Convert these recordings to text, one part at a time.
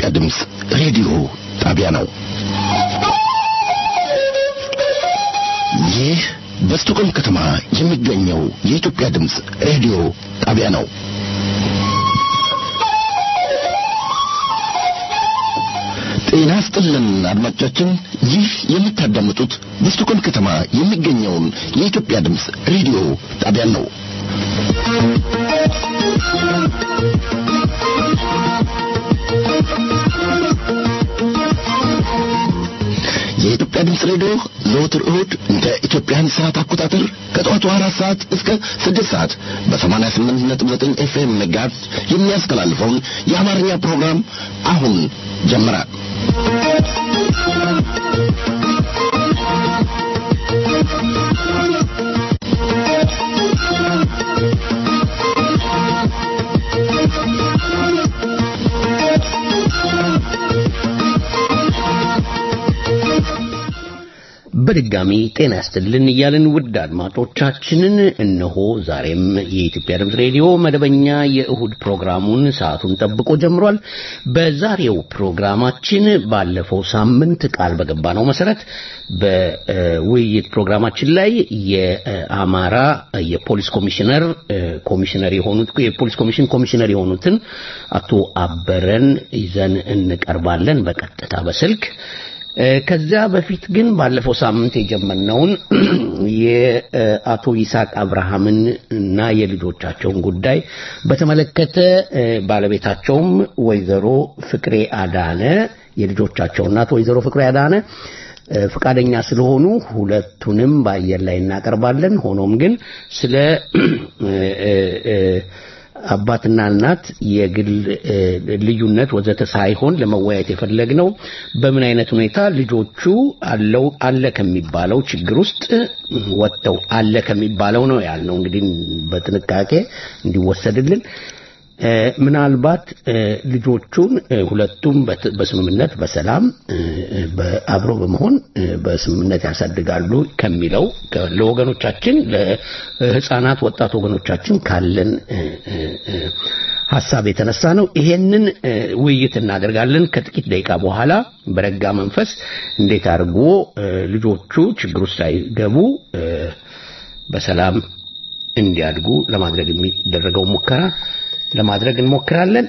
ድምፅ ሬዲዮ ጣቢያ ነው። ይህ በስቶኮልም ከተማ የሚገኘው የኢትዮጵያ ድምፅ ሬዲዮ ጣቢያ ነው። ጤና ስጥልን አድማጮቻችን፣ ይህ የምታዳምጡት በስቶኮልም ከተማ የሚገኘውን የኢትዮጵያ ድምፅ ሬዲዮ ጣቢያን ነው። የኢትዮጵያ ድምፅ ሬዲዮ ዘወትር እሁድ እንደ ኢትዮጵያን ሰዓት አቆጣጠር ከጠዋቱ አራት ሰዓት እስከ ስድስት ሰዓት በሰማንያ ስምንት ነጥብ ዘጠኝ ኤፍኤም ሜጋሄርዝ የሚያስተላልፈውን የአማርኛ ፕሮግራም አሁን ጀመረ። በድጋሚ ጤና ያስጥልን እያልን ውድ አድማጮቻችንን እነሆ ዛሬም የኢትዮጵያ ድምፅ ሬዲዮ መደበኛ የእሁድ ፕሮግራሙን ሰዓቱን ጠብቆ ጀምሯል። በዛሬው ፕሮግራማችን ባለፈው ሳምንት ቃል በገባ ነው መሰረት በውይይት ፕሮግራማችን ላይ የአማራ የፖሊስ ኮሚሽነር ኮሚሽነር የሆኑት የፖሊስ ኮሚሽን ኮሚሽነር የሆኑትን አቶ አበረን ይዘን እንቀርባለን በቀጥታ በስልክ ከዚያ በፊት ግን ባለፈው ሳምንት የጀመርነውን የአቶ ይስሐቅ አብርሃምን እና የልጆቻቸውን ጉዳይ በተመለከተ ባለቤታቸውም ወይዘሮ ፍቅሬ አዳነ የልጆቻቸው እናት ወይዘሮ ፍቅሬ አዳነ ፈቃደኛ ስለሆኑ ሁለቱንም በአየር ላይ እናቀርባለን። ሆኖም ግን ስለ አባትና እናት የግል ልዩነት ወዘተ ሳይሆን ለመወያየት የፈለግነው በምን አይነት ሁኔታ ልጆቹ አለው አለ ከሚባለው ችግር ውስጥ ወጥተው አለ ከሚባለው ነው ያልነው። እንግዲህ በጥንቃቄ እንዲወሰድልን ምናልባት ልጆቹን ሁለቱም በስምምነት በሰላም አብሮ በመሆን በስምምነት ያሳድጋሉ ከሚለው ለወገኖቻችን ለሕፃናት ወጣት ወገኖቻችን ካለን ሀሳብ የተነሳ ነው። ይሄንን ውይይት እናደርጋለን ከጥቂት ደቂቃ በኋላ በረጋ መንፈስ እንዴት አድርጎ ልጆቹ ችግር ውስጥ ሳይገቡ በሰላም እንዲያድጉ ለማድረግ የሚደረገው ሙከራ ለማድረግ እንሞክራለን።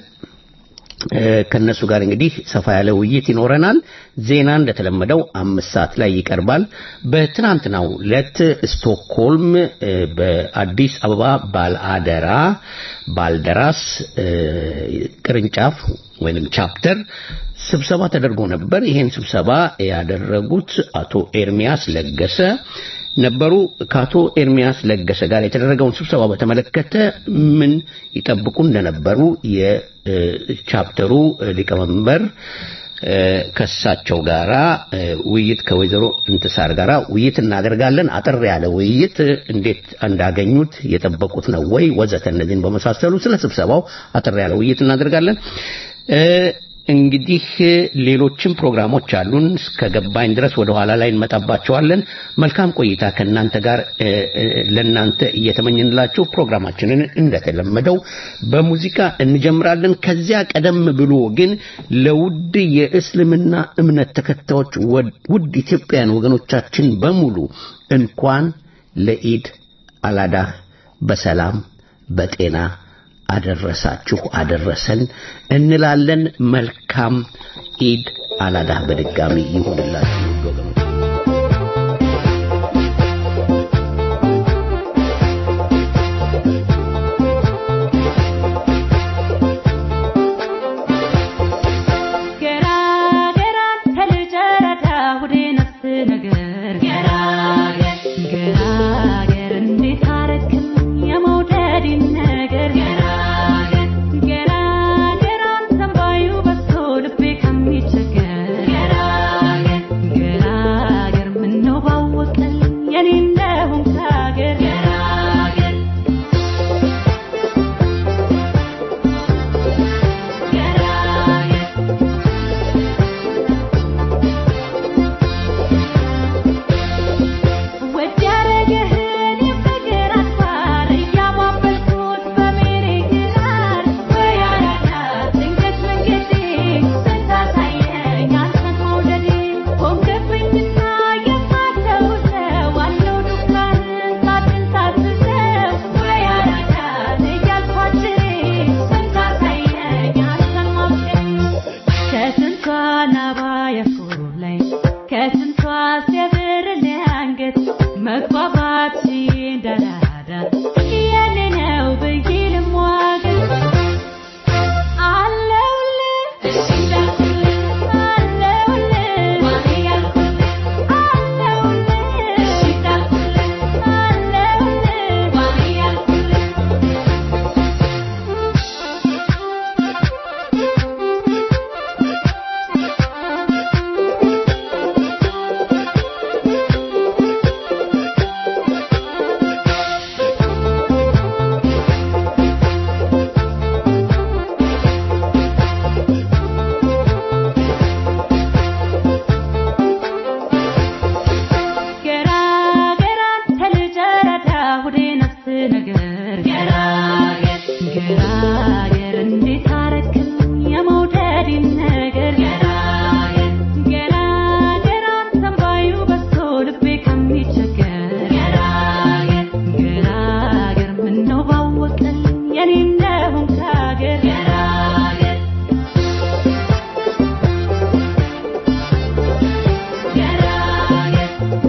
ከነሱ ጋር እንግዲህ ሰፋ ያለ ውይይት ይኖረናል። ዜና እንደተለመደው አምስት ሰዓት ላይ ይቀርባል። በትናንትናው ዕለት ስቶክሆልም በአዲስ አበባ ባልአደራ ባልደራስ ቅርንጫፍ ወይንም ቻፕተር ስብሰባ ተደርጎ ነበር። ይሄን ስብሰባ ያደረጉት አቶ ኤርሚያስ ለገሰ ነበሩ። ከአቶ ኤርሚያስ ለገሰ ጋር የተደረገውን ስብሰባ በተመለከተ ምን ይጠብቁ እንደነበሩ የቻፕተሩ ሊቀመንበር ከሳቸው ጋራ ውይይት ከወይዘሮ እንትሳር ጋራ ውይይት እናደርጋለን። አጠር ያለ ውይይት እንዴት እንዳገኙት የጠበቁት ነው ወይ ወዘተ እነዚህን በመሳሰሉ ስለ ስብሰባው አጠር ያለ ውይይት እናደርጋለን። እንግዲህ ሌሎችም ፕሮግራሞች አሉን። እስከገባኝ ድረስ ወደ ኋላ ላይ እንመጣባቸዋለን። መልካም ቆይታ ከእናንተ ጋር ለእናንተ እየተመኝንላችሁ ፕሮግራማችንን እንደተለመደው በሙዚቃ እንጀምራለን። ከዚያ ቀደም ብሎ ግን ለውድ የእስልምና እምነት ተከታዮች ውድ ኢትዮጵያውያን ወገኖቻችን በሙሉ እንኳን ለኢድ አላዳህ በሰላም በጤና አደረሳችሁ አደረሰን እንላለን። መልካም ኢድ አላዳህ በድጋሚ ይሁንላችሁ ወገኖች። Get ገራገር እንዴት አረክልኝ የመውደድን ነገር ገራገር ገራገር አንተን ባዩ በዝቶ ልቤ ከሚቸገር ገራገር ገራገር ምነው ባወቀልኝ የኔ እንደሆንክ አገር ገራገር ገራገር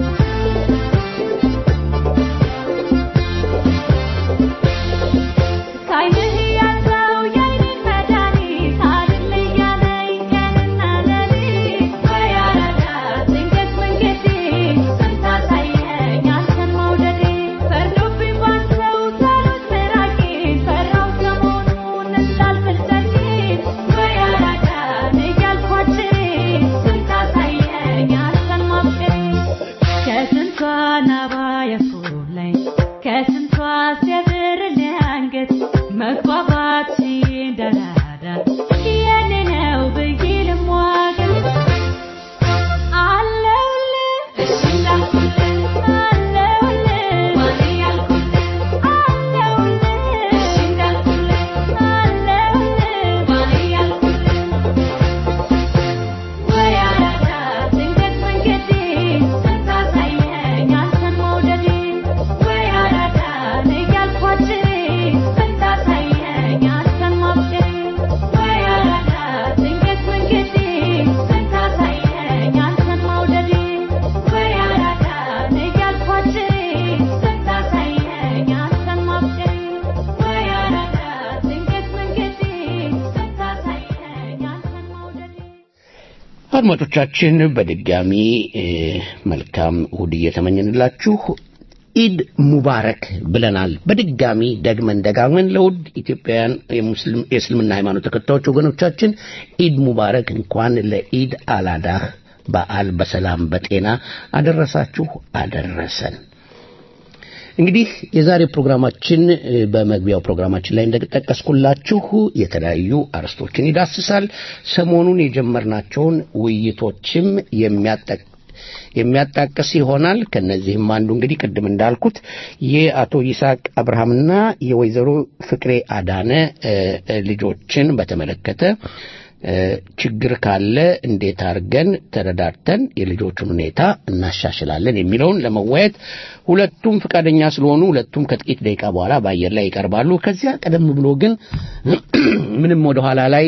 ካይንህ ያለው የኔን መድኃኒት አይደል እያለኝ ቀንና ሌሊት ወይ አራዳ ድንገት መንገዴ ስታሳየኝ አንተን መውደዴ ፈርዶብኝ ባንተው ሳሉት ምራቄን ፈራሁ ሰሞኑን እንዳልፍል ደጅን ወይ አራዳ እያልኳችሬ ስታሳየኝ አንተን ማፍቀሬ ከስንቷ ናባ ያስኮላኝ ከስንቷ ሲያብርልኝ አንገት መግባባት እንዳራዳ የኔ ነው ብዬ ልሟገት አለሁልህ እሺ እንዳልኩልህ አለሁልህ ማን ያልኩልህ አለሁልህ እሺ እንዳልኩልህ አለሁልህ ማን ያልኩልህ ወይ አራዳ ድንገት መንገዴ ስታሳየኝ አንተን መውደዴ ወይ አራዳ እያልኳችሬ ስታሳየኝ አንተን ማፍቀሬ ወይ አራዳ ድንገት መንገዴ ስታሳየኝ አንተን መውደዴ ወይ አራዳ እያልኳችሬ ስታሳየኝ አንተን ማፍቀሬ ወይ አራዳ ድንገት መንገዴ ስታሳየኝ አንተን መውደዴ አድማጮቻችን በድጋሚ እ፣ መልካም እሁድ እየተመኘንላችሁ ኢድ ሙባረክ ብለናል። በድጋሚ ደግመን ደጋግመን ለውድ ኢትዮጵያውያን የሙስሊም የእስልምና ሃይማኖት ተከታዮች ወገኖቻችን ኢድ ሙባረክ፣ እንኳን ለኢድ አላዳህ በዓል በሰላም በጤና አደረሳችሁ አደረሰን። እንግዲህ የዛሬ ፕሮግራማችን እ፣ በመግቢያው ፕሮግራማችን ላይ እንደጠቀስኩላችሁ የተለያዩ አርዕስቶችን ይዳስሳል። ሰሞኑን የጀመርናቸውን ውይይቶችም የሚያጠቅ የሚያጣቅስ ይሆናል። ከነዚህም አንዱ እንግዲህ ቅድም እንዳልኩት የአቶ ይስሐቅ አብርሃምና የወይዘሮ ፍቅሬ አዳነ እ፣ እ፣ ልጆችን በተመለከተ እ፣ ችግር ካለ እንዴት አድርገን ተረዳድተን የልጆቹን ሁኔታ እናሻሽላለን የሚለውን ለመወያየት ሁለቱም ፈቃደኛ ስለሆኑ ሁለቱም ከጥቂት ደቂቃ በኋላ በአየር ላይ ይቀርባሉ። ከዚያ ቀደም ብሎ ግን ምንም ወደኋላ ላይ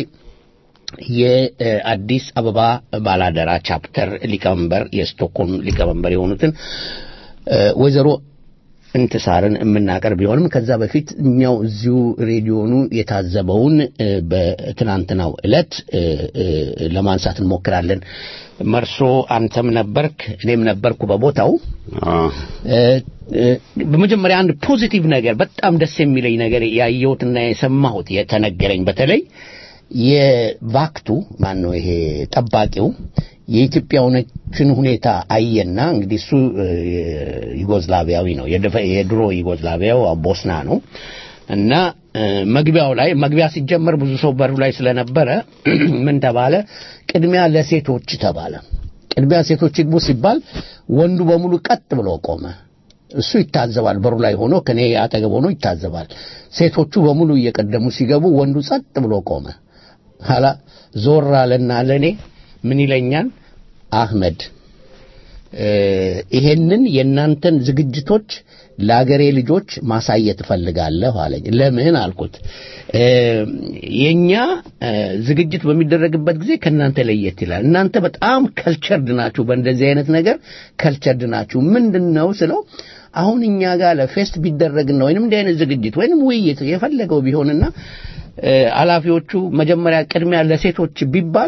የአዲስ አበባ ባላደራ ቻፕተር ሊቀመንበር የስቶክሆልም ሊቀመንበር የሆኑትን እ፣ ወይዘሮ እንትሳርን የምናቀርብ ቢሆንም ከዛ በፊት እኛው እዚሁ ሬዲዮኑ የታዘበውን እ፣ በትናንትናው ዕለት እ፣ እ፣ ለማንሳት እንሞክራለን። መርሶ አንተም ነበርክ፣ እኔም ነበርኩ በቦታው። እ፣ እ፣ በመጀመሪያ አንድ ፖዚቲቭ ነገር በጣም ደስ የሚለኝ ነገር ያየሁትና የሰማሁት የተነገረኝ በተለይ የቫክቱ ማን ነው ይሄ ጠባቂው የኢትዮጵያውያኖችን ሁኔታ አየና እንግዲህ እሱ እ፣ ዩጎዝላቪያዊ ነው የደፈ- የድሮ ዩጎዝላቪያው ቦስና ነው እና እ፣ መግቢያው ላይ መግቢያ ሲጀመር ብዙ ሰው በሩ ላይ ስለነበረ ምን ተባለ ቅድሚያ ለሴቶች ተባለ ቅድሚያ ሴቶች ይግቡ ሲባል ወንዱ በሙሉ ቀጥ ብሎ ቆመ እሱ ይታዘባል በሩ ላይ ሆኖ ከኔ አጠገብ ሆኖ ይታዘባል ሴቶቹ በሙሉ እየቀደሙ ሲገቡ ወንዱ ጸጥ ብሎ ቆመ ኋላ ዞር አለና ለእኔ ምን ይለኛል አህመድ እ፣ ይሄንን የእናንተን ዝግጅቶች ለአገሬ ልጆች ማሳየት እፈልጋለሁ አለኝ ለምን አልኩት እ፣ የኛ እ፣ ዝግጅት በሚደረግበት ጊዜ ከእናንተ ለየት ይላል እናንተ በጣም ከልቸርድ ናችሁ በእንደዚህ አይነት ነገር ከልቸርድ ናችሁ ምንድን ነው ስለው አሁን እኛ ጋር ለፌስት ቢደረግና ወይንም እንዲህ አይነት ዝግጅት ወይንም ውይይት የፈለገው ቢሆንና እ፣ ኃላፊዎቹ መጀመሪያ ቅድሚያ ለሴቶች ቢባል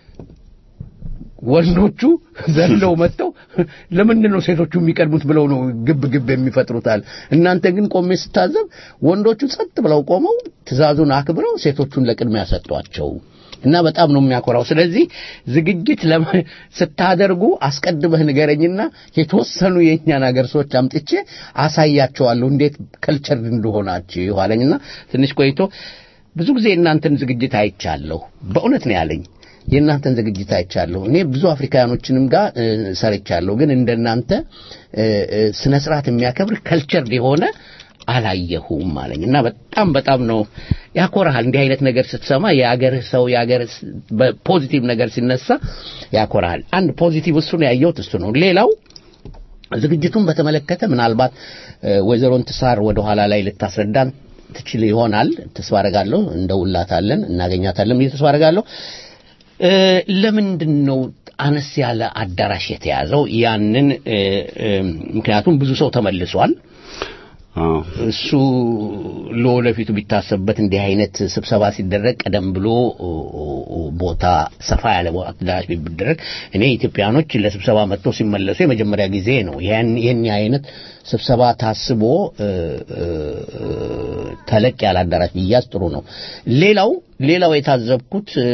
ወንዶቹ ዘለው መጥተው ለምንድን ነው ሴቶቹ የሚቀድሙት ብለው ነው ግብ ግብ የሚፈጥሩታል። እናንተ ግን ቆሜ ስታዘብ ወንዶቹ ጸጥ ብለው ቆመው ትዕዛዙን አክብረው ሴቶቹን ለቅድሚያ ሰጧቸው እና በጣም ነው የሚያኮራው። ስለዚህ ዝግጅት ለመ- ስታደርጉ አስቀድመህ ንገረኝና የተወሰኑ የእኛን ሀገር ሰዎች አምጥቼ አሳያቸዋለሁ እንዴት ከልቸር እንደሆናችሁ አለኝና ትንሽ ቆይቶ ብዙ ጊዜ እናንተን ዝግጅት አይቻለሁ በእውነት ነው ያለኝ። የእናንተን ዝግጅት አይቻለሁ። እኔ ብዙ አፍሪካኖችንም ጋር እ፣ ሰርቻለሁ፣ ግን እንደናንተ እ፣ እ፣ ስነ ስርዓት የሚያከብር ከልቸር የሆነ አላየሁም አለኝ እና በጣም በጣም ነው ያኮራሃል። እንዲህ አይነት ነገር ስትሰማ የአገርህ ሰው የአገርህ በፖዚቲቭ ነገር ሲነሳ ያኮራሃል። አንድ ፖዚቲቭ እሱ ነው ያየሁት እሱ ነው። ሌላው ዝግጅቱን በተመለከተ ምናልባት እ፣ ወይዘሮ እንትሳር ወደ ኋላ ላይ ልታስረዳን ትችል ይሆናል ተስፋ አደርጋለሁ። እንደውላታለን እናገኛታለን ብዬ ተስፋ አደርጋለሁ። እ፣ ለምንድን ነው አነስ ያለ አዳራሽ የተያዘው? ያንን እ፣ እ፣ ምክንያቱም ብዙ ሰው ተመልሷል። አዎ እሱ ለወደፊቱ ቢታሰብበት እንዲህ አይነት ስብሰባ ሲደረግ ቀደም ብሎ ኦ፣ ኦ፣ ኦ፣ ቦታ ሰፋ ያለ ቦታ አዳራሽ ቢደረግ እኔ ኢትዮጵያኖች ለስብሰባ መጥተው ሲመለሱ የመጀመሪያ ጊዜ ነው። ያን ይህን አይነት ስብሰባ ታስቦ እ፣ እ፣ ተለቅ ያለ አዳራሽ ቢያዝ ጥሩ ነው። ሌላው ሌላው የታዘብኩት እ፣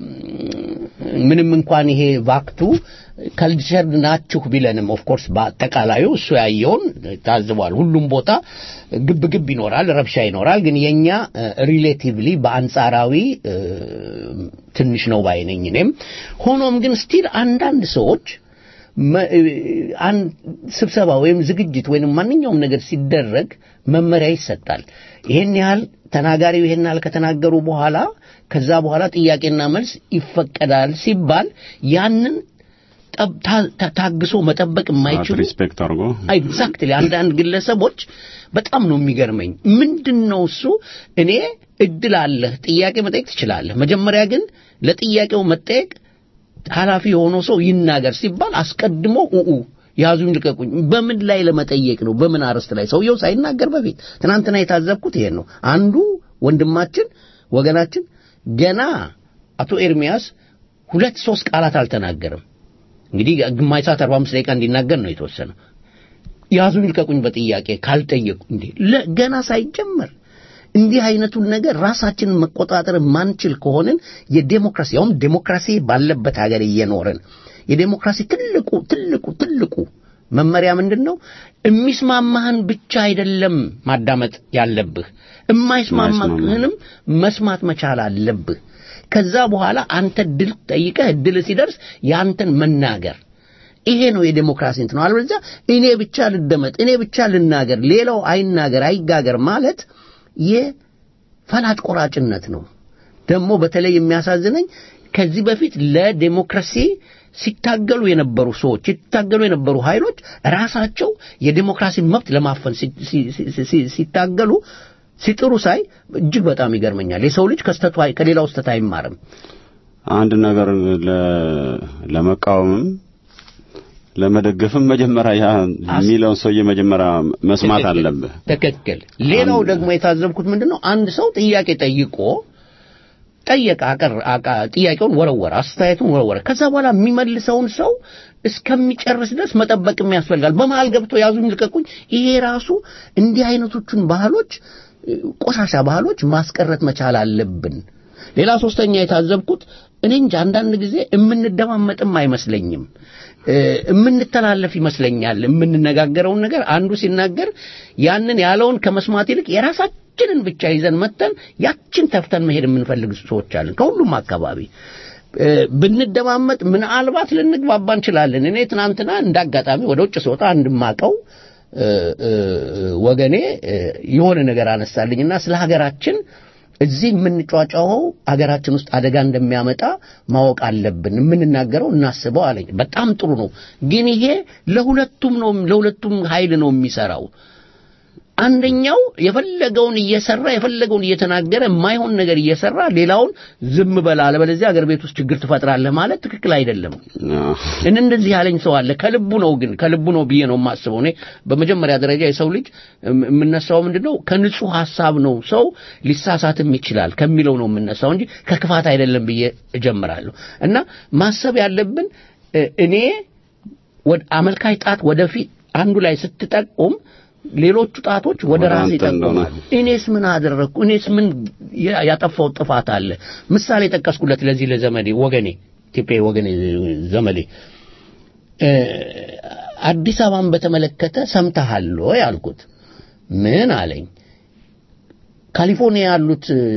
ምንም እንኳን ይሄ ቫክቱ ከልቸር ናችሁ ቢለንም ኦፍኮርስ በአጠቃላዩ እሱ ያየውን ታዝቧል። ሁሉም ቦታ ግብ ግብ ይኖራል፣ ረብሻ ይኖራል። ግን የኛ ሪሌቲቭሊ በአንጻራዊ እ፣ ትንሽ ነው ባይነኝ እኔም። ሆኖም ግን ስቲል አንዳንድ ሰዎች መ- እ፣ አንድ ስብሰባ ወይም ዝግጅት ወይም ማንኛውም ነገር ሲደረግ መመሪያ ይሰጣል። ይሄን ያህል ተናጋሪው ይሄን ያህል ከተናገሩ በኋላ ከዛ በኋላ ጥያቄና መልስ ይፈቀዳል ሲባል ያንን ጠብ- ታ- ታ- ታግሶ መጠበቅ የማይችሉ ሪስፔክት አድርጎ ኤግዛክትሊ አንዳንድ ግለሰቦች በጣም ነው የሚገርመኝ። ምንድን ነው እሱ እኔ እድል አለህ ጥያቄ መጠየቅ ትችላለህ። መጀመሪያ ግን ለጥያቄው መጠየቅ ኃላፊ የሆነው ሰው ይናገር ሲባል አስቀድሞ ኡኡ ያዙኝ ልቀቁኝ። በምን ላይ ለመጠየቅ ነው? በምን አርዕስት ላይ? ሰውየው ሳይናገር በፊት ትናንትና የታዘብኩት ይሄን ነው። አንዱ ወንድማችን ወገናችን ገና አቶ ኤርሚያስ ሁለት ሶስት ቃላት አልተናገርም። እንግዲህ ግማሽ ሰዓት 45 ደቂቃ እንዲናገር ነው የተወሰነው። ያዙኝ ልቀቁኝ በጥያቄ ካልጠየቁ እንዴ ለ- ገና ሳይጀመር እንዲህ አይነቱን ነገር ራሳችንን መቆጣጠር ማንችል ከሆንን የዴሞክራሲ ያውም ዴሞክራሲ ባለበት ሀገር እየኖርን የዴሞክራሲ ትልቁ ትልቁ ትልቁ መመሪያ ምንድን ነው? የሚስማማህን ብቻ አይደለም ማዳመጥ ያለብህ፣ የማይስማማህንም መስማት መቻል አለብህ። ከዛ በኋላ አንተ ድል ጠይቀህ ድል ሲደርስ ያንተን መናገር ይሄ ነው የዴሞክራሲ እንትን ነው። አለበለዚያ እኔ ብቻ ልደመጥ፣ እኔ ብቻ ልናገር፣ ሌላው አይናገር አይጋገር ማለት የፈላጭ ቆራጭነት ነው። ደግሞ በተለይ የሚያሳዝነኝ ከዚህ በፊት ለዴሞክራሲ ሲታገሉ የነበሩ ሰዎች ሲታገሉ የነበሩ ኃይሎች ራሳቸው የዴሞክራሲን መብት ለማፈን ሲ- ሲ- ሲ- ሲ- ሲታገሉ ሲጥሩ ሳይ እጅግ በጣም ይገርመኛል። የሰው ልጅ ከስተቱ አይ- ከሌላው ስተት አይማርም። አንድ ነገር ለ- ለመቃወምም ለመደገፍም መጀመሪያ ያ የሚለውን ሰውዬ መጀመሪያ መስማት ትክክል፣ አለብህ። ትክክል። ሌላው ደግሞ የታዘብኩት ምንድን ነው? አንድ ሰው ጥያቄ ጠይቆ ጠየቀ፣ አቀር አቃ- ጥያቄውን ወረወረ፣ አስተያየቱን ወረወረ። ከዛ በኋላ የሚመልሰውን ሰው እስከሚጨርስ ድረስ መጠበቅም ያስፈልጋል። በመሀል ገብቶ ያዙኝ ልቀቁኝ፣ ይሄ ራሱ እንዲህ አይነቶቹን ባህሎች እ፣ ቆሻሻ ባህሎች ማስቀረት መቻል አለብን። ሌላ ሶስተኛ የታዘብኩት እኔ እንጂ አንዳንድ ጊዜ የምንደማመጥም አይመስለኝም እ፣ የምንተላለፍ ይመስለኛል። የምንነጋገረውን ነገር አንዱ ሲናገር ያንን ያለውን ከመስማት ይልቅ የራሳችንን ብቻ ይዘን መተን ያችን ተፍተን መሄድ የምንፈልግ ሰዎች አለን ከሁሉም አካባቢ እ፣ ብንደማመጥ ምናልባት ልንግባባ እንችላለን። እኔ ትናንትና እንዳጋጣሚ ወደ ውጭ ስወጣ አንድ ማቀው ወገኔ እ፣ የሆነ ነገር አነሳልኝና ስለ ሀገራችን እዚህ የምንጫጫኸው ሀገራችን ውስጥ አደጋ እንደሚያመጣ ማወቅ አለብን። የምንናገረው እናስበው አለኝ። በጣም ጥሩ ነው፣ ግን ይሄ ለሁለቱም ነው ለሁለቱም ኃይል ነው የሚሰራው። አንደኛው የፈለገውን እየሰራ የፈለገውን እየተናገረ የማይሆን ነገር እየሰራ ሌላውን ዝም በል አለበለዚያ አገር ቤት ውስጥ ችግር ትፈጥራለህ ማለት ትክክል አይደለም። አዎ። እኔ እንደዚህ ያለኝ ሰው አለ። ከልቡ ነው ግን ከልቡ ነው ብዬ ነው የማስበው። እኔ በመጀመሪያ ደረጃ የሰው ልጅ እም- የምነሳው ምንድነው ከንጹህ ሐሳብ ነው። ሰው ሊሳሳትም ይችላል ከሚለው ነው የምነሳው እንጂ ከክፋት አይደለም ብዬ እጀምራለሁ። እና ማሰብ ያለብን እ፣ እኔ ወደ አመልካች ጣት ወደፊት አንዱ ላይ ስትጠቁም ሌሎቹ ጣቶች ወደ ወደ ራስ አንተ እንደሆነ። ይጠቁማሉ። እኔስ ምን አደረግኩ? እኔስ ምን ያ- ያጠፋው ጥፋት አለ? ምሳሌ ጠቀስኩለት ለዚህ ለዘመዴ ወገኔ ኢትዮጵያዊ ወገኔ ዘመዴ እ፣ አዲስ አበባን በተመለከተ ሰምተሃል ወይ አልኩት። ምን አለኝ? ካሊፎርኒያ ያሉት እ፣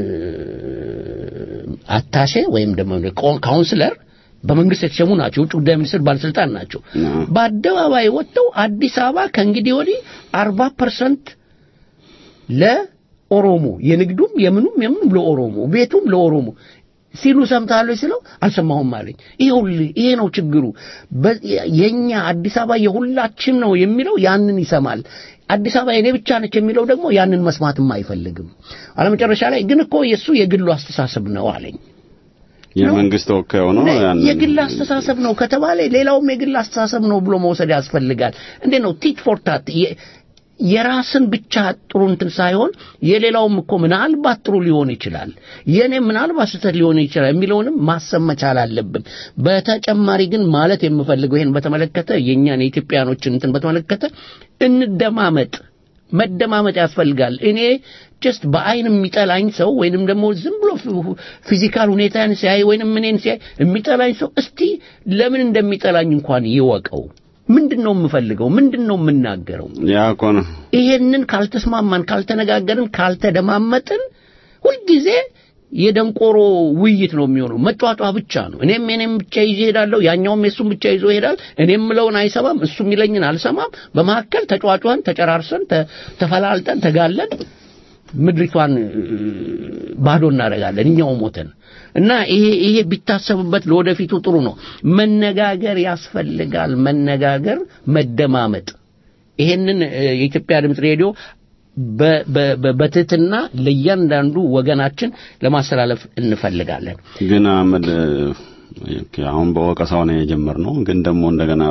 አታሼ ወይም ደግሞ ቆ- ካውንስለር በመንግስት የተሸሙ ናቸው። የውጭ ጉዳይ ሚኒስትር ባለስልጣን ናቸው። አዎ። በአደባባይ ወጥተው አዲስ አበባ ከእንግዲህ ወዲህ አርባ ፐርሰንት ኦሮሞ የንግዱም የምኑም የምኑም ለኦሮሞ ቤቱም ለኦሮሞ ሲሉ ሰምታለሁ ሲለው አልሰማሁም አለኝ። ይኸውልህ ይሄ ነው ችግሩ። በ- የኛ አዲስ አበባ የሁላችን ነው የሚለው ያንን ይሰማል። አዲስ አበባ የኔ ብቻ ነች የሚለው ደግሞ ያንን መስማትም አይፈልግም። አለመጨረሻ ላይ ግን እኮ የእሱ የግሉ አስተሳሰብ ነው አለኝ። የመንግስት ተወካይ ሆኖ ያን የግል አስተሳሰብ ነው ከተባለ ሌላውም የግል አስተሳሰብ ነው ብሎ መውሰድ ያስፈልጋል። እንዴት ነው ቲት ፎር ታት የ- የራስን ብቻ ጥሩ እንትን ሳይሆን የሌላውም እኮ ምናልባት ጥሩ ሊሆን ይችላል፣ የኔ ምናልባት ስህተት ሊሆን ይችላል የሚለውንም ማሰብ መቻል አለብን። በተጨማሪ ግን ማለት የምፈልገው ይሄን በተመለከተ የእኛን የኢትዮጵያኖችን እንትን በተመለከተ እንደማመጥ መደማመጥ ያስፈልጋል። እኔ ጀስት በአይን የሚጠላኝ ሰው ወይንም ደግሞ ዝም ብሎ ፊ- ፊዚካል ሁኔታን ሲያይ ወይንም እኔን ሲያይ የሚጠላኝ ሰው እስቲ ለምን እንደሚጠላኝ እንኳን ይወቀው። ምንድን ነው የምፈልገው? ምንድን ነው የምናገረው? ያ እኮ ነው ይሄንን ካልተስማማን፣ ካልተነጋገርን፣ ካልተደማመጥን ሁልጊዜ የደንቆሮ ውይይት ነው የሚሆነው። መጫጫ ብቻ ነው። እኔም እኔም ብቻ ይዤ እሄዳለሁ፣ ያኛውም የሱም ብቻ ይዞ ይሄዳል። እኔም ምለውን አይሰማም፣ እሱ የሚለኝን አልሰማም። በመካከል ተጫጫን፣ ተጨራርሰን፣ ተ- ተፈላልጠን፣ ተጋለን ምድሪቷን እ፣ ባዶ እናደርጋለን እኛው ሞተን እና ይሄ ይሄ ቢታሰብበት ለወደፊቱ ጥሩ ነው። መነጋገር ያስፈልጋል። መነጋገር፣ መደማመጥ ይሄንን እ፣ የኢትዮጵያ ድምፅ ሬዲዮ በ- በ- በ- በትህትና ለእያንዳንዱ ወገናችን ለማስተላለፍ እንፈልጋለን። ግን አህመድ ኦኬ፣ አሁን በወቀሳው ነው የጀመርነው። ግን ደግሞ እንደገና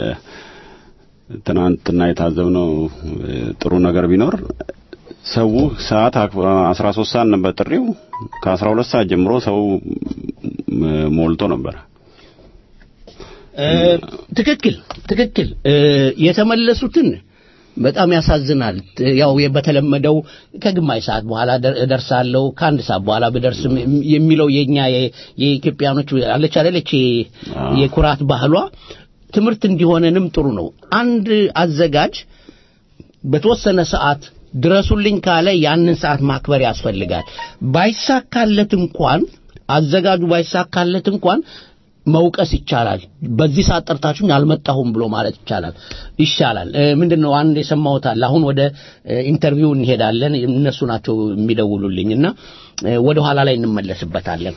በትናንትና የታዘብነው እ፣ ጥሩ ነገር ቢኖር ሰው ሰዓት አስራ ሶስት ሰዓት ነበር ጥሪው። ከአስራ ሁለት ሰዓት ጀምሮ ሰው እ፣ ሞልቶ ነበር። እ፣ ትክክል ትክክል እ፣ የተመለሱትን በጣም ያሳዝናል። ያው በተለመደው ከግማሽ ሰዓት በኋላ ደር- እደርሳለሁ ከአንድ ሰዓት በኋላ ብደርስም የሚለው የኛ የ- የኢትዮጵያኖች አለች አይደለች የ- አዎ። የኩራት ባህሏ ትምህርት እንዲሆነንም ጥሩ ነው። አንድ አዘጋጅ በተወሰነ ሰዓት ድረሱልኝ ካለ ያንን ሰዓት ማክበር ያስፈልጋል። ባይሳካለት እንኳን አዘጋጁ ባይሳካለት እንኳን መውቀስ ይቻላል። በዚህ ሰዓት ጠርታችሁኝ አልመጣሁም ብሎ ማለት ይቻላል ይሻላል። እ፣ ምንድነው አንድ የሰማሁት አለ። አሁን ወደ እ፣ ኢንተርቪው እንሄዳለን። እነሱ ናቸው የሚደውሉልኝ እና እ፣ ወደ ኋላ ላይ እንመለስበታለን።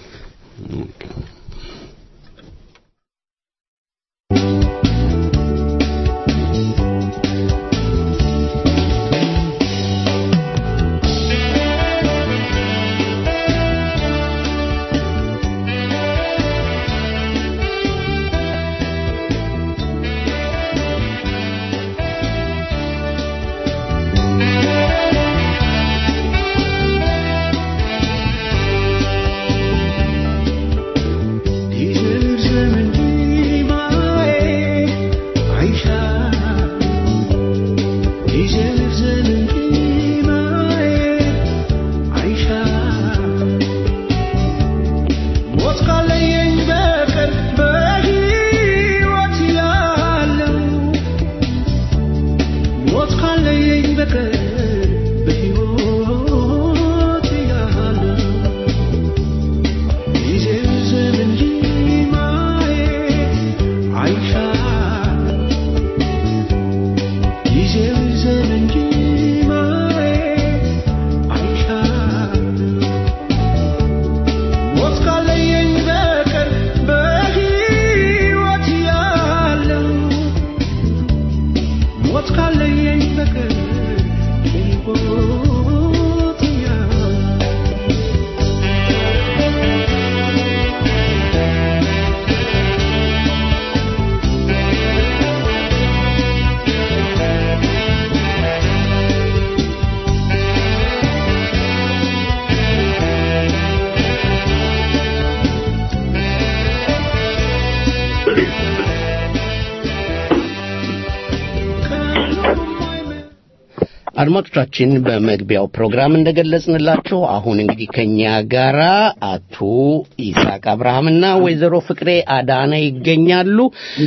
አድማጮቻችን በመግቢያው ፕሮግራም እንደገለጽንላችሁ አሁን እንግዲህ ከኛ ጋራ አቶ ይስሐቅ አብርሃምና ወይዘሮ ፍቅሬ አዳነ ይገኛሉ።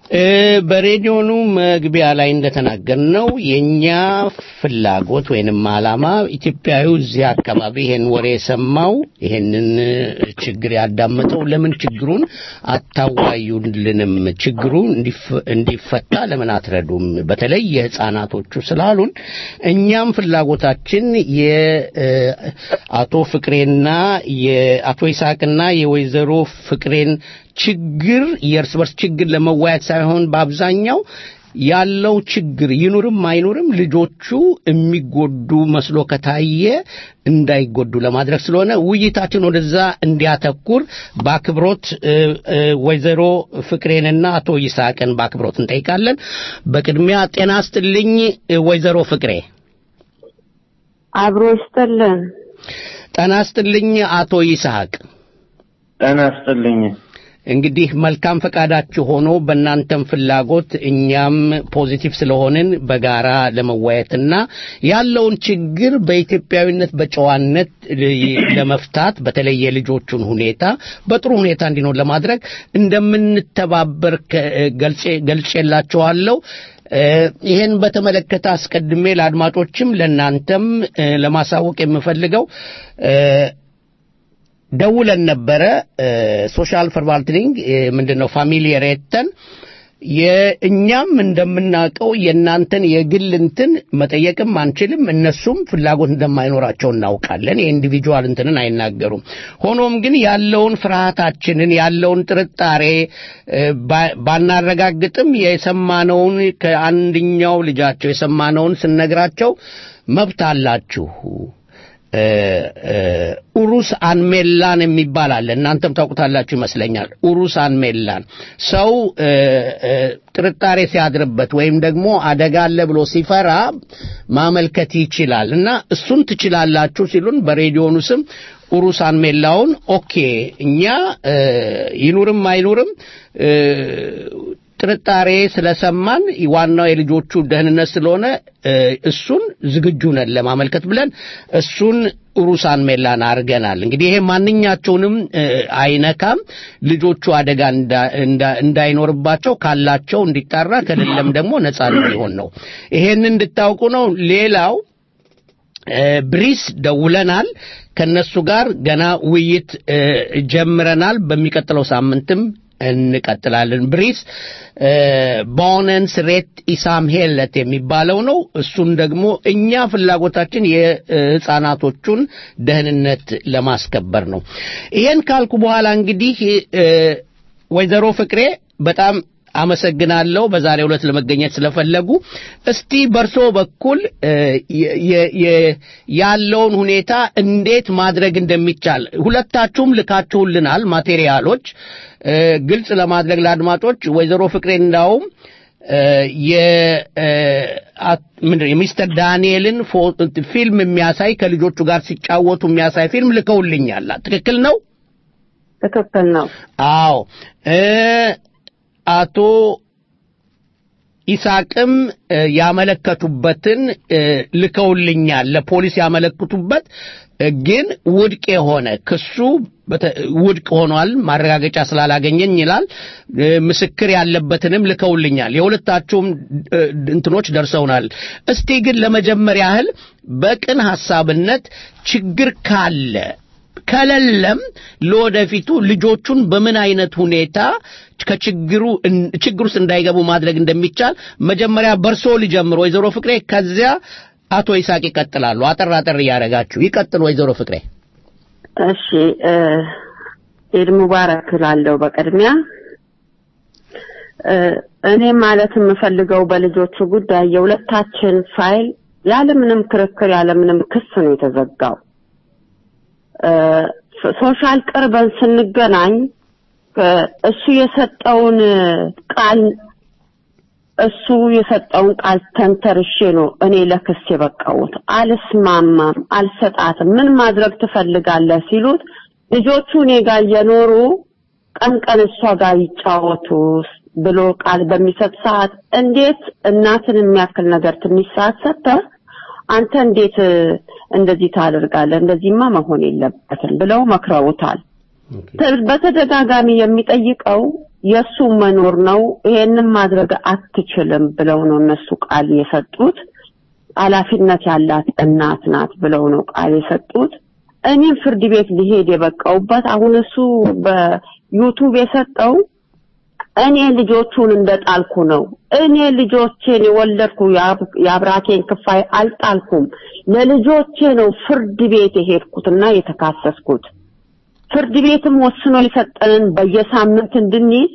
እ፣ በሬዲዮኑ መግቢያ ላይ እንደተናገርነው የኛ ፍላጎት ወይንም ዓላማ ኢትዮጵያዊ እዚህ አካባቢ ይሄን ወሬ የሰማው ይሄንን እ፣ ችግር ያዳመጠው ለምን ችግሩን አታዋዩልንም? ችግሩ እንዲፈ- እንዲፈታ ለምን አትረዱም? በተለይ የህፃናቶቹ ስላሉን እኛም ፍላጎታችን የአቶ ፍቅሬና የአቶ ይስሐቅና የወይዘሮ ፍቅሬን ችግር የእርስ በርስ ችግር ለመወያየት ሳይሆን በአብዛኛው ያለው ችግር ይኑርም አይኑርም ልጆቹ የሚጎዱ መስሎ ከታየ እንዳይጎዱ ለማድረግ ስለሆነ ውይይታችን ወደዛ እንዲያተኩር በአክብሮት እ፣ እ፣ ወይዘሮ ፍቅሬንና አቶ ይስሐቅን በአክብሮት እንጠይቃለን። በቅድሚያ ጤና ስጥልኝ እ፣ ወይዘሮ ፍቅሬ። አብሮ ይስጥልን። ጤና ስጥልኝ አቶ ይስሐቅ። ጤና ይስጥልኝ። እንግዲህ መልካም ፈቃዳችሁ ሆኖ በእናንተም ፍላጎት እኛም ፖዚቲቭ ስለሆንን በጋራ ለመወያየትና ያለውን ችግር በኢትዮጵያዊነት በጨዋነት ለመፍታት በተለይ የልጆቹን ሁኔታ በጥሩ ሁኔታ እንዲኖር ለማድረግ እንደምንተባበር ከ- ገልጬ- ገልጬላችኋለሁ። እ፣ ይህን በተመለከተ አስቀድሜ ለአድማጮችም ለእናንተም እ፣ ለማሳወቅ የምፈልገው እ፣ ደውለን ነበረ ሶሻል ፈርቫልትኒንግ ምንድን ነው ፋሚሊ ሬተን የእኛም እንደምናውቀው የእናንተን የግል እንትን መጠየቅም አንችልም እነሱም ፍላጎት እንደማይኖራቸው እናውቃለን የኢንዲቪጁዋል እንትንን አይናገሩም ሆኖም ግን ያለውን ፍርሃታችንን ያለውን ጥርጣሬ እ፣ ባ- ባናረጋግጥም የሰማነውን ከአንድኛው ልጃቸው የሰማነውን ስነግራቸው መብት አላችሁ እ፣ እ፣ ኡሩስ አንሜላን የሚባል አለ እናንተም ታውቁታላችሁ ይመስለኛል ኡሩስ አንሜላን ሰው እ፣ እ፣ ጥርጣሬ ሲያድርበት ወይም ደግሞ አደጋ አለ ብሎ ሲፈራ ማመልከት ይችላል እና እሱን ትችላላችሁ ሲሉን በሬዲዮኑ ስም ኡሩስ አንሜላውን ኦኬ እኛ እ፣ ይኑርም አይኑርም እ፣ ጥርጣሬ ስለሰማን ዋናው የልጆቹ ደህንነት ስለሆነ እ፣ እሱን ዝግጁ ነን ለማመልከት ብለን እሱን ሩሳን ሜላን አድርገናል። እንግዲህ ይሄ ማንኛቸውንም እ፣ አይነካም። ልጆቹ አደጋ እንዳ- እንዳ- እንዳይኖርባቸው ካላቸው እንዲጣራ ከሌለም ደግሞ ነጻ እንዲሆን ነው። ይሄን እንድታውቁ ነው። ሌላው እ፣ ብሪስ ደውለናል። ከነሱ ጋር ገና ውይይት እ፣ ጀምረናል። በሚቀጥለው ሳምንትም እንቀጥላለን። ብሪስ እ፣ ቦነንስ ሬት ኢሳም ሄለት የሚባለው ነው። እሱን ደግሞ እኛ ፍላጎታችን የህፃናቶቹን ደህንነት ለማስከበር ነው። ይሄን ካልኩ በኋላ እንግዲህ እ፣ ወይዘሮ ፍቅሬ በጣም አመሰግናለሁ በዛሬው ዕለት ለመገኘት ስለፈለጉ። እስቲ በርሶ በኩል እ፣ የ- የ- የ- ያለውን ሁኔታ እንዴት ማድረግ እንደሚቻል ሁለታችሁም ልካችሁልናል ማቴሪያሎች እ፣ ግልጽ ለማድረግ ለአድማጮች ወይዘሮ ፍቅሬ እንዳውም እ፣ የ- እ፣ አት- ምንድን ነው የሚስተር ዳንኤልን ፎ- ፊልም የሚያሳይ ከልጆቹ ጋር ሲጫወቱ የሚያሳይ ፊልም ልከውልኛል። ትክክል ነው? ትክክል ነው። አዎ እ አቶ ኢሳቅም እ፣ ያመለከቱበትን እ፣ ልከውልኛል ለፖሊስ ያመለክቱበት እ፣ ግን ውድቅ የሆነ ክሱ በተ- ውድቅ ሆኗል ማረጋገጫ ስላላገኘኝ ይላል እ፣ ምስክር ያለበትንም ልከውልኛል የሁለታችሁም እ፣ እንትኖች ደርሰውናል እስቲ ግን ለመጀመሪያ ያህል በቅን ሐሳብነት ችግር ካለ ከሌለም ለወደፊቱ ልጆቹን በምን አይነት ሁኔታ ከችግሩ እን- ችግር ውስጥ እንዳይገቡ ማድረግ እንደሚቻል መጀመሪያ በርሶ ሊጀምር ወይዘሮ ፍቅሬ ከዚያ አቶ ይስሐቅ ይቀጥላሉ አጠር አጠር እያደረጋችሁ ይቀጥል ወይዘሮ ፍቅሬ እሺ እ፣ ኢድ ሙባረክ እላለሁ በቅድሚያ እ፣ እኔ ማለት የምፈልገው በልጆቹ ጉዳይ የሁለታችን ፋይል ያለምንም ክርክር ያለምንም ክስ ነው የተዘጋው። እ፣ ሶሻል ቅርበን ስንገናኝ እ፣ እሱ የሰጠውን ቃል እሱ የሰጠውን ቃል ተንተርሼ ነው እኔ ለክስ የበቃሁት። አልስማማም፣ አልሰጣትም፣ ምን ማድረግ ትፈልጋለህ ሲሉት ልጆቹ እኔ ጋር እየኖሩ ቀን ቀን እሷ ጋር ይጫወቱ ብሎ ቃል በሚሰጥ ሰዓት እንዴት እናትን የሚያክል ነገር ትንሽ ሰዓት ሰጥተህ አንተ እንዴት እ፣ እንደዚህ ታደርጋለህ? እንደዚህማ መሆን የለበትም ብለው መክረውታል። ተ- በተደጋጋሚ የሚጠይቀው የእሱ መኖር ነው። ይሄንን ማድረግ አትችልም ብለው ነው እነሱ ቃል የሰጡት። ኃላፊነት ያላት እናት ናት ብለው ነው ቃል የሰጡት። እኔም ፍርድ ቤት ሊሄድ የበቃውበት አሁን እሱ በዩቱብ የሰጠው እኔ ልጆቹን እንደጣልኩ ነው። እኔ ልጆቼን የወለድኩ የአብ- የአብራኬን ክፋይ አልጣልኩም። ለልጆቼ ነው ፍርድ ቤት የሄድኩትና የተካሰስኩት። ፍርድ ቤትም ወስኖ የሰጠንን በየሳምንት እንድንይዝ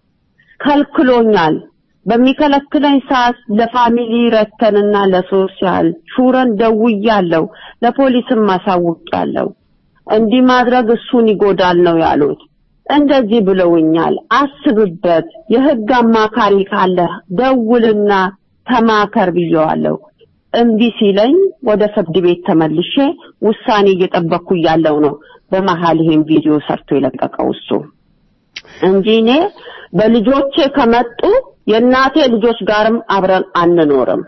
ከልክሎኛል። በሚከለክለኝ ሰዓት ለፋሚሊ ረተንና ለሶሻል ሹረን ደውያለሁ፣ ለፖሊስም አሳውቄያለሁ። እንዲህ ማድረግ እሱን ይጎዳል ነው ያሉት። እንደዚህ ብለውኛል። አስብበት፣ የህግ አማካሪ ካለ ደውልና ተማከር ብየዋለሁ። እምቢ ሲለኝ ወደ ፍርድ ቤት ተመልሼ ውሳኔ እየጠበቅኩ እያለሁ ነው በመሀል ይሄን ቪዲዮ ሰርቶ የለቀቀው እሱ እንጂ እኔ በልጆቼ ከመጡ የእናቴ ልጆች ጋርም አብረን አንኖርም።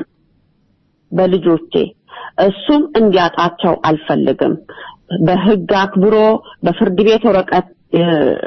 በልጆቼ እሱም እንዲያጣቸው አልፈልግም። በህግ አክብሮ በፍርድ ቤት ወረቀት እ፣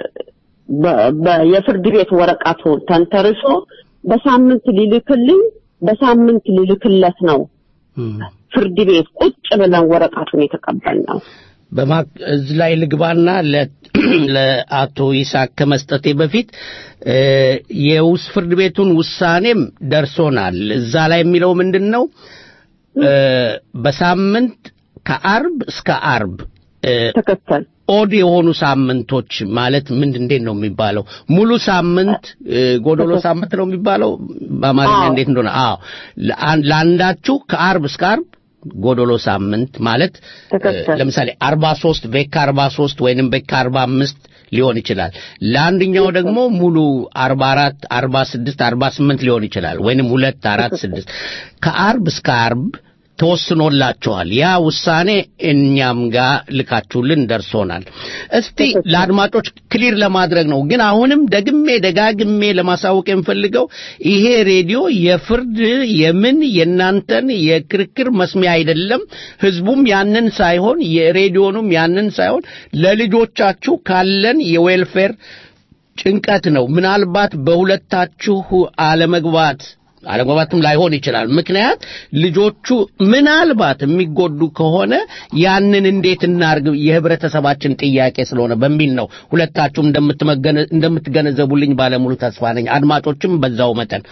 በ- በ- የፍርድ ቤት ወረቀቱን ተንተርሶ በሳምንት ሊልክልኝ በሳምንት ሊልክለት ነው ፍርድ ቤት ቁጭ ብለን ወረቀቱን የተቀበልነው። በማ እዚህ ላይ ልግባና ለ- ለአቶ ይስሐቅ ከመስጠቴ በፊት እ፣ የውስ ፍርድ ቤቱን ውሳኔም ደርሶናል። እዛ ላይ የሚለው ምንድን ነው? እ፣ በሳምንት ከአርብ እስከ አርብ እ፣ ትክክል ኦድ የሆኑ ሳምንቶች ማለት ምን እንዴት ነው የሚባለው? ሙሉ ሳምንት እ፣ ጎዶሎ ሳምንት ነው የሚባለው በአማርኛ አዎ። እንዴት እንደሆነ? አዎ ለአን- ለአንዳችሁ ከአርብ እስከ አርብ ጎዶሎ ሳምንት ማለት እ፣ ትክክል። ለምሳሌ 43 ቤካ 43 ወይንም ቤካ 45 ሊሆን ይችላል። ለአንደኛው ደግሞ ሙሉ 44 46 48 ሊሆን ይችላል ወይንም 2 4 6 ከአርብ እስከ አርብ ተወስኖላችኋል። ያ ውሳኔ እኛም ጋር ልካችሁልን ደርሶናል። እስቲ ለአድማጮች ክሊር ለማድረግ ነው። ግን አሁንም ደግሜ ደጋግሜ ለማሳወቅ የምፈልገው ይሄ ሬዲዮ የፍርድ የምን የእናንተን የክርክር መስሚያ አይደለም። ህዝቡም ያንን ሳይሆን የሬዲዮኑም ያንን ሳይሆን ለልጆቻችሁ ካለን የዌልፌር ጭንቀት ነው። ምናልባት በሁለታችሁ አለመግባት አለመግባትም ላይሆን ይችላል። ምክንያት ልጆቹ ምናልባት የሚጎዱ ከሆነ ያንን እንዴት እናርግ የህብረተሰባችን ጥያቄ ስለሆነ በሚል ነው። ሁለታችሁም እንደምትመገነ- እንደምትገነዘቡልኝ ባለሙሉ ተስፋ ነኝ። አድማጮችም በዛው መጠን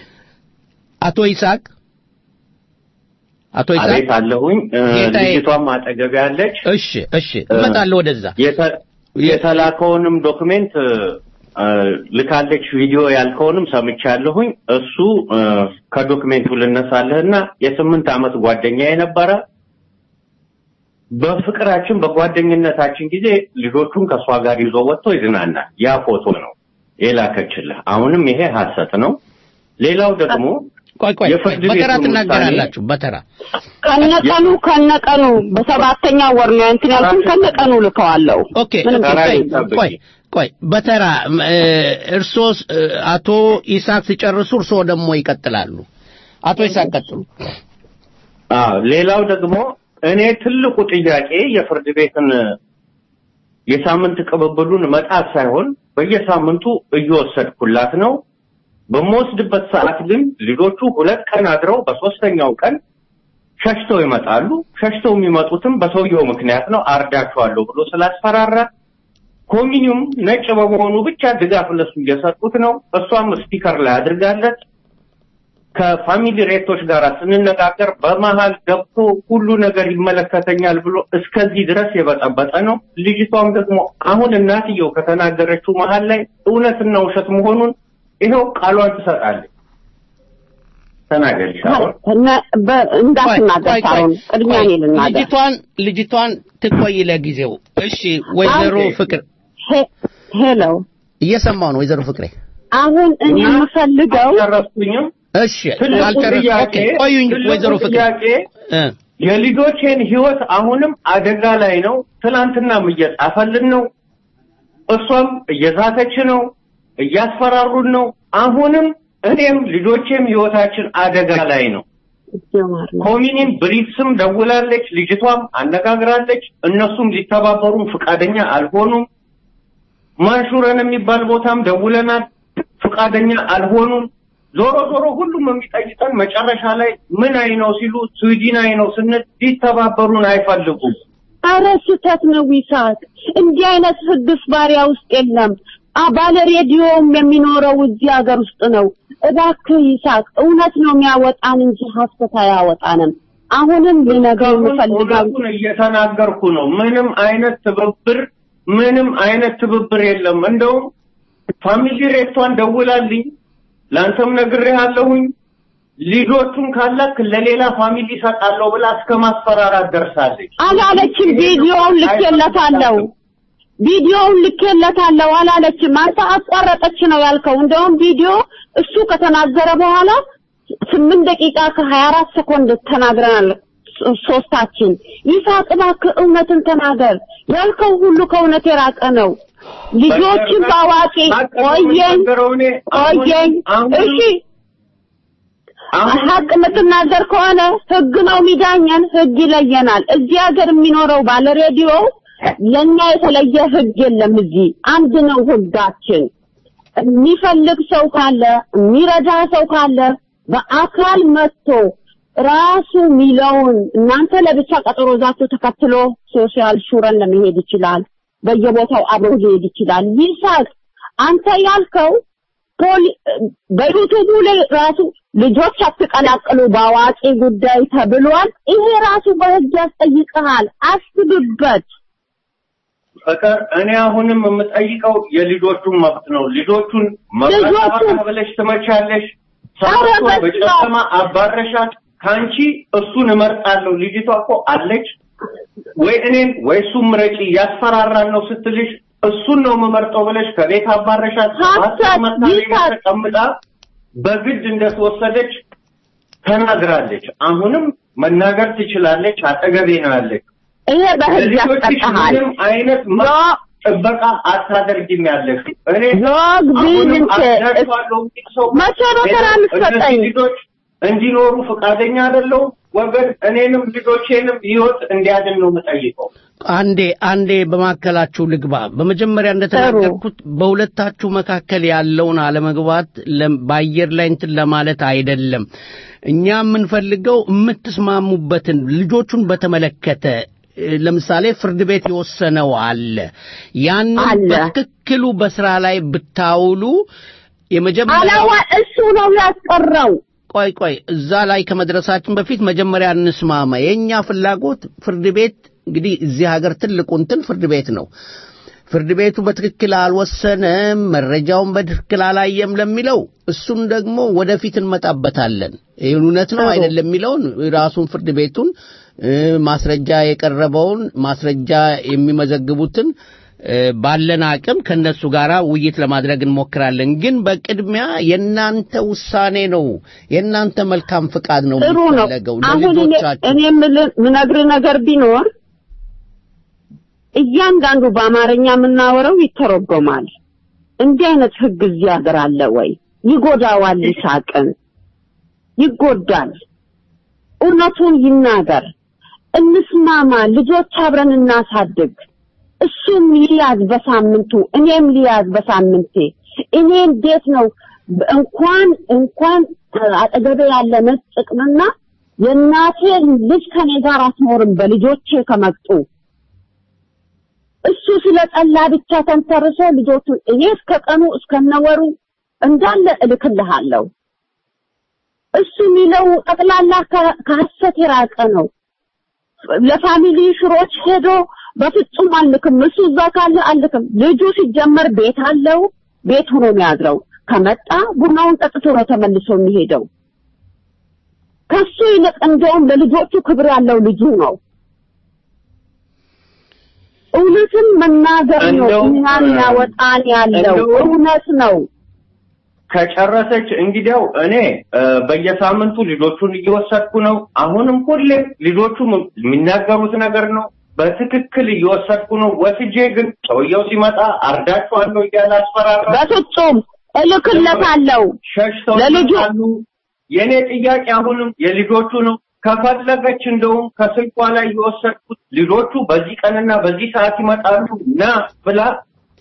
አቶ ይስሐቅ አቶ ይስሐቅ አቤት አለሁኝ። እ፣ ጌታዬ። ልጅቷም አጠገቤ ያለች እሺ እሺ እመጣለሁ ወደዛ የተ- የተላከውንም ዶክሜንት እ፣ ልካለች። ቪዲዮ ያልከውንም ሰምቻለሁኝ። እሱ እ፣ ከዶክሜንቱ ልነሳለህና የስምንት ዓመት ጓደኛ የነበረ በፍቅራችን በጓደኝነታችን ጊዜ ልጆቹን ከእሷ ጋር ይዞ ወጥቶ ይዝናናል። ያ ፎቶ ነው የላከችልህ። አሁንም ይሄ ሐሰት ነው። ሌላው ደግሞ ቆይ ቆይ ቆይ፣ የፍርድ በተራ ቤቱን ትናገራላችሁ በተራ ከነቀኑ ከነቀኑ በሰባተኛ ወር ነው እንትን ያልኩኝ ከነቀኑ ልከዋለሁ። ኦኬ ምንም ኦኬ፣ ተራ ቆይ ይጠብቂ። ቆይ ቆይ በተራ እ፣ እርሶስ እ፣ አቶ ይስሐቅ ሲጨርሱ እርሶ ደግሞ ይቀጥላሉ። አቶ ይስሐቅ ቀጥሉ። አዎ ሌላው ደግሞ እኔ ትልቁ ጥያቄ የፍርድ ቤትን የሳምንት ቅብብሉን መጣት ሳይሆን በየሳምንቱ እየወሰድኩላት ነው። በምወስድበት ሰዓት ግን ልጆቹ ሁለት ቀን አድረው በሶስተኛው ቀን ሸሽተው ይመጣሉ። ሸሽተው የሚመጡትም በሰውየው ምክንያት ነው። አርዳቸዋለሁ ብሎ ስላስፈራራ ኮሚኒውም ነጭ በመሆኑ ብቻ ድጋፍ ለሱ እየሰጡት ነው። እሷም ስፒከር ላይ አድርጋለት ከፋሚሊ ሬቶች ጋር ስንነጋገር በመሀል ገብቶ ሁሉ ነገር ይመለከተኛል ብሎ እስከዚህ ድረስ የበጠበጠ ነው። ልጅቷም ደግሞ አሁን እናትየው ከተናገረችው መሀል ላይ እውነትና ውሸት መሆኑን ይኸው ቃሏን ትሰጣለች። ተናገሪ ሳይሆን እነ- በ- እንዳትናገር ቆይ፣ ቆይ፣ ሳይሆን ቅድሚያ እኔ ልናገር። ልጅቷን ልጅቷን ትቆይ ለጊዜው። እሺ ወይዘሮ ኦኬ። ፍቅር ሄ- ሄሎ እየሰማው ነው ወይዘሮ ፍቅሬ። አሁን እኔ እና የምፈልገው አልጨረስኩኝም። እሺ ትልቁ አልጨረስ ጥያቄ ኦኬ ቆዩኝ ትልቁ ወይዘሮ ፍቅሬ ጥያቄ እ የልጆቼን ህይወት አሁንም አደጋ ላይ ነው። ትናንትናም እየጻፈልን ነው። እሷም እየዛተች ነው፣ እያስፈራሩን ነው። አሁንም እኔም ልጆቼም ህይወታችን አደጋ ላይ ነው። ጀማር ነው። ኮሚኒን ብሪትስም ደውላለች፣ ልጅቷም አነጋግራለች። እነሱም ሊተባበሩም ፈቃደኛ አልሆኑም። ማንሹረን የሚባል ቦታም ደውለናል። ፈቃደኛ አልሆኑም። ዞሮ ዞሮ ሁሉም የሚጠይቀን መጨረሻ ላይ ምን አይ ነው ሲሉ ስዊድን አይ ነው ስንል ሊተባበሩን አይፈልጉም። አረ ስህተት ነው ይሳቅ። እንዲህ አይነት ህግስ ባሪያ ውስጥ የለም። አ ባለ ሬዲዮም የሚኖረው እዚህ ሀገር ውስጥ ነው። እባክህ ይሳቅ፣ እውነት ነው የሚያወጣን እንጂ ሀሰት አያወጣንም። አሁንም ልነግርህ የምፈልገው እውነቱን እየተናገርኩ ነው። ምንም አይነት ትብብር ምንም አይነት ትብብር የለም። እንደውም ፋሚሊ ሬቷን ደውላልኝ ለአንተም ነግሬሃለሁኝ ልጆቹን ካላክ ለሌላ ፋሚሊ እሰጣለሁ ብላ እስከ ማስፈራራት ደርሳለች። አላለችም። ቪዲዮውን ልኬለታለሁ ቪዲዮውን ልኬለታለሁ አላለችም። አንተ አቋረጠች ነው ያልከው። እንደውም ቪዲዮ እሱ ከተናገረ በኋላ ስምንት ደቂቃ ከሀያ አራት ሰኮንድ ተናግረናል ሶ- ሶስታችን። ይሳቅ እባክህ እውነትን ተናገር። ያልከው ሁሉ ከእውነት የራቀ ነው። ልጆችን በአዋቂ ቆየኝ ቆየኝ። እሺ ሀቅ የምትናገር ከሆነ ህግ ነው የሚዳኘን፣ ህግ ይለየናል። እዚህ ሀገር የሚኖረው ባለ ሬዲዮ ለኛ የተለየ ህግ የለም። እዚህ አንድ ነው ህጋችን። የሚፈልግ ሰው ካለ የሚረዳ ሰው ካለ በአካል መጥቶ ራሱ ሚለውን እናንተ ለብቻ ቀጠሮ ዛችሁ ተከትሎ ሶሻል ሹረን ለመሄድ ይችላል። በየቦታው አብሮ ሊሄድ ይችላል። ይሳቅ አንተ ያልከው ፖሊ በዩቱቡ ላይ ራሱ ልጆች አትቀላቅሉ በአዋቂ ጉዳይ ተብሏል። ይሄ ራሱ በህግ ያስጠይቅሃል። አስብበት። ፍቅር እኔ አሁንም የምጠይቀው የልጆቹን መብት ነው። ልጆቹን መብት ብለሽ ትመቻለሽ። ሰራቷ በጨለማ አባረሻት። ካንቺ እሱን እመርጣለሁ። ልጅቷ እኮ አለች ወይ እኔን ወይ እሱን ምረጪ ያስፈራራን ነው ስትልሽ እሱን ነው የምመርጠው ብለሽ ከቤት አባረሻት። ተቀምጣ በግድ እንደተወሰደች ተናግራለች። አሁንም መናገር ትችላለች። አጠገቤ ነው ያለች። ይሄ በህግ ያስጠቃሃል። ምንም አይነት መ- ጥበቃ አታደርጊም ያለሽ እኔ ዞግ አሁንም ቢልንት አስደርሷለሁ የሚል ሰው መቼ ነው ስራ የምትሰጠኝ? እነዚህ ልጆች እንዲኖሩ ፈቃደኛ አይደለሁም። ወገን እኔንም ልጆቼንም ህይወት እንዲያድን ነው የምጠይቀው። አንዴ አንዴ በማካከላችሁ ልግባ። በመጀመሪያ እንደተናገርኩት በሁለታችሁ መካከል ያለውን አለመግባት ለም- በአየር ላይ እንትን ለማለት አይደለም። እኛ የምንፈልገው የምትስማሙበትን ልጆቹን በተመለከተ እ፣ ለምሳሌ ፍርድ ቤት የወሰነው አለ። ያንን አለ። በትክክሉ በስራ ላይ ብታውሉ የመጀመሪያው አላዋ እሱ ነው ያስቀረው። ቆይ ቆይ እዛ ላይ ከመድረሳችን በፊት መጀመሪያ እንስማማ። የእኛ ፍላጎት ፍርድ ቤት እንግዲህ እዚህ ሀገር ትልቁ እንትን ፍርድ ቤት ነው። ፍርድ ቤቱ በትክክል አልወሰነም፣ መረጃውን በትክክል አላየም ለሚለው እሱን ደግሞ ወደፊት እንመጣበታለን። ይህ እውነት ነው አይደለም የሚለውን ራሱን ፍርድ ቤቱን እ፣ ማስረጃ የቀረበውን ማስረጃ የሚመዘግቡትን እ፣ ባለን አቅም ከነሱ ጋር ውይይት ለማድረግ እንሞክራለን። ግን በቅድሚያ የእናንተ ውሳኔ ነው፣ የእናንተ መልካም ፍቃድ ነው ጥሩ ነው። የሚፈለገው አሁን እኔ ለልጆቻችሁ። እኔ የምልህ ምነግርህ ነገር ቢኖር እያንዳንዱ በአማርኛ የምናወራው ይተረጎማል። እንዲህ አይነት ህግ እዚህ ሀገር አለ ወይ? ይጎዳዋል። ይሳቅን ይጎዳል። እውነቱን ይናገር። እንስማማ። ልጆች አብረን እናሳድግ። እሱም ሊያዝ በሳምንቱ እኔም ሊያዝ በሳምንቴ። እኔ እንዴት ነው እንኳን እንኳን አጠገቤ ያለ መስጥቅምና የእናቴ ልጅ ከኔ ጋር አትኖርም በልጆቼ ከመጡ እሱ ስለ ጠላ ብቻ ተንተርሶ ልጆቹን እኔ እስከ ቀኑ እስከነወሩ እንዳለ እልክልሃለሁ። እሱ የሚለው ጠቅላላ ከ- ከሐሰት የራቀ ነው። ለፋሚሊ ሽሮች ሄዶ በፍጹም አልክም፣ እሱ እዛ ካለ አልክም። ልጁ ሲጀመር ቤት አለው፣ ቤት ሆኖ የሚያድረው ከመጣ ቡናውን ጠጥቶ ነው ተመልሶ የሚሄደው። ከሱ ይልቅ እንደውም ለልጆቹ ክብር ያለው ልጁ ነው። እውነትን መናገር ነው እንደው- እኛን ያወጣን ያለው እንደው- እውነት ነው። ከጨረሰች እንግዲያው እኔ እ፣ በየሳምንቱ ልጆቹን እየወሰድኩ ነው። አሁንም ሁሌም ልጆቹ ም- የሚናገሩት ነገር ነው በትክክል እየወሰድኩ ነው። ወስጄ ግን ሰውየው ሲመጣ አርዳችኋለሁ እያለ አስፈራራ። በፍጹም እልክለታለሁ። ሸሽተው ለልጁ ይመጣሉ። የእኔ ጥያቄ አሁንም የልጆቹ ነው። ከፈለገች እንደውም ከስልኳ ላይ የወሰድኩት ልጆቹ በዚህ ቀንና በዚህ ሰዓት ይመጣሉ ና ብላ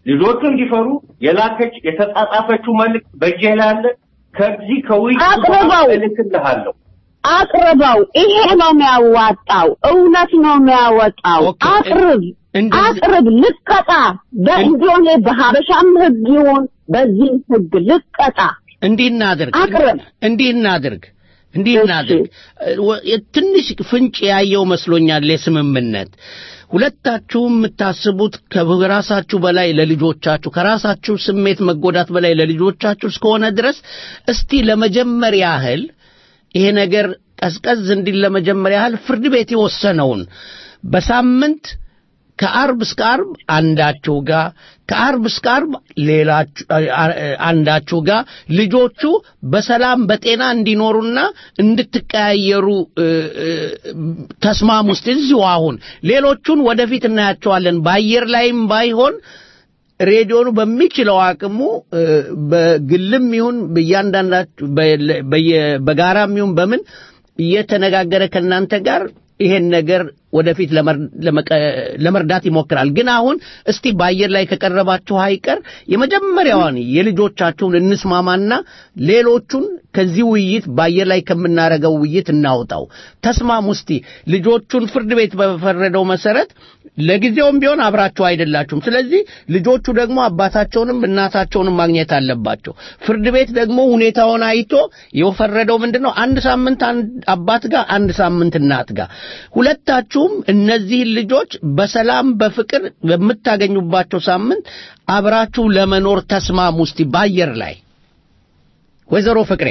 ልጆቹ እንዲፈሩ የላከች የተጻጻፈችው መልዕክት በእጄ ላይ አለ። ከዚህ ከውይይቱ አቅርበው። በኋላ እልክልሃለሁ። አቅርበው። ይሄ ነው የሚያዋጣው። እውነት ነው የሚያወጣው። ኦኬ። አቅርብ እንደዚህ- አቅርብ። ልቀጣ በእንዲሆን በሀበሻም ህግ ይሁን በዚህም ህግ ልቀጣ። እንዲህ እናድርግ አቅርብ። እንዲህ እናድርግ እንዲህ እሺ። እናድርግ እ፣ ወ- ትንሽ ፍንጭ ያየው መስሎኛል የስምምነት ሁለታችሁም የምታስቡት ከራሳችሁ በላይ ለልጆቻችሁ ከራሳችሁ ስሜት መጎዳት በላይ ለልጆቻችሁ እስከሆነ ድረስ እስቲ ለመጀመር ያህል ይሄ ነገር ቀዝቀዝ እንዲል ለመጀመር ያህል ፍርድ ቤት የወሰነውን በሳምንት ከአርብ እስከ አርብ አንዳችሁ ጋር ከአርብ እስከ አርብ ሌላችሁ አ- አንዳችሁ ጋር ልጆቹ በሰላም በጤና እንዲኖሩና እንድትቀያየሩ እ፣ እ፣ ተስማሙ። እስቲ እዚሁ አሁን ሌሎቹን ወደፊት እናያቸዋለን። በአየር ላይም ባይሆን ሬዲዮኑ በሚችለው አቅሙ እ፣ በግልም ይሁን በእያንዳንዳችሁ በ- በየ- በጋራም ይሁን በምን እየተነጋገረ ከእናንተ ጋር ይሄን ነገር ወደፊት ለመር- ለመቀ- ለመርዳት ይሞክራል። ግን አሁን እስቲ በአየር ላይ ከቀረባችሁ አይቀር የመጀመሪያዋን የልጆቻችሁን እንስማማና ሌሎቹን ከዚህ ውይይት በአየር ላይ ከምናረገው ውይይት እናውጣው። ተስማሙ። እስቲ ልጆቹን ፍርድ ቤት በፈረደው መሰረት ለጊዜውም ቢሆን አብራችሁ አይደላችሁም። ስለዚህ ልጆቹ ደግሞ አባታቸውንም እናታቸውንም ማግኘት አለባቸው። ፍርድ ቤት ደግሞ ሁኔታውን አይቶ የፈረደው ምንድን ነው? አንድ ሳምንት አንድ አባት ጋር፣ አንድ ሳምንት እናት ጋር ሁለታችሁም እነዚህን ልጆች በሰላም በፍቅር በምታገኙባቸው ሳምንት አብራችሁ ለመኖር ተስማሙ። እስቲ በአየር ላይ ወይዘሮ ፍቅሬ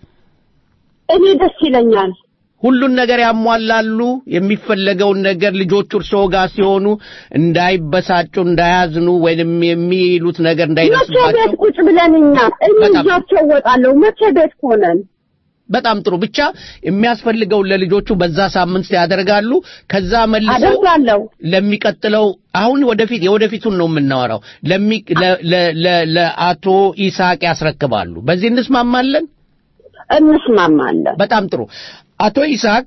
እኔ ደስ ይለኛል። ሁሉን ነገር ያሟላሉ። የሚፈለገውን ነገር ልጆቹ እርስዎ ጋር ሲሆኑ እንዳይበሳጩ፣ እንዳያዝኑ ወይንም የሚሉት ነገር መቼ ቤት እንዳይደርስባቸው ቁጭ ብለን እኛ እኔ በጣም- ይዣቸው እወጣለሁ። መቼ ቤት ሆነን በጣም ጥሩ። ብቻ የሚያስፈልገውን ለልጆቹ በዛ ሳምንት ያደርጋሉ። ከዛ መልሰው አደርጋለሁ። ለሚቀጥለው አሁን ወደፊት የወደፊቱን ነው የምናወራው። ለሚ ለ- ለ- ለ- ለአቶ ይስሐቅ ያስረክባሉ። በዚህ እንስማማለን። እንስማማለን። በጣም ጥሩ። አቶ ይስሐቅ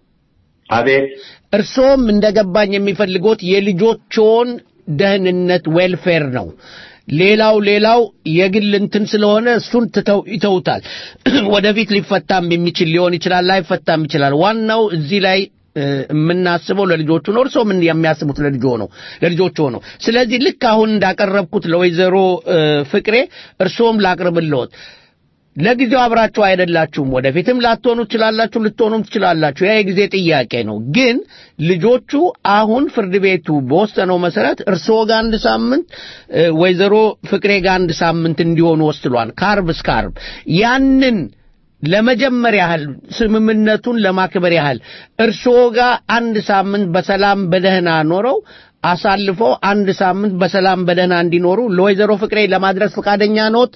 አቤት እርሶም እንደገባኝ የሚፈልጉት የልጆችዎን ደህንነት ዌልፌር ነው። ሌላው ሌላው የግል እንትን ስለሆነ እሱን ትተው ይተውታል። ወደፊት ሊፈታም የሚችል ሊሆን ይችላል፣ ላይፈታም ይችላል። ዋናው እዚህ ላይ እ፣ የምናስበው ለልጆቹ ነው። እርስዎ ምን የሚያስቡት ለልጆ ነው ለልጆቹ ነው። ስለዚህ ልክ አሁን እንዳቀረብኩት ለወይዘሮ እ፣ ፍቅሬ እርስዎም ላቅርብልዎት። ለጊዜው አብራችሁ አይደላችሁም። ወደፊትም ላትሆኑ ትችላላችሁ፣ ልትሆኑም ትችላላችሁ። ያ የጊዜ ጥያቄ ነው። ግን ልጆቹ አሁን ፍርድ ቤቱ በወሰነው መሰረት እርስዎ ጋር አንድ ሳምንት እ፣ ወይዘሮ ፍቅሬ ጋር አንድ ሳምንት እንዲሆኑ ወስኗል። ከአርብ እስከ አርብ ያንን ለመጀመር ያህል ስምምነቱን ለማክበር ያህል እርስዎ ጋር አንድ ሳምንት በሰላም በደህና ኖረው አሳልፎ አንድ ሳምንት በሰላም በደህና እንዲኖሩ ለወይዘሮ ፍቅሬ ለማድረስ ፈቃደኛ ኖት?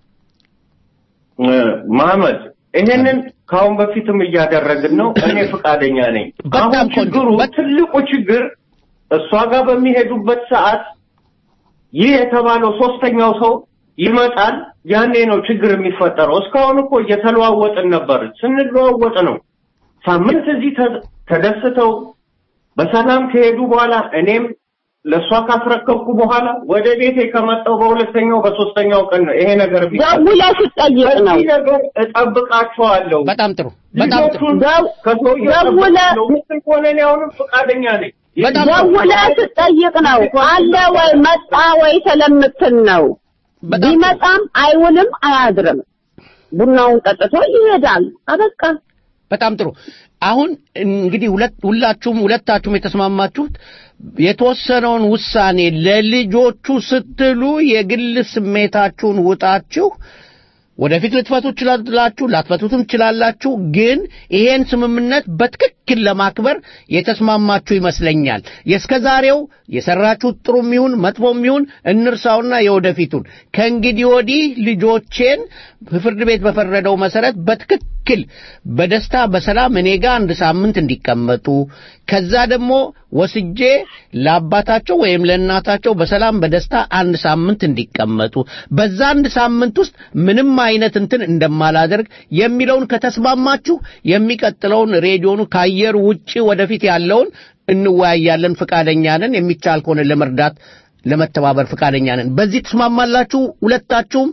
እ፣ መሐመድ ይሄንን ከአሁን በፊትም እያደረግን ነው። እኔ ፈቃደኛ ነኝ። በጣም አሁን ቆንጆ። ችግሩ በ- ትልቁ ችግር እሷ ጋር በሚሄዱበት ሰዓት ይህ የተባለው ሶስተኛው ሰው ይመጣል። ያኔ ነው ችግር የሚፈጠረው። እስካሁን እኮ እየተለዋወጥን ነበር። ስንለዋወጥ ነው ሳምንት እዚህ ተ- ተደስተው በሰላም ከሄዱ በኋላ እኔም ለእሷ ካስረከብኩ በኋላ ወደ ቤቴ ከመጣሁ በሁለተኛው በሶስተኛው ቀን ነው ይሄ ነገር ቢፈጠር። ደውለህ ስትጠይቅ ነው። በዚህ ነገር እጠብቃቸዋለሁ። በጣም ጥሩ በጣም ጥሩ ልጆቹን ደው- ከሰውየው ደውለህ- እጠብቃለሁ የምትል ከሆነ እኔ አሁንም ፈቃደኛ ነኝ። በጣም ደውለህ ስትጠይቅ ነው አለ ወይ መጣ ወይ ስለምትል ነው። በጣም ጥሩ። ቢመጣም አይውልም አያድርም። ቡናውን ጠጥቶ ይሄዳል። አበቃ። በጣም ጥሩ። አሁን እንግዲህ ሁለት ሁላችሁም ሁለታችሁም የተስማማችሁት የተወሰነውን ውሳኔ ለልጆቹ ስትሉ የግል ስሜታችሁን ውጣችሁ ወደፊት ልትፈቱ ትችላላችሁ፣ ላትፈቱትም ትችላላችሁ። ግን ይሄን ስምምነት በትክክል ለማክበር የተስማማችሁ ይመስለኛል። የእስከ ዛሬው የሰራችሁት ጥሩም ይሁን መጥፎም ይሁን እንርሳውና የወደፊቱን ከእንግዲህ ወዲህ ልጆቼን ፍርድ ቤት በፈረደው መሰረት በትክክል በደስታ በሰላም እኔ ጋር አንድ ሳምንት እንዲቀመጡ ከዛ ደግሞ ወስጄ ለአባታቸው ወይም ለእናታቸው በሰላም በደስታ አንድ ሳምንት እንዲቀመጡ በዛ አንድ ሳምንት ውስጥ ምንም አይነት እንትን እንደማላደርግ የሚለውን ከተስማማችሁ የሚቀጥለውን ሬዲዮኑ ከአየር ውጪ ወደፊት ያለውን እንወያያለን። ፈቃደኛ ነን። የሚቻል ከሆነ ለመርዳት ለመተባበር ፈቃደኛ ነን። በዚህ ትስማማላችሁ ሁለታችሁም?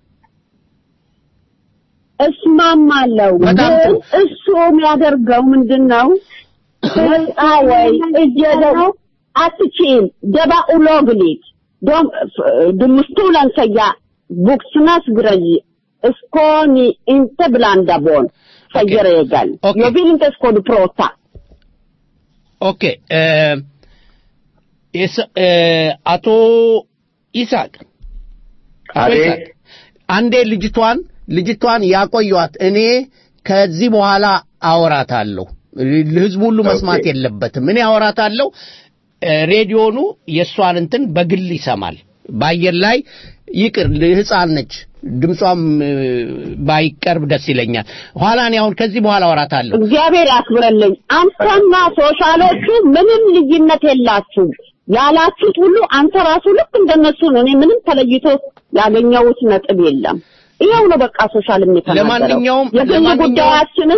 እስማማለሁ። በጣም ግን ጥሩ። እሱ የሚያደርገው ምንድን ነው? ህፃ ወይ እጀደው አትችም ደባ ኡሎግሊት ዶም ድምስቱለን ሰያ ቡክስናስ ግረይ እስኮኒ inte blanda barn säger regeln. Okej. Jag vill inte skåda prata. ኦኬ እ፣ ኢሳ- እ፣ አቶ ይስሐቅ አቶ አቤት። ይስሐቅ አንዴ ልጅቷን ልጅቷን ያቆዩት እኔ ከዚህ በኋላ አወራታለሁ ህዝቡ ሁሉ መስማት ኦኬ። የለበትም እኔ አወራታለሁ እ፣ ሬዲዮኑ የእሷን እንትን በግል ይሰማል በአየር ላይ ይቅር ህፃን ነች ድምጿም እ፣ ባይቀርብ ደስ ይለኛል ኋላ እኔ አሁን ከዚህ በኋላ አወራታለሁ እግዚአብሔር ያክብረልኝ። አንተና ሶሻሎቹ ምንም ልዩነት የላችሁም። ያላችሁት ሁሉ አንተ ራሱ ልክ እንደነሱ ነው። እኔ ምንም ተለይቶ ያገኘሁት ነጥብ የለም። ይኸው ነው በቃ ሶሻል የሚተናገረው። ለማንኛውም- የግል ለማንኛውም- ጉዳያችንን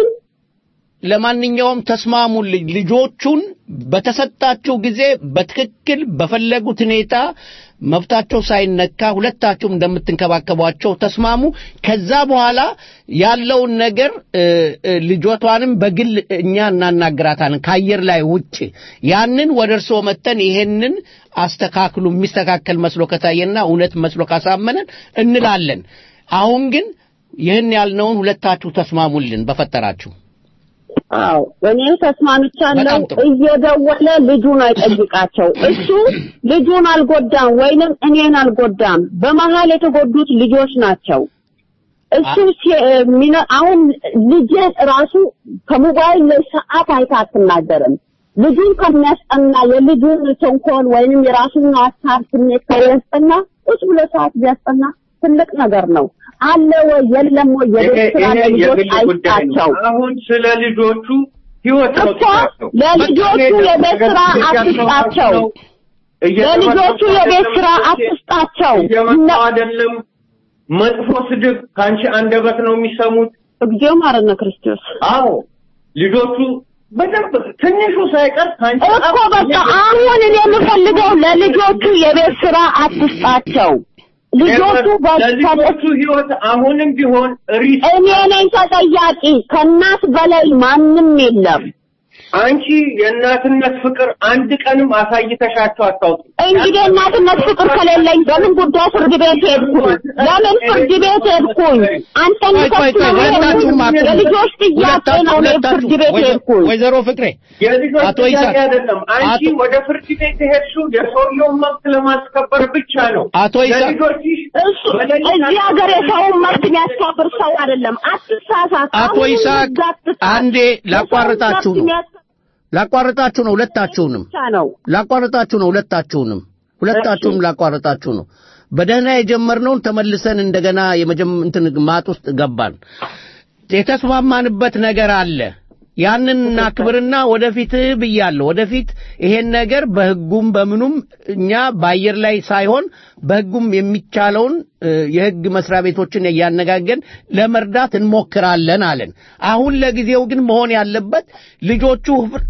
ለማንኛውም ተስማሙልኝ። ልጆቹን በተሰጣቸው ጊዜ በትክክል በፈለጉት ሁኔታ መብታቸው ሳይነካ ሁለታችሁም እንደምትንከባከቧቸው ተስማሙ። ከዛ በኋላ ያለውን ነገር እ፣ እ፣ ልጆቷንም በግል እኛ እናናግራታለን ከአየር ላይ ውጭ። ያንን ወደ እርስዎ መተን ይሄንን አስተካክሉ የሚስተካከል መስሎ ከታየና እውነት መስሎ ካሳመነን እንላለን። አሁን ግን ይህን ያልነውን ሁለታችሁ ተስማሙልን በፈጠራችሁ። አዎ እኔ ተስማምቻለሁ። በጣም ጥሩ። እየደወለ ልጁን አይጠይቃቸው። እሱ ልጁን አልጎዳም ወይንም እኔን አልጎዳም። በመሀል የተጎዱት ልጆች ናቸው። እሱ ሲ- ሚነ- አሁን ልጅ ራሱ ከሞባይል ላይ ሰዓት አይታ አትናገርም። ልጁን ከሚያስጠና የልጁን ተንኮል ወይንም የራሱን ሀሳብ ስሜት ከሚያስጠና ቁጭ ብሎ ሰዓት ቢያስጠና ትልቅ ነገር ነው። አለ ወይ የለም ወይ ይሄ የቤት ስራ ይሄ ለልጆች የግል ጉዳይ ነው። አይስጣቸው። አሁን ስለ ልጆቹ ህይወት ነው እኮ ጥያቄው። ለልጆቹ የቤት ስራ አትስጣቸው። ለልጆቹ የቤት ስራ አትስጣቸው። እየመጣው አይደለም መጥፎ ስድብ ከአንቺ አንደበት ነው የሚሰሙት። እግዚኦ ማረነ ክርስቶስ አዎ ልጆቹ በደንብ ትንሹ ሳይቀር ከአንቺ እኮ በቃ አሁን እኔ የምፈልገው ለልጆቹ የቤት ስራ አትስጣቸው። ልጆቹ ለልጆቹ ህይወት አሁንም ቢሆን ሪስ እኔ ነኝ ተጠያቂ። ከእናት በላይ ማንም የለም። አንቺ የእናትነት ፍቅር አንድ ቀንም አሳይተሻቸው አታውቂ። እንግዲህ እናትነት ፍቅር ከሌለኝ በምን ጉዳይ ፍርድ ቤት ሄድኩኝ? ለምን ፍርድ ቤት ሄድኩኝ? አንተን ቆይ ቆይ ቆይ ሁለታችሁም አቁሙ። የልጆች ጥያቄ ነው እኔ ፍርድ ቤት ወይዘ- ሄድኩኝ። ወይዘሮ ፍቅሬ የልጆች አቶ ጥያቄ ይስሐቅ፣ አይደለም። አንቺ አቶ- ወደ ፍርድ ቤት የሄድሽው የሰውየውን መብት ለማስከበር ብቻ ነው። አቶ ይስሐቅ፣ ለልጆችሽ እሱ እዚህ ሀገር የሰውን መብት የሚያስከብር ሰው አይደለም። አትሳሳት። አቶ አሁን ይስሐቅ እዛ አትሳት። አንዴ ላቋርጣችሁ የሰውን ነው መብት ላቋርጣችሁ ነው ሁለታችሁንም ብቻ ነው። ላቋርጣችሁ ነው ሁለታችሁንም ሁለታችሁንም ላቋርጣችሁ ነው። በደህና የጀመርነውን ተመልሰን እንደገና የመጀመ እንትን ማጥ ውስጥ ገባን። የተስማማንበት ነገር አለ። ያንን እናክብርና ወደፊት ብያለሁ። ወደፊት ይሄን ነገር በህጉም በምኑም እኛ በአየር ላይ ሳይሆን በህጉም የሚቻለውን እ፣ የህግ መስሪያ ቤቶችን እያነጋገን ለመርዳት እንሞክራለን አለን። አሁን ለጊዜው ግን መሆን ያለበት ልጆቹ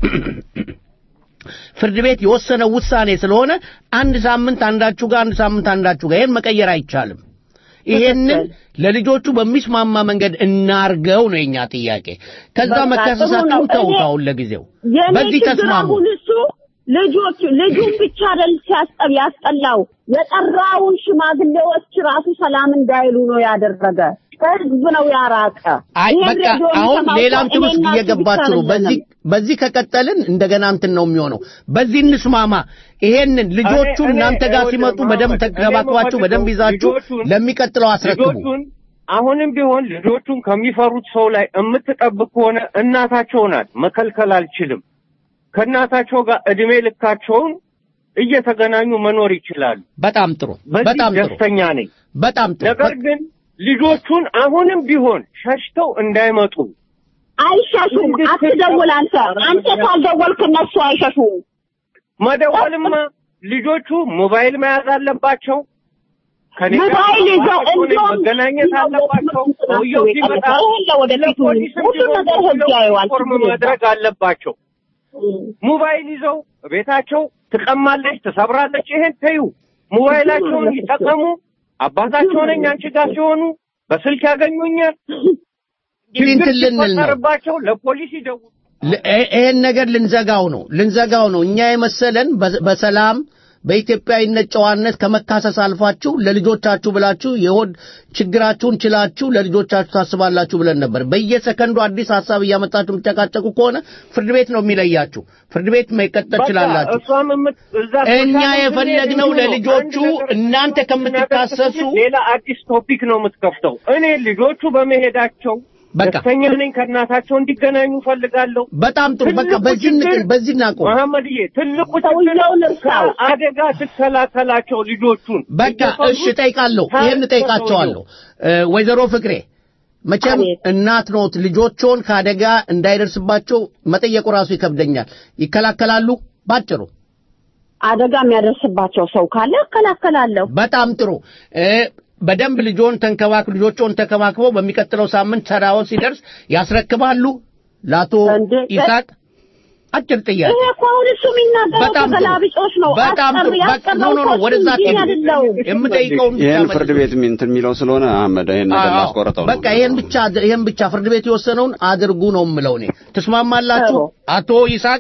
ፍርድ ቤት የወሰነው ውሳኔ ስለሆነ አንድ ሳምንት አንዳችሁ ጋር አንድ ሳምንት አንዳችሁ ጋር ይሄን መቀየር አይቻልም። ይሄንን ለልጆቹ በሚስማማ መንገድ እናርገው ነው የኛ ጥያቄ። ከዛ በቃ ጥሩ መከሰሳችሁን ነው። ተውት። እኔ- አሁን ለጊዜው የኔ በዚህ ችግር ተስማሙ። አሁን እሱ ልጆቹ ልጁን ብቻ አይደል ሲያስጠብ ያስጠላው የጠራውን ሽማግሌዎች ራሱ ሰላም እንዳይሉ ነው ያደረገ። ህዝብ ነው ያራቀ። አይ ይሄን በቃ ሬዲዮ አሁን የሚሰማው ሌላም ሰው ትምህርት እኔና እሱ እየገባችሁ ነው። ብቻ በዚህ አይደለንም። በዚህ ከቀጠልን እንደገና እንትን ነው የሚሆነው። በዚህ እንስማማ። ይሄንን ልጆቹ እኔ- እናንተ ጋር እኔ- ሲመጡ እኔ- በደንብ እኔ ተንከባክባችሁ በደንብ ይዛችሁ ልጆቹን- ለሚቀጥለው አስረክቡ። ልጆቹን አሁንም ቢሆን ልጆቹን ከሚፈሩት ሰው ላይ የምትጠብቅ ከሆነ እናታቸው ናት። መከልከል አልችልም። ከእናታቸው ጋር እድሜ ልካቸውን እየተገናኙ መኖር ይችላሉ። በጣም ጥሩ፣ በዚህ በጣም ጥሩ፣ ደስተኛ ነኝ። በጣም ጥሩ። ነገር ግን ልጆቹን አሁንም ቢሆን ሸሽተው እንዳይመጡ አይሸሹም። አትደውል አንተ አንተ ካልደወልክ እነሱ አይሸሹም። መደወልማ ልጆቹ ሞባይል መያዝ አለባቸው። ከኔ ጋር ሞባይል ይዘው ማውራት ሆነ እንዲያውም መገናኘት አለባቸው። ሰውየው ሲመጣ ይሄን ለወደፊቱ ለፖሊስም ሁሉ ቢሆን ነገር ህግ ያየዋል። ኢንፎርም ችግር የለም። ማድረግ አለባቸው። ሞባይል ይዘው ቤታቸው ትቀማለች፣ ትሰብራለች። ይሄን ተዩ። ሞባይላቸውን ይጠቀሙ። አባታቸው ነኝ አንቺ ጋር ሲሆኑ በስልክ ያገኙኛል። እንግዲህ እንትን ልንል ነው። ሲፈጠርባቸው ለፖሊስ ይደውሉ። ል- ይ- ይሄን ነገር ልንዘጋው ነው ልንዘጋው ነው። እኛ የመሰለን በ- በሰላም በኢትዮጵያዊነት ጨዋነት ከመካሰስ አልፋችሁ ለልጆቻችሁ ብላችሁ የሆድ ችግራችሁን ችላችሁ ለልጆቻችሁ ታስባላችሁ ብለን ነበር። በየሰከንዱ አዲስ ሀሳብ እያመጣችሁ የምትጨቃጨቁ ከሆነ ፍርድ ቤት ነው የሚለያችሁ። ፍርድ ቤት መቀጠል በቃ ትችላላችሁ። እሷም የምት- እዛ እኛ ሶሻል የፈለግነው ሚዲያ ለልጆቹ አንድ ነገር እናንተ ከምትካሰሱ ሌላ አዲስ ቶፒክ ነው የምትከፍተው። እኔ ልጆቹ በመሄዳቸው በቃ ደስተኛ ነኝ። ከእናታቸው እንዲገናኙ ፈልጋለሁ። በጣም ጥሩ። በቃ ትልቁ በዚህ ችግር እንቅ- በዚህ እናቆም። መሐመድዬ ትልቁ ሰውየው ችግር ልርሳው። አደጋ ትከላከላቸው ልጆቹን በቃ እየፈሩ እሺ፣ እጠይቃለሁ። ይሄን እጠይቃቸዋለሁ። እ፣ ወይዘሮ ፍቅሬ መቼም አቤት። እናት ኖት፣ ልጆችን ከአደጋ እንዳይደርስባቸው መጠየቁ ራሱ ይከብደኛል። ይከላከላሉ? ባጭሩ አደጋ የሚያደርስባቸው ሰው ካለ እከላከላለሁ። በጣም ጥሩ። እ፣ በደንብ ልጆን ተንከባክ ልጆችን ተከባክበው በሚቀጥለው ሳምንት ተራው ሲደርስ ያስረክባሉ ለአቶ እንዴ፣ ይስሐቅ። አጭር ጥያቄ። ይሄ እኮ አሁን እሱ የሚናገረው በጣም ጥሩ። ተገላቢጦሽ ነው። በጣም ጥሩ። አስቀር- በቃ ኖ ኖ ኖ ያስቀረው ወደዛ እኮ እሱ እንጂ አትሄዱ። አይደለውም። የምጠይቀውን ብቻ ይህን መልሱ። ፍርድ ቤት እንትን የሚለው ስለሆነ አህመድ ይሄን ነገር አዎ፣ ላስቆረጠው ነው። በቃ ይሄን ብቻ አድ- ይሄን ብቻ ፍርድ ቤት የወሰነውን አድርጉ ነው የምለው እኔ። ትስማማላችሁ? አዎ። አቶ ይስሐቅ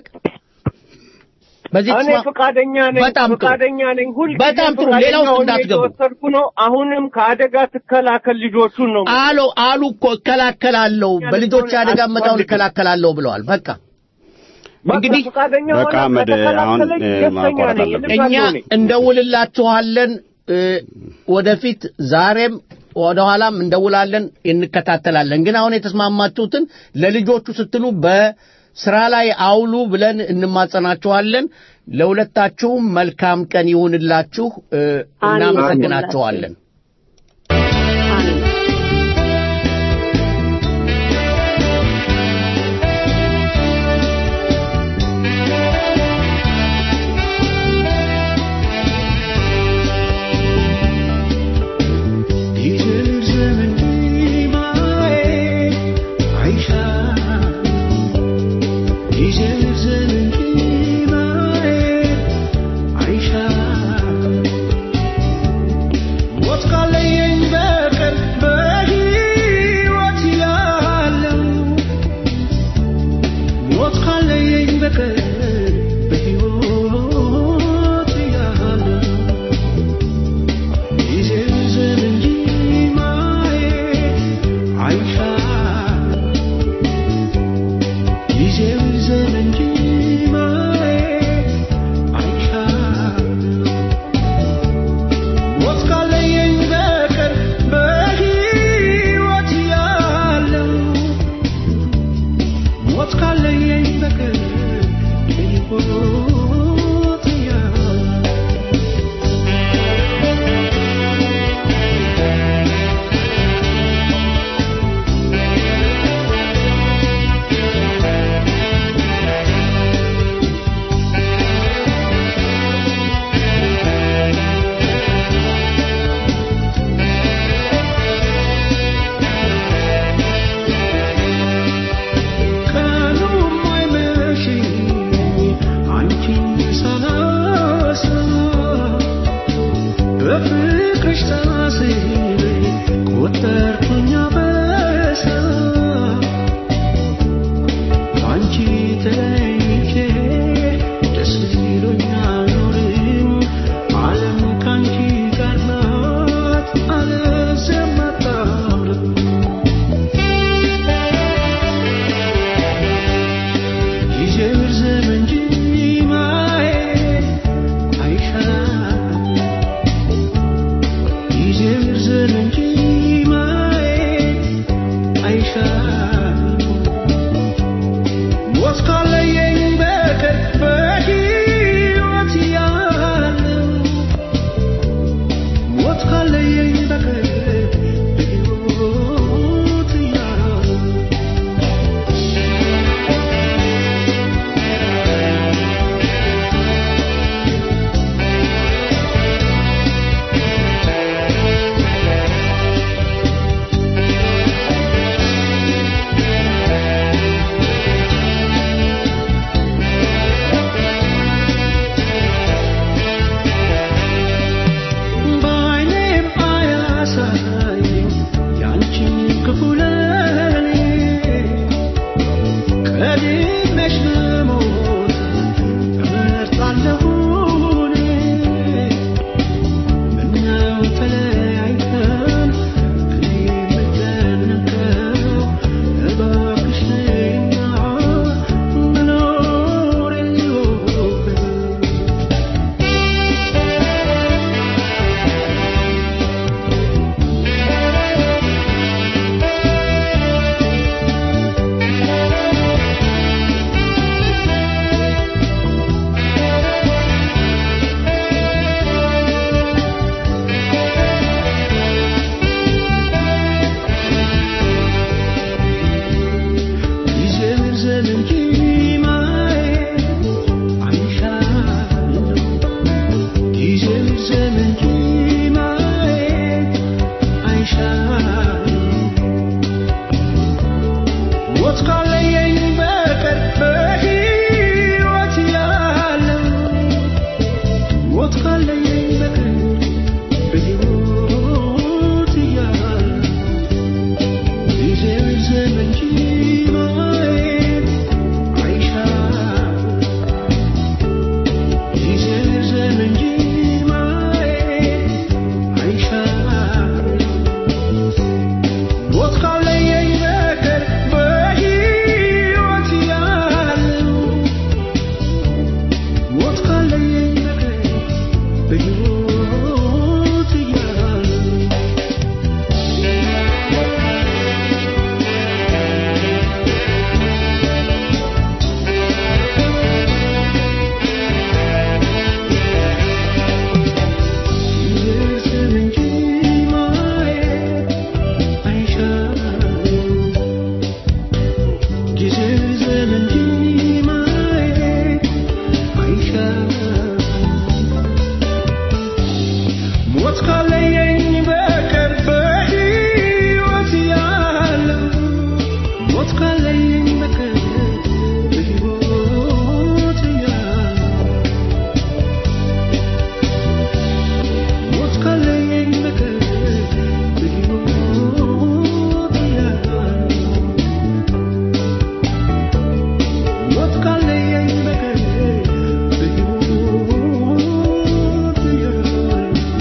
በዚህ እኔ ተስማ- ፈቃደኛ ነኝ። በጣም ጥሩ። ፈቃደኛ ነኝ። ሁልጊዜ በጣም ጥሩ። ፈቃደኛ ሌላ ውስጥ ሆኜ እንዳትገቡ። እየወሰድኩ ነው። አሁንም ከአደጋ ትከላከል ልጆቹን ነው አሎ አሉ እኮ እከላከላለሁ፣ በልጆች አደጋ መጣውን እከላከላለሁ ብለዋል። በቃ እንግዲህ ፈቃደኛ በቃ ሆነ አህመድ፣ አሁን ከተከላከለች እ፣ ደስተኛ ማቋረጥ ነኝ። አለብን። እኛ እልካለሁ እኔ። እንደውልላችኋለን። እ፣ ወደፊት ዛሬም ወደ ኋላም እንደውላለን፣ እንከታተላለን። ግን አሁን የተስማማችሁትን ለልጆቹ ስትሉ በስራ ላይ አውሉ ብለን እንማጸናችኋለን። ለሁለታችሁም መልካም ቀን ይሁንላችሁ። እ፣ አሜን። እናመሰግናችኋለን። አሜን። He's ሞት ካለየኝ በቀር በሕይወት ያለው ሞት ካለየኝ በቀር በሕይወት ያለው ሞት ካለየኝ በቀር በሕይወት ያለው ሞት ካለየኝ በቀር በሕይወት ያለው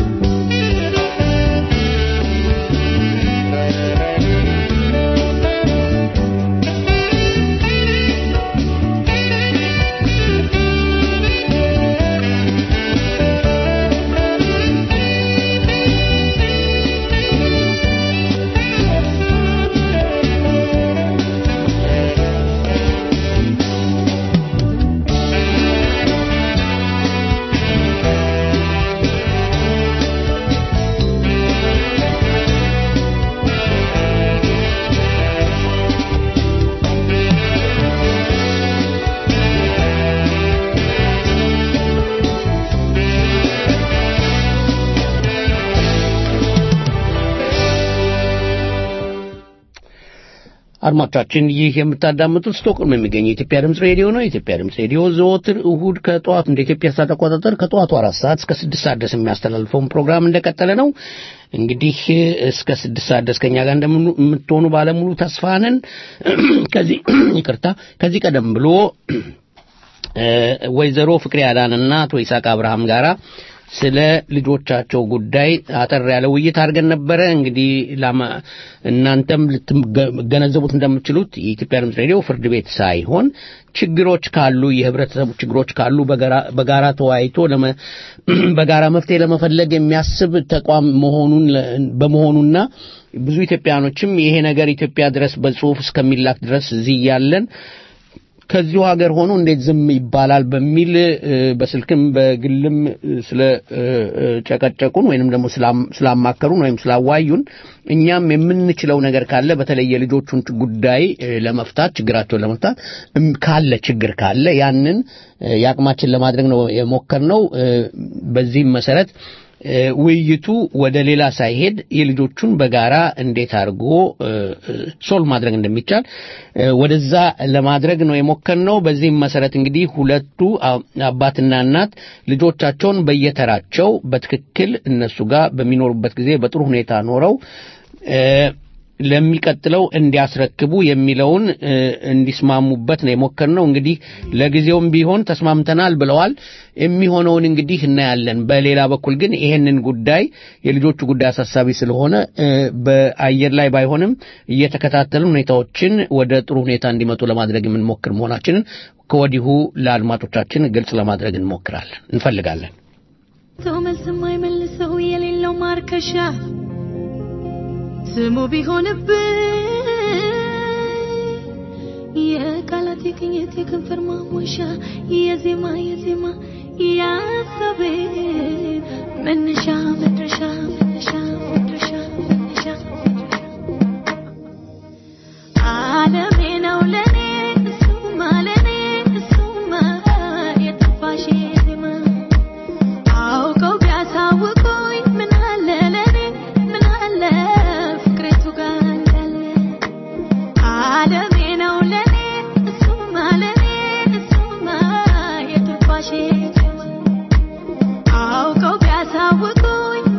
አድማጮቻችን ይህ የምታዳምጡት ስቶክሆልም የሚገኘው የኢትዮጵያ ድምፅ ሬዲዮ ነው። የኢትዮጵያ ድምፅ ሬዲዮ ዘወትር እሁድ ከጠዋት እንደ ኢትዮጵያ ሰዓት አቆጣጠር ከጠዋቱ አራት ሰዓት እስከ ስድስት ሰዓት ድረስ የሚያስተላልፈውን ፕሮግራም እንደቀጠለ ነው። እንግዲህ እስከ ስድስት ሰዓት ድረስ ከኛ ጋር እንደምትሆኑ ባለሙሉ ተስፋ ነን። ከዚህ ይቅርታ ከዚህ ቀደም ብሎ ወይዘሮ ፍቅሬ አዳንና አቶ ይስሐቅ አብርሃም ጋራ ስለ ልጆቻቸው ጉዳይ አጠር ያለ ውይይት አድርገን ነበረ። እንግዲህ ላማ- እናንተም ልትገነዘቡት እንደምትችሉት የኢትዮጵያ ድምፅ ሬዲዮ ፍርድ ቤት ሳይሆን ችግሮች ካሉ የህብረተሰቡ ችግሮች ካሉ በጋራ- በጋራ ተወያይቶ ለመ- በጋራ መፍትሄ ለመፈለግ የሚያስብ ተቋም መሆኑን ለ- በመሆኑና ብዙ ኢትዮጵያኖችም ይሄ ነገር ኢትዮጵያ ድረስ በጽሁፍ እስከሚላክ ድረስ እዚህ እያለን ከዚሁ ሀገር ሆኖ እንዴት ዝም ይባላል በሚል እ፣ በስልክም በግልም እ፣ ስለ እ፣ እ፣ ጨቀጨቁን ወይንም ደግሞ ስላም- ስላማከሩን ወይም ስላዋዩን እኛም የምንችለው ነገር ካለ በተለይ የልጆቹን ጉዳይ እ፣ ለመፍታት ችግራቸውን ለመፍታት እም፣ ካለ ችግር ካለ ያንን እ፣ የአቅማችን ለማድረግ ነው የሞከርነው። እ፣ በዚህም መሰረት እ፣ ውይይቱ ወደ ሌላ ሳይሄድ የልጆቹን በጋራ እንዴት አድርጎ እ፣ እ፣ ሶልቭ ማድረግ እንደሚቻል እ፣ ወደዛ ለማድረግ ነው የሞከርነው። በዚህም መሰረት እንግዲህ ሁለቱ አ- አባትና እናት ልጆቻቸውን በየተራቸው በትክክል እነሱ ጋር በሚኖሩበት ጊዜ በጥሩ ሁኔታ ኖረው እ፣ ለሚቀጥለው እንዲያስረክቡ የሚለውን እ፣ እንዲስማሙበት ነው የሞከርነው። እንግዲህ ለጊዜውም ቢሆን ተስማምተናል ብለዋል። የሚሆነውን እንግዲህ እናያለን። በሌላ በኩል ግን ይሄንን ጉዳይ የልጆቹ ጉዳይ አሳሳቢ ስለሆነ እ፣ በአየር ላይ ባይሆንም እየተከታተልን ሁኔታዎችን ወደ ጥሩ ሁኔታ እንዲመጡ ለማድረግ የምንሞክር መሆናችንን ከወዲሁ ለአድማጮቻችን ግልጽ ለማድረግ እንሞክራለን እንፈልጋለን። ሰው መልስ የማይመልሰው የሌለው ማርከሻ ስሙ ቢሆንብኝ የቃላት የቅኝት የከንፈር ማሞሻ የዜማ የዜማ ያሰቤ መነሻ መድረሻ መነሻ መድረሻ መነሻ ዓለሜ ነው ለኔ እሱማ ለኔ እሱማ የጠፋሽ ዜማ አውቀው ቢያሳውቁኝ ምን አለ ለኔ ምን አለ ፍቅሬቱ ጋር እንዳለ ዓለሜ ነው ለኔ እሱማ ለኔ እሱማ የጠፋሽ ዜማ አውቀው ቢያሳውቁኝ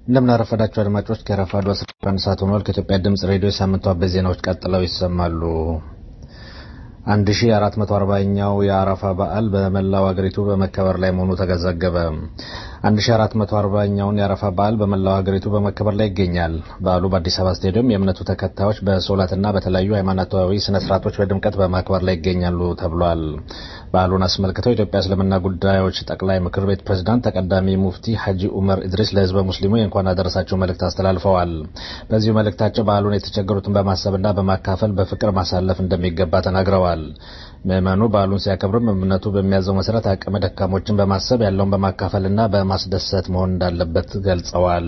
እንደምን አረፈዳችሁ አድማጮች። ከረፋዱ 11 ሰዓት ሆኗል። ከኢትዮጵያ ድምጽ ሬዲዮ የሳምንቱ አበይት ዜናዎች ቀጥለው ይሰማሉ። 1440ኛው የአረፋ በዓል በመላው አገሪቱ በመከበር ላይ መሆኑ ተዘገበ። 1440ኛውን የአረፋ በዓል በመላው ሀገሪቱ በመከበር ላይ ይገኛል። በዓሉ በአዲስ አበባ ስቴዲየም የእምነቱ ተከታዮች በሶላትና በተለያዩ ሃይማኖታዊ ስነ ስርዓቶች በድምቀት በማክበር ላይ ይገኛሉ ተብሏል። በዓሉን አስመልክተው የኢትዮጵያ እስልምና ጉዳዮች ጠቅላይ ምክር ቤት ፕሬዝዳንት ተቀዳሚ ሙፍቲ ሐጂ ኡመር ኢድሪስ ለህዝበ ሙስሊሙ የእንኳን አደረሳቸው መልእክት አስተላልፈዋል። በዚሁ መልእክታቸው በዓሉን የተቸገሩትን በማሰብና በማካፈል በፍቅር ማሳለፍ እንደሚገባ ተናግረዋል። ምዕመኑ በዓሉን ሲያከብርም እምነቱ በሚያዘው መሰረት አቅመ ደካሞችን በማሰብ ያለውን በማካፈልና በማስደሰት መሆን እንዳለበት ገልጸዋል።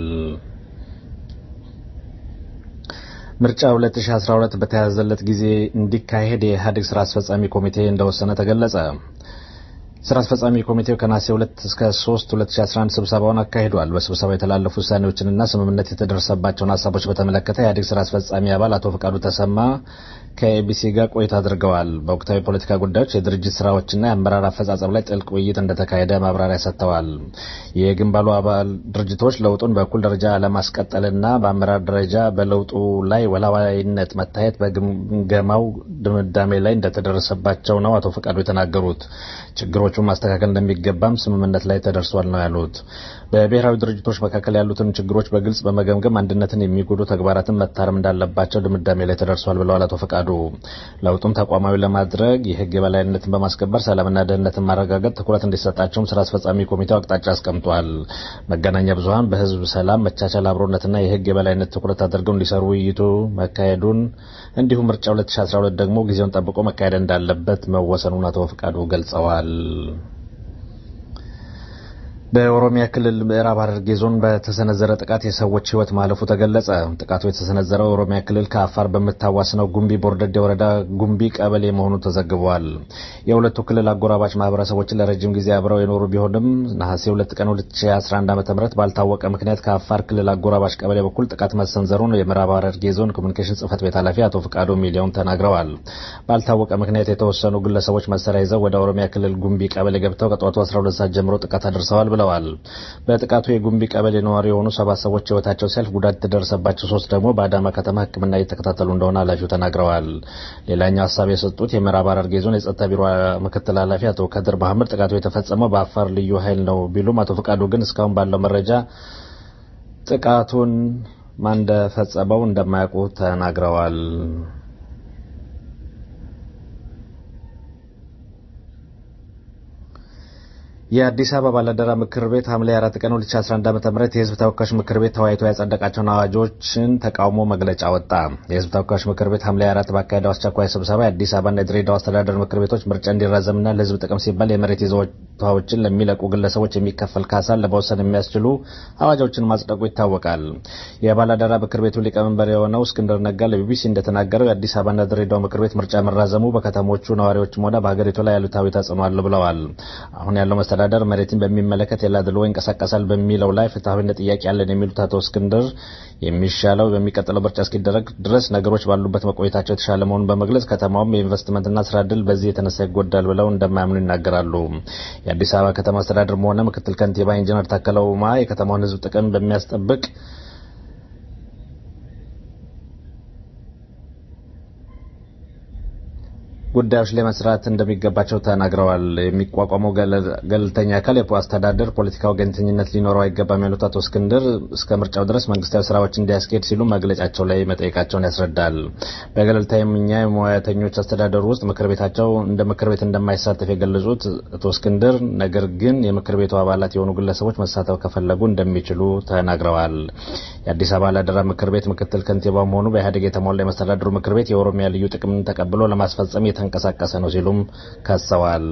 ምርጫ 2012 በተያዘለት ጊዜ እንዲካሄድ የኢህአዴግ ስራ አስፈጻሚ ኮሚቴ እንደወሰነ ተገለጸ። ስራ አስፈጻሚ ኮሚቴው ከነሐሴ 2 እስከ 3 2011 ስብሰባውን አካሂዷል። በስብሰባው የተላለፉ ውሳኔዎችንና ስምምነት የተደረሰባቸውን ሀሳቦች በተመለከተ የኢህአዴግ ስራ አስፈጻሚ አባል አቶ ፈቃዱ ተሰማ ከኤቢሲ ጋር ቆይታ አድርገዋል። በወቅታዊ ፖለቲካ ጉዳዮች፣ የድርጅት ስራዎችና የአመራር አፈጻጸም ላይ ጥልቅ ውይይት እንደተካሄደ ማብራሪያ ሰጥተዋል። የግንባሉ አባል ድርጅቶች ለውጡን በእኩል ደረጃ ለማስቀጠልና በአመራር ደረጃ በለውጡ ላይ ወላዋይነት መታየት በግምገማው ድምዳሜ ላይ እንደተደረሰባቸው ነው አቶ ፈቃዱ የተናገሩት። ችግሮቹን ማስተካከል እንደሚገባም ስምምነት ላይ ተደርሷል ነው ያሉት። በብሔራዊ ድርጅቶች መካከል ያሉትን ችግሮች በግልጽ በመገምገም አንድነትን የሚጎዱ ተግባራትን መታረም እንዳለባቸው ድምዳሜ ላይ ተደርሷል ብለዋል አቶ ፈቃዱ። ለውጡን ተቋማዊ ለማድረግ የህግ የበላይነትን በማስከበር ሰላምና ደህንነትን ማረጋገጥ ትኩረት እንዲሰጣቸውም ስራ አስፈጻሚ ኮሚቴው አቅጣጫ አስቀምጧል። መገናኛ ብዙኃን በህዝብ ሰላም፣ መቻቻል፣ አብሮነትና የህግ የበላይነት ትኩረት አድርገው እንዲሰሩ ውይይቱ መካሄዱን እንዲሁም ምርጫ 2012 ደግሞ ጊዜውን ጠብቆ መካሄድ እንዳለበት መወሰኑን አቶ ፈቃዱ ገልጸዋል። በኦሮሚያ ክልል ምዕራብ ሐረርጌ ዞን በተሰነዘረ ጥቃት የሰዎች ህይወት ማለፉ ተገለጸ። ጥቃቱ የተሰነዘረው ኦሮሚያ ክልል ከአፋር በምታዋስነው ጉምቢ ቦርደዴ ወረዳ ጉምቢ ቀበሌ መሆኑ ተዘግቧል። የሁለቱ ክልል አጎራባች ማህበረሰቦችን ለረጅም ጊዜ አብረው የኖሩ ቢሆንም ነሐሴ 2 ቀን 2011 ዓ.ም ባልታወቀ ምክንያት ከአፋር ክልል አጎራባች ቀበሌ በኩል ጥቃት መሰንዘሩን የምዕራብ ሐረርጌ ዞን ኮሚኒኬሽን ጽህፈት ቤት ኃላፊ አቶ ፍቃዱ ሚሊዮን ተናግረዋል። ባልታወቀ ምክንያት የተወሰኑ ግለሰቦች መሳሪያ ይዘው ወደ ኦሮሚያ ክልል ጉምቢ ቀበሌ ገብተው ከጠዋቱ 12 ሰዓት ጀምሮ ጥቃት አድርሰዋል ብለዋል። በጥቃቱ የጉምቢ ቀበሌ ነዋሪ የሆኑ ሰባት ሰዎች ህይወታቸው ሲያልፍ ጉዳት የተደረሰባቸው ሶስት ደግሞ በአዳማ ከተማ ሕክምና እየተከታተሉ እንደሆነ ኃላፊው ተናግረዋል። ሌላኛው ሀሳብ የሰጡት የምዕራብ ሐረርጌ ዞን የጸጥታ ቢሮ ምክትል ኃላፊ አቶ ከድር መሐመድ ጥቃቱ የተፈጸመው በአፋር ልዩ ኃይል ነው ቢሉም አቶ ፈቃዱ ግን እስካሁን ባለው መረጃ ጥቃቱን ማን እንደፈጸመው እንደማያውቁ ተናግረዋል። የአዲስ አበባ ባለአደራ ምክር ቤት ሐምሌ 4 ቀን 2011 ዓ.ም የህዝብ ተወካዮች ምክር ቤት ተወያይቶ ያጸደቃቸውን አዋጆችን ተቃውሞ መግለጫ ወጣ። የህዝብ ተወካዮች ምክር ቤት ሐምሌ 4 ባካሄደው አስቸኳይ ስብሰባ የአዲስ አበባና የድሬዳዋ አስተዳደር ምክር ቤቶች ምርጫ እንዲራዘምና ለህዝብ ጥቅም ሲባል የመሬት ይዞታዎችን ለሚለቁ ግለሰቦች የሚከፈል ካሳን ለመወሰን የሚያስችሉ አዋጆችን ማጽደቁ ይታወቃል። የባላደራ ምክር ቤቱ ሊቀመንበር የሆነው እስክንድር ነጋ ለቢቢሲ እንደተናገረው የአዲስ አበባና ድሬዳዋ ምክር ቤት ምርጫ መራዘሙ በከተሞቹ ነዋሪዎችም ሆነ በሀገሪቱ ላይ አሉታዊ ተጽዕኖ አለው ብለዋል። አሁን ያለው መስተዳደር መሬትን በሚመለከት የላድሎ ይንቀሳቀሳል በሚለው ላይ ፍትሐዊነት ጥያቄ ያለን የሚሉት አቶ እስክንድር የሚሻለው በሚቀጥለው ምርጫ እስኪደረግ ድረስ ነገሮች ባሉበት መቆየታቸው የተሻለ መሆኑን በመግለጽ ከተማውም የኢንቨስትመንትና ስራ ዕድል በዚህ የተነሳ ይጎዳል ብለው እንደማያምኑ ይናገራሉ። የአዲስ አበባ ከተማ አስተዳደርም ሆነ ምክትል ከንቲባ ኢንጂነር ታከለ ኡማ የከተማውን ሕዝብ ጥቅም በሚያስጠብቅ ጉዳዮች ላይ መስራት እንደሚገባቸው ተናግረዋል። የሚቋቋመው ገለልተኛ አካል የአስተዳደር ፖለቲካ ወገንተኝነት ሊኖረው አይገባም ያሉት አቶ እስክንድር እስከ ምርጫው ድረስ መንግስታዊ ስራዎች እንዲያስኬድ ሲሉ መግለጫቸው ላይ መጠየቃቸውን ያስረዳል። በገለልተኛ የሙያተኞች አስተዳደሩ ውስጥ ምክር ቤታቸው እንደ ምክር ቤት እንደማይሳተፍ የገለጹት አቶ እስክንድር ነገር ግን የምክር ቤቱ አባላት የሆኑ ግለሰቦች መሳተፍ ከፈለጉ እንደሚችሉ ተናግረዋል። የአዲስ አበባ ባላደራ ምክር ቤት ምክትል ከንቲባ መሆኑ በኢህአዴግ የተሞላ የመስተዳድሩ ምክር ቤት የኦሮሚያ ልዩ ጥቅምን ተቀብሎ ለማስፈጸም የተንቀሳቀሰ ነው ሲሉም ከሰዋል።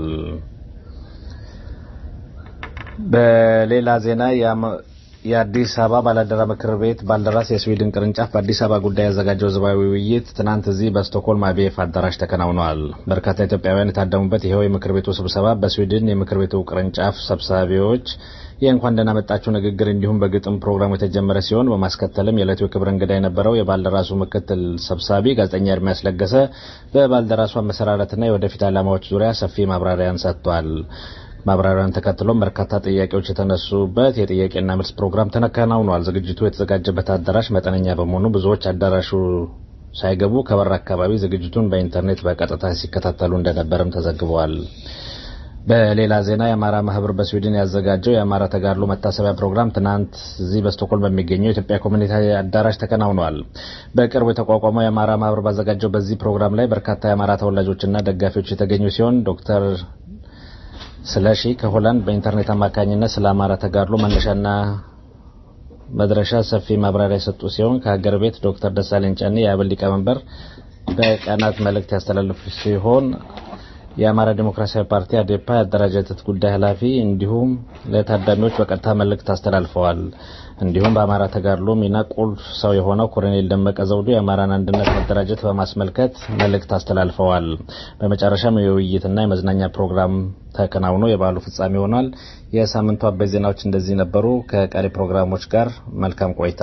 በሌላ ዜና የአዲስ አበባ ባላደራ ምክር ቤት ባልደራስ የስዊድን ቅርንጫፍ በአዲስ አበባ ጉዳይ ያዘጋጀው ህዝባዊ ውይይት ትናንት እዚህ በስቶክሆልም አቤፍ አዳራሽ ተከናውነዋል። በርካታ ኢትዮጵያውያን የታደሙበት ይኸው የምክር ቤቱ ስብሰባ በስዊድን የምክር ቤቱ ቅርንጫፍ ሰብሳቢዎች የእንኳን ደህና መጣችሁ ንግግር እንዲሁም በግጥም ፕሮግራሙ የተጀመረ ሲሆን በማስከተልም የዕለቱ የክብር እንግዳ የነበረው የባልደራሱ ምክትል ሰብሳቢ ጋዜጠኛ ኤርሚያስ ለገሰ በባልደራሱ አመሰራረትና የወደፊት ዓላማዎች ዙሪያ ሰፊ ማብራሪያን ሰጥቷል። ማብራሪያን ተከትሎም በርካታ ጥያቄዎች የተነሱበት የጥያቄና መልስ ፕሮግራም ተከናውኗል። ዝግጅቱ የተዘጋጀበት አዳራሽ መጠነኛ በመሆኑ ብዙዎች አዳራሹ ሳይገቡ ከበር አካባቢ ዝግጅቱን በኢንተርኔት በቀጥታ ሲከታተሉ እንደነበርም ተዘግበዋል። በሌላ ዜና የአማራ ማህበር በስዊድን ያዘጋጀው የአማራ ተጋድሎ መታሰቢያ ፕሮግራም ትናንት እዚህ በስቶኮልም በሚገኘው የኢትዮጵያ ኮሚኒቲ አዳራሽ ተከናውኗል። በቅርቡ የተቋቋመው የአማራ ማህበር ባዘጋጀው በዚህ ፕሮግራም ላይ በርካታ የአማራ ተወላጆችና ደጋፊዎች የተገኙ ሲሆን ዶክተር ስለሺ ከሆላንድ በኢንተርኔት አማካኝነት ስለ አማራ ተጋድሎ መነሻና መድረሻ ሰፊ ማብራሪያ የሰጡ ሲሆን ከሀገር ቤት ዶክተር ደሳለኝ ጫኔ የአብን ሊቀመንበር በቀናት መልእክት ያስተላለፉ ሲሆን የአማራ ዲሞክራሲያዊ ፓርቲ አዴፓ የአደረጃጀት ጉዳይ ኃላፊ እንዲሁም ለታዳሚዎች በቀጥታ መልእክት አስተላልፈዋል። እንዲሁም በአማራ ተጋድሎ ሚና ቁልፍ ሰው የሆነው ኮሎኔል ደመቀ ዘውዱ የአማራን አንድነት መደራጀት በማስመልከት መልእክት አስተላልፈዋል። በመጨረሻም የውይይትና የመዝናኛ ፕሮግራም ተከናውኖ የበዓሉ ፍጻሜ ሆኗል። የሳምንቱ አበይት ዜናዎች እንደዚህ ነበሩ። ከቀሪ ፕሮግራሞች ጋር መልካም ቆይታ።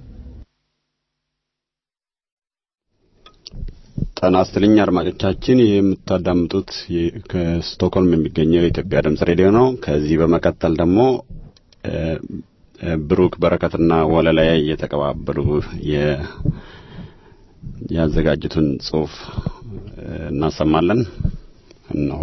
ጤና ይስጥልኝ አድማጮቻችን፣ ይህ የምታዳምጡት ከስቶክሆልም የሚገኘው የኢትዮጵያ ድምጽ ሬዲዮ ነው። ከዚህ በመቀጠል ደግሞ ብሩክ በረከትና ወለላይ እየተቀባበሉ ያዘጋጁትን ጽሑፍ እናሰማለን። እነሆ።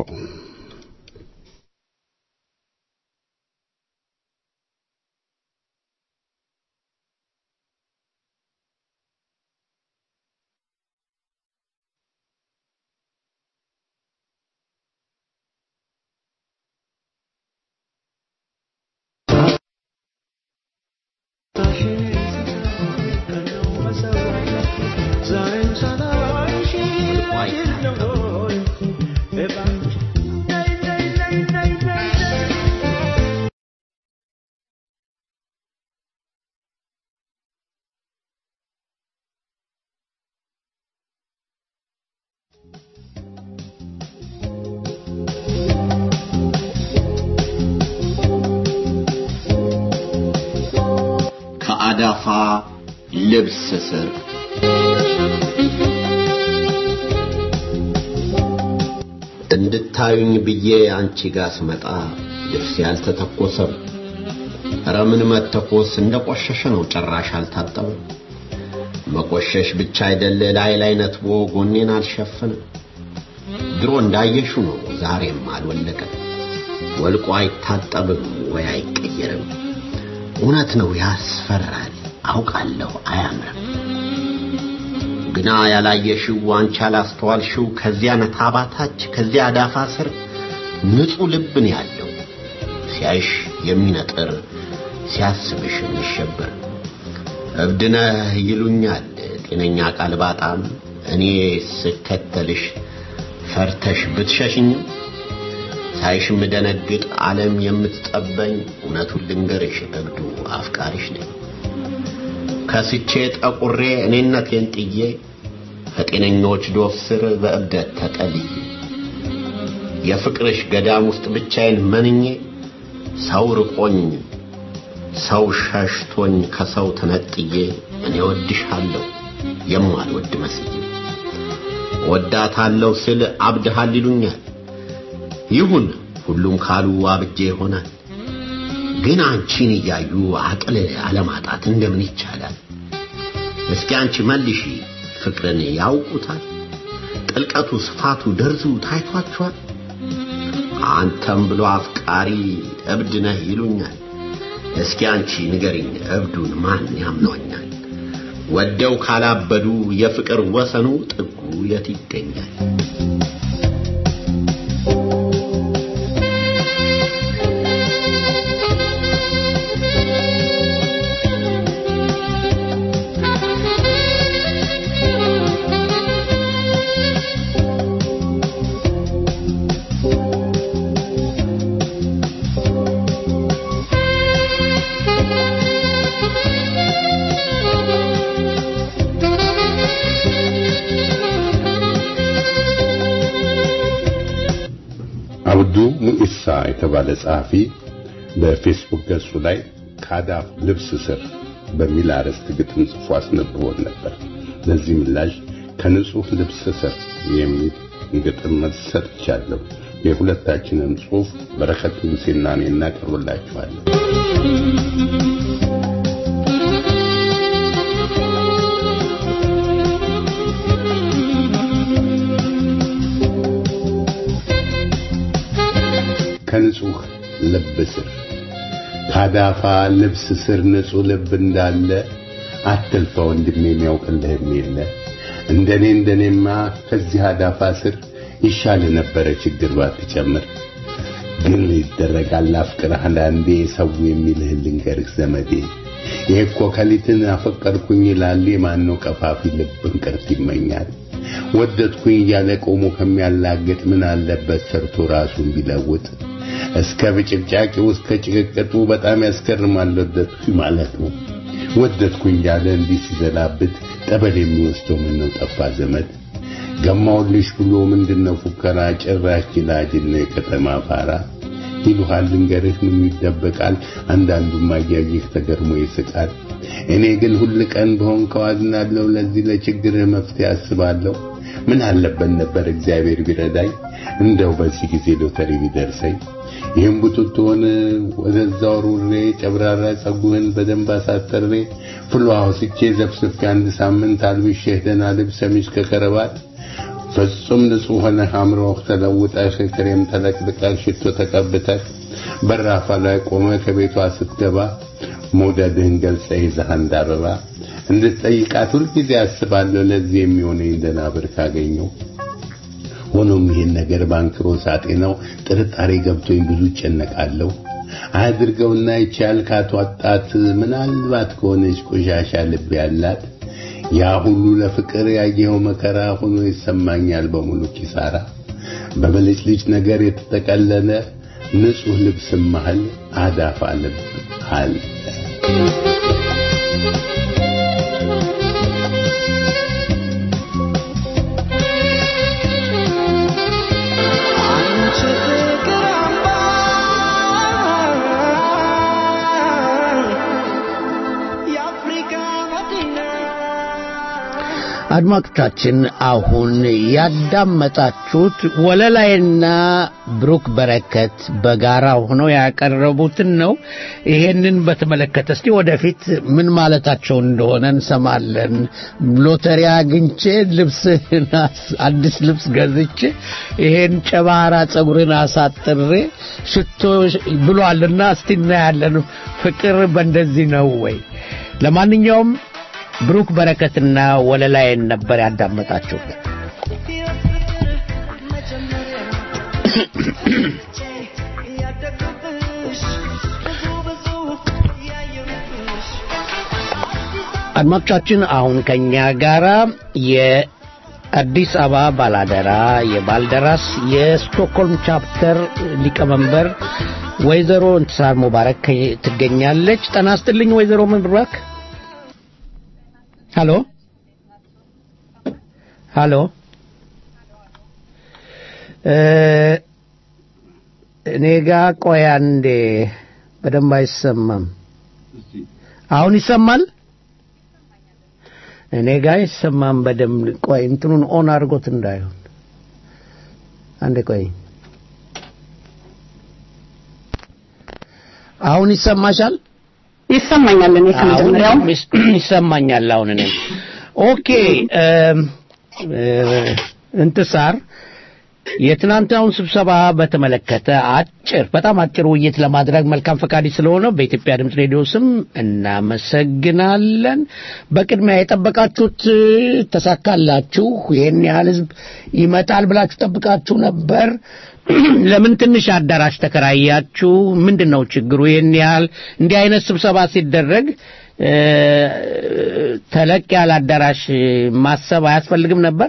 ከአዳፋ ልብስ ስር እንድታዩኝ ብዬ አንቺ ጋር ስመጣ ልብስ ያልተተኮሰም ኧረ ምን መተኮስ እንደ ቆሸሸ ነው ጭራሽ አልታጠበም መቆሸሽ ብቻ አይደለ ላይ ላይ ነትቦ ጎኔን አልሸፈንም ድሮ እንዳየሹ ነው ዛሬም አልወለቀም ወልቆ አይታጠብም ወይ አይቀየርም እውነት ነው ያስፈራል አውቃለሁ አያምርም ግና ያላየሽው አንቺ ያላስተዋልሽው ከዚያ ነታባታች ከዚያ አዳፋ ስር ንጹሕ ልብን ያለው ሲያይሽ የሚነጥር ሲያስብሽ የሚሸበር እብድነህ ይሉኛል ጤነኛ ቃል ባጣም እኔ ስከተልሽ ፈርተሽ ብትሸሽኝም ሳይሽ ምደነግጥ ዓለም የምትጠበኝ እውነቱን ልንገርሽ እብዱ አፍቃሪሽ ነኝ ከስቼ ጠቁሬ እኔነቴን ጥዬ ከጤነኞች ዶፍ ስር በእብደት ተጠልዬ የፍቅርሽ ገዳም ውስጥ ብቻዬን መንኜ ሰው ርቆኝ ሰው ሸሽቶኝ ከሰው ተነጥዬ እኔ ወድሻለሁ የማልወድ መስዬ ወዳታለሁ ስል አብድሃል ይሉኛል ይሁን ሁሉም ካሉ አብጄ ይሆናል ግን አንቺን እያዩ አቅል አለማጣት እንደምን ይቻላል እስኪ አንቺ መልሺ ፍቅርን ያውቁታል ጥልቀቱ ስፋቱ ደርዙ ታይቷቸዋል አንተም ብሎ አፍቃሪ እብድ ነህ ይሉኛል እስኪ አንቺ ንገሪኝ እብዱን ማን ያምነኛል ወደው ካላበዱ የፍቅር ወሰኑ ጥጉ የት ይገኛል አብዱ ሙኢሳ የተባለ ጸሐፊ በፌስቡክ ገጹ ላይ ከአዳፍ ልብስ ስር በሚል አርዕስት ግጥም ጽፎ አስነብቦን ነበር። ለዚህ ምላሽ ከንጹህ ልብስ ስር የሚል ግጥም መልስ ሰጥቻለሁ። የሁለታችንን ጽሑፍ በረከት ንጉሴና እኔ እናቀርብላችኋለን። ከንጹህ ልብ ስር ካዳፋ ልብስ ስር ንጹህ ልብ እንዳለ አትልፋ ወንድሜ የሚያውቅልህም የለ እንደኔ እንደኔማ ከዚህ አዳፋ ስር ይሻል ነበረ ችግር ባትጨምር ግን ይደረጋል አፍቅርህ አንዳንዴ ሰው የሚልህን ልንገርህ ዘመዴ ይሄ እኮ ከሊትን አፈቀርኩኝ ላሌ ማነው ቀፋፊ ልብ እንቅርት ይመኛል ወደድኩኝ እያለ ቆሞ ከሚያላግጥ ምን አለበት ሰርቶ ራሱን ቢለውጥ እስከ ብጭብጫቂው እስከ ጭቅቅጡ በጣም ያስገርማል ወደድኩኝ ማለት ነው ወደድኩኝ እያለ እንዲህ ሲዘላብት ጠበል የሚወስደው ምን ነው ጠፋ ዘመድ ገማውልሽ ብሎ ምንድነው ፉከራ ጭራሽ ጅላጅል ነው የከተማ ፋራ ይሉሃል ልንገርህ ምን ይደበቃል አንዳንዱም አያይህ ተገርሞ ይስቃል እኔ ግን ሁል ቀን በሆን ከዋዝናለሁ ለዚህ ለችግርህ መፍትሄ አስባለሁ ምን አለበት ነበር እግዚአብሔር ቢረዳኝ እንደው በዚህ ጊዜ ሎተሪ ቢደርሰኝ ይህም ቡትቶን ወደዛው ሩሬ ጨብራራ ጸጉህን በደንብ አሳጠሬ ፍሏ ወስቼ ዘፍስፌ አንድ ሳምንት አልብሼህ ደህና ልብስ ሰሚዝ ከከረባት ፍጹም ንጹህ ሆነህ አምሮህ ተለውጠህ ክሬም ተለቅልቀህ ሽቶ ተቀብተህ በራፋ ላይ ቆመ ከቤቷ ስትገባ መውደድህን ገልጸህ ይዘህ አንድ አበባ እንድትጠይቃት ሁልጊዜ አስባለሁ ለዚህ የሚሆነኝ ደህና ብር ካገኘው ሆኖም ይህን ነገር ባንክሮ ሳጤነው ጥርጣሬ ገብቶኝ ብዙ እጨነቃለሁ አድርገውና ይቻል ካቷጣት ምናልባት ከሆነች ቆሻሻ ልብ ያላት ያ ሁሉ ለፍቅር ያየኸው መከራ ሆኖ ይሰማኛል በሙሉ ኪሳራ በብልጭልጭ ነገር የተጠቀለለ ንጹህ ልብስ መሃል አዳፋ ልብ አለ አድማጮቻችን አሁን ያዳመጣችሁት ወለላይና ብሩክ በረከት በጋራ ሆነው ያቀረቡትን ነው። ይሄንን በተመለከተ እስቲ ወደፊት ምን ማለታቸው እንደሆነ እንሰማለን። ሎተሪ አግኝቼ ልብስህን አዲስ ልብስ ገዝቼ ይሄን ጨባራ ጸጉርን አሳጥሬ ሽቶ ብሏልና እስቲ እናያለን። ፍቅር በእንደዚህ ነው ወይ? ለማንኛውም ብሩክ በረከትና ወለላይን ነበር ያዳመጣችሁት። አድማጮቻችን አሁን ከኛ ጋራ የአዲስ አበባ ባላደራ የባልደራስ የስቶክሆልም ቻፕተር ሊቀመንበር ወይዘሮ እንትሳር ሙባረክ ትገኛለች። ጤና ይስጥልኝ ወይዘሮ ሙባረክ። ሀሎ ሀሎ እኔ ጋ ቆይ አንዴ በደንብ አይሰማም አሁን ይሰማል እኔ ጋ አይሰማም በደንብ ቆይ እንትኑን ኦን አድርጎት እንዳይሆን አንዴ ቆይ አሁን ይሰማሻል ይሰማኛል እኔ ከመጀመሪያው ይሰማኛል አሁን እኔ ኦኬ እንትሳር የትናንትናውን ስብሰባ በተመለከተ አጭር በጣም አጭር ውይይት ለማድረግ መልካም ፈቃድ ስለሆነ በኢትዮጵያ ድምፅ ሬዲዮ ስም እናመሰግናለን። በቅድሚያ የጠበቃችሁት ተሳካላችሁ? ይህን ያህል ህዝብ ይመጣል ብላችሁ ጠብቃችሁ ነበር? ለምን ትንሽ አዳራሽ ተከራያችሁ? ምንድን ነው ችግሩ? ይህን ያህል እንዲህ አይነት ስብሰባ ሲደረግ ተለቅ ያለ አዳራሽ ማሰብ አያስፈልግም ነበር?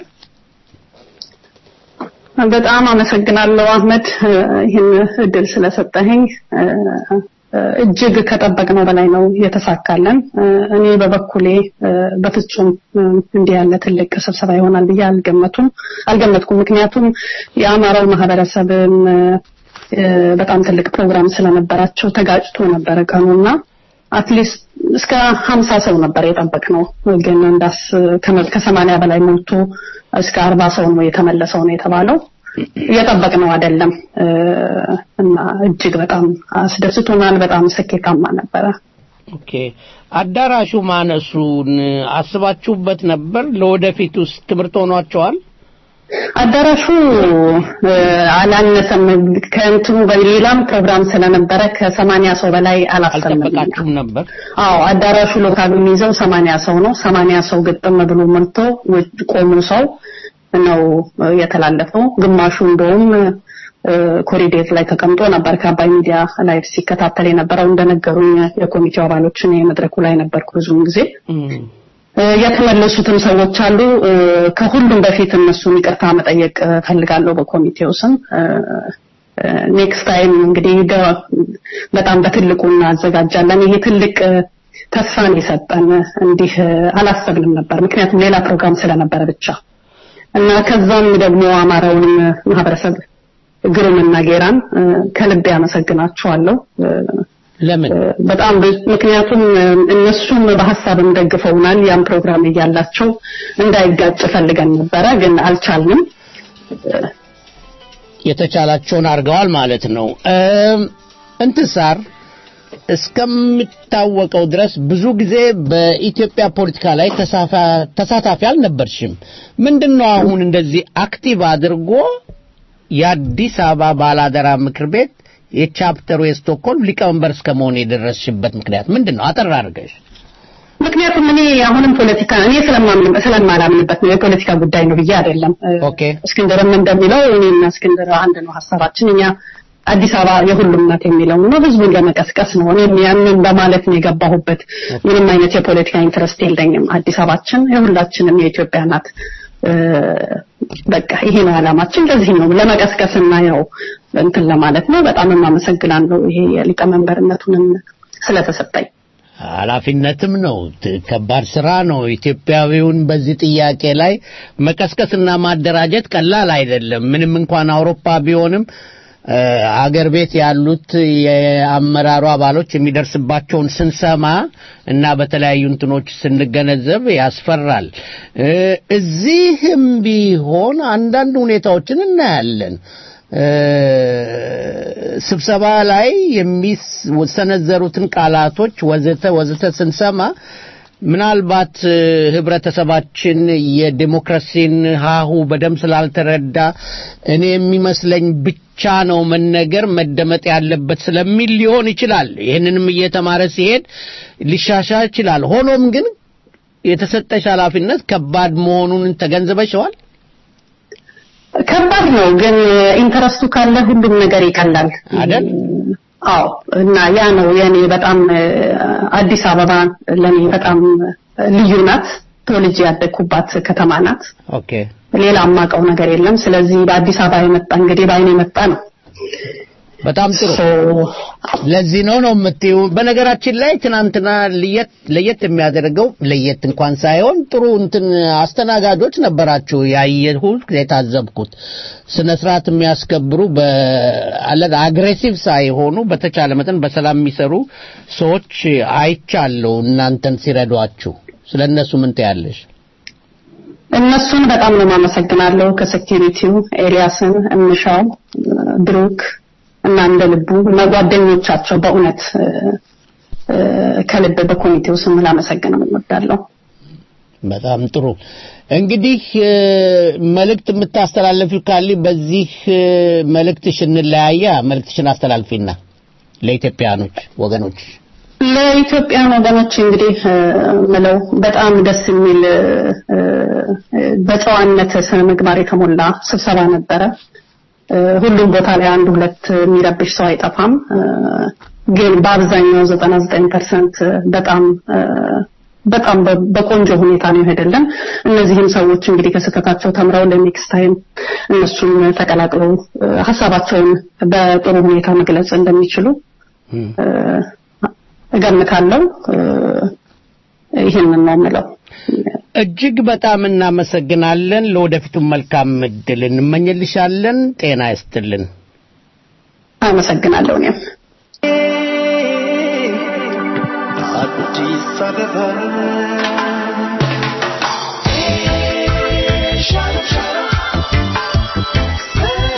በጣም አመሰግናለሁ አህመድ ይህን እድል ስለሰጠኸኝ። እጅግ ከጠበቅነው በላይ ነው የተሳካለን። እኔ በበኩሌ በፍጹም እንዲህ ያለ ትልቅ ስብሰባ ይሆናል ብዬ አልገመቱም አልገመትኩም። ምክንያቱም የአማራው ማህበረሰብም በጣም ትልቅ ፕሮግራም ስለነበራቸው ተጋጭቶ ነበረ ቀኑና አትሊስት እስከ ሀምሳ ሰው ነበር የጠበቅነው ግን እንዳስ ከሰማንያ በላይ ሞቶ እስከ አርባ ሰው ነው የተመለሰው ነው የተባለው። እየጠበቅነው አይደለም እ፣ እና እጅግ በጣም አስደስቶናል። በጣም ስኬታማ ነበረ። ኦኬ አዳራሹ ማነሱን አስባችሁበት ነበር? ለወደፊት ውስጥ ትምህርት ሆኗቸዋል? አዳራሹ እ፣ አላነሰም። ከእንትኑ በሌላም ፕሮግራም ስለነበረ ከሰማንያ ሰው በላይ አላሰብንም። አልጠበቃችሁም ነበር? አዎ አዳራሹ ሎካሉ የሚይዘው ሰማንያ ሰው ነው። ሰማንያ ሰው ግጥም ብሎ ሞልቶ ውጭ ቆሙ ሰው ነው እ፣ የተላለፈው። ግማሹ እንደውም እ፣ ኮሪዴር ላይ ተቀምጦ ነበር ከአባይ ሚዲያ ላይ ሲከታተል የነበረው። እንደነገሩኝ የኮሚቴው አባሎች እኔ መድረኩ ላይ ነበርኩ ብዙውን ጊዜ እ፣ የተመለሱትም ሰዎች አሉ። እ፣ ከሁሉም በፊት እነሱን ይቅርታ መጠየቅ እ፣ ፈልጋለሁ በኮሚቴው ስም። ኔክስት ታይም እንግዲህ ደ- በጣም በትልቁ እናዘጋጃለን። ይሄ ትልቅ እ፣ ተስፋን የሰጠን እንዲህ እ፣ አላሰብንም ነበር፣ ምክንያቱም ሌላ ፕሮግራም ስለነበረ ብቻ እና ከዛም ደግሞ አማራውንም ማህበረሰብ ግሩምና ጌራን እ፣ ከልብ ያመሰግናቸዋለሁ። እ፣ ለምን? በጣም ብዙ ምክንያቱም እ፣ እነሱም በሀሳብም ደግፈውናል። ያን ፕሮግራም እያላቸው እንዳይጋጭ ፈልገን ነበረ፣ ግን አልቻልንም። የተቻላቸውን አድርገዋል ማለት ነው። እም፣ እንትሳር እስከሚታወቀው ድረስ ብዙ ጊዜ በኢትዮጵያ ፖለቲካ ላይ ተሳፋ- ተሳታፊ አልነበርሽም። ምንድነው አሁን እንደዚህ አክቲቭ አድርጎ የአዲስ አበባ ባላደራ ምክር ቤት የቻፕተሩ የስቶክሆልም ሊቀመንበር እስከ መሆን የደረስሽበት ምክንያት ምንድን ነው? አጠር አድርገሽ። ምክንያቱም እኔ አሁንም ፖለቲካ እኔ ስለማምን ስለማላምንበት ነው የፖለቲካ ጉዳይ ነው ብዬ አይደለም። እ፣ ኦኬ እስክንድርም እንደሚለው እኔና እስክንድር አንድ ነው ሀሳባችን። እኛ አዲስ አበባ የሁሉም ናት የሚለው ነው ህዝቡን ለመቀስቀስ ነው። እኔም ያንን በማለት ነው የገባሁበት። ምንም አይነት የፖለቲካ ኢንትረስት የለኝም። አዲስ አበባችን የሁላችንም የኢትዮጵያ ናት። እ፣ በቃ ይሄ ነው ዓላማችን። ለዚህ ነው ለመቀስቀስና ያው እንትን ለማለት ነው። በጣም የማመሰግናለሁ ይሄ የሊቀመንበርነቱንም ስለተሰጠኝ። ኃላፊነትም ነው። ት- ከባድ ስራ ነው። ኢትዮጵያዊውን በዚህ ጥያቄ ላይ መቀስቀስና ማደራጀት ቀላል አይደለም። ምንም እንኳን አውሮፓ ቢሆንም እ፣ አገር ቤት ያሉት የአመራሩ አባሎች የሚደርስባቸውን ስንሰማ እና በተለያዩ እንትኖች ስንገነዘብ ያስፈራል። እ፣ እዚህም ቢሆን አንዳንድ ሁኔታዎችን እናያለን። እ፣ ስብሰባ ላይ የሚሰነዘሩትን ቃላቶች ወዘተ ወዘተ ስንሰማ ምናልባት እ፣ ህብረተሰባችን የዲሞክራሲን ሀሁ በደንብ ስላልተረዳ እኔ የሚመስለኝ ብቻ ነው መነገር መደመጥ ያለበት ስለሚል ሊሆን ይችላል። ይህንንም እየተማረ ሲሄድ ሊሻሻል ይችላል። ሆኖም ግን የተሰጠሽ ኃላፊነት ከባድ መሆኑን ተገንዝበሽዋል? ከባድ ነው፣ ግን ኢንተረስቱ ካለ ሁሉም ነገር ይቀላል አይደል? አዎ። እና ያ ነው የኔ በጣም እ፣ አዲስ አበባ ለኔ በጣም ልዩ ናት። ተወልጄ ያደግኩባት ከተማ ናት። ኦኬ ሌላ የማውቀው ነገር የለም። ስለዚህ በአዲስ አበባ የመጣ እንግዲህ በአይኔ የመጣ ነው። በጣም ጥሩ። ለዚህ ነው ነው የምትይው። በነገራችን ላይ ትናንትና ለየት ለየት የሚያደርገው ለየት እንኳን ሳይሆን ጥሩ እንትን አስተናጋጆች ነበራችሁ። ያየሁት የታዘብኩት ስነ ስርዓት የሚያስከብሩ በአለ አግሬሲቭ ሳይሆኑ በተቻለ መጠን በሰላም የሚሰሩ ሰዎች አይቻለሁ እናንተን ሲረዷችሁ። ስለ እነሱ ምን ትያለሽ? እነሱን በጣም ነው የማመሰግናለሁ። ከሴኪሪቲው ኤልያስን፣ እምሻው፣ ብሩክ እና እንደ ልቡ እና ጓደኞቻቸው በእውነት እ፣ እ፣ ከልብ በኮሚቴው ስም ላመሰግን እወዳለሁ። በጣም ጥሩ። እንግዲህ እ፣ መልእክት የምታስተላልፊው ካለ በዚህ እ፣ መልእክትሽ እንለያያ። መልእክትሽን አስተላልፊና ለኢትዮጵያኖች ወገኖች ለኢትዮጵያን ወገኖች እንግዲህ እ፣ ምለው በጣም ደስ የሚል እ፣ እ፣ በጨዋነት ስነ ምግባር የተሞላ ስብሰባ ነበረ። እ፣ ሁሉም ቦታ ላይ አንድ ሁለት የሚረብሽ ሰው አይጠፋም። እ፣ ግን በአብዛኛው 99% በጣም እ፣ በጣም በ- በቆንጆ ሁኔታ ነው የሄደልን። እነዚህም ሰዎች እንግዲህ ከስህተታቸው ተምረው ለኔክስት ታይም እነሱም ተቀላቅለው እ፣ ሀሳባቸውን በጥሩ ሁኔታ መግለጽ እንደሚችሉ እ፣ እገምታለሁ። እ፣ ይህንን ነው የምለው። እጅግ በጣም እናመሰግናለን። ለወደፊቱም መልካም እድል እንመኝልሻለን። ጤና ይስጥልን። አመሰግናለሁ እኔም አዲስ አበባ Shut up.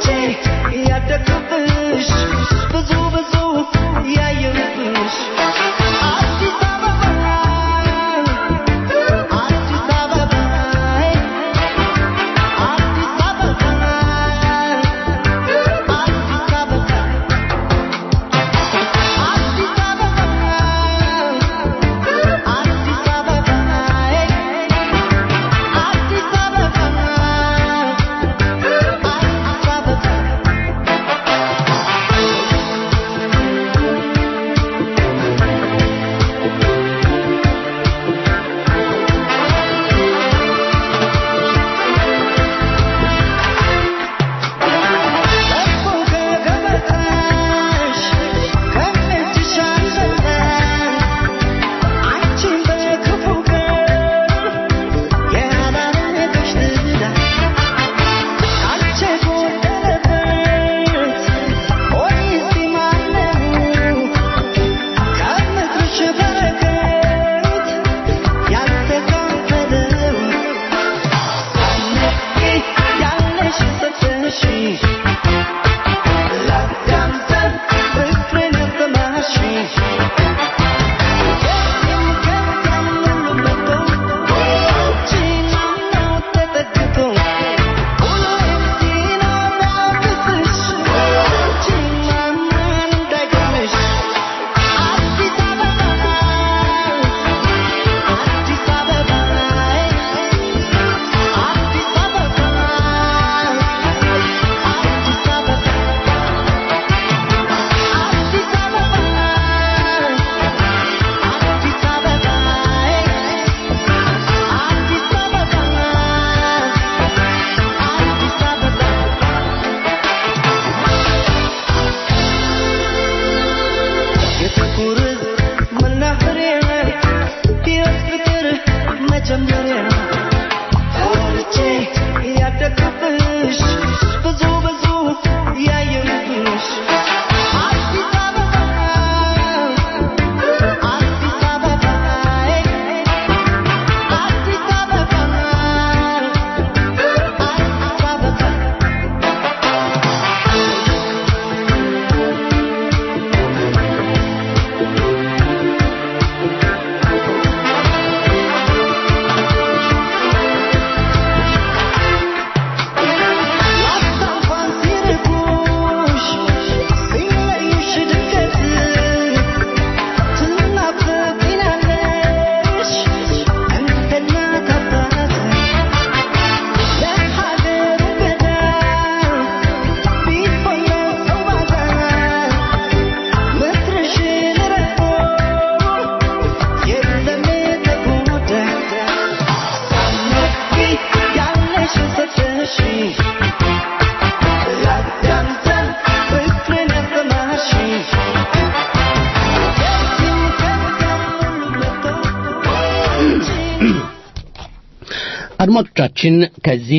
አድማጮቻችን ከዚህ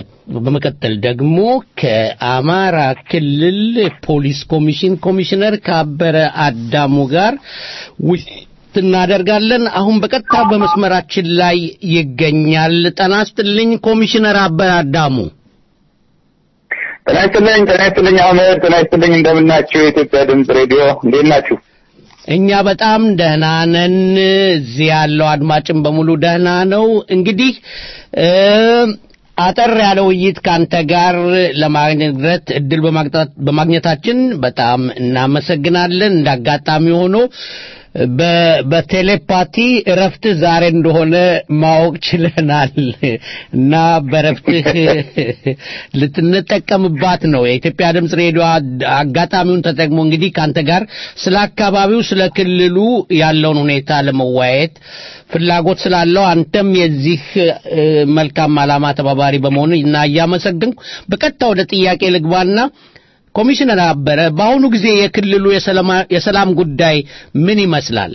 በመቀጠል ደግሞ ከአማራ ክልል ፖሊስ ኮሚሽን ኮሚሽነር ካበረ አዳሙ ጋር ውይይት እናደርጋለን። አሁን በቀጥታ በመስመራችን ላይ ይገኛል። ጤና ይስጥልኝ ኮሚሽነር አበረ አዳሙ። ጤና ይስጥልኝ፣ ጤና ይስጥልኝ አህመድ፣ ጤና ይስጥልኝ። እንደምናችሁ የኢትዮጵያ ድምፅ ሬዲዮ እንዴት ናችሁ? እኛ በጣም ደህና ነን። እዚህ ያለው አድማጭም በሙሉ ደህና ነው። እንግዲህ አጠር ያለ ውይይት ከአንተ ጋር ለማግኘት እድል በማግኘታችን በጣም እናመሰግናለን። እንደ አጋጣሚ ሆኖ በቴሌፓቲ እረፍትህ ዛሬ እንደሆነ ማወቅ ችለናል እና በእረፍትህ ልትንጠቀምባት ነው። የኢትዮጵያ ድምፅ ሬዲዮ አጋጣሚውን ተጠቅሞ እንግዲህ ከአንተ ጋር ስለ አካባቢው፣ ስለ ክልሉ ያለውን ሁኔታ ለመወያየት ፍላጎት ስላለው አንተም የዚህ መልካም ዓላማ ተባባሪ በመሆኑ እና እያመሰግንኩ በቀጥታ ወደ ጥያቄ ልግባና ኮሚሽነር አበረ በአሁኑ ጊዜ የክልሉ የሰላም ጉዳይ ምን ይመስላል?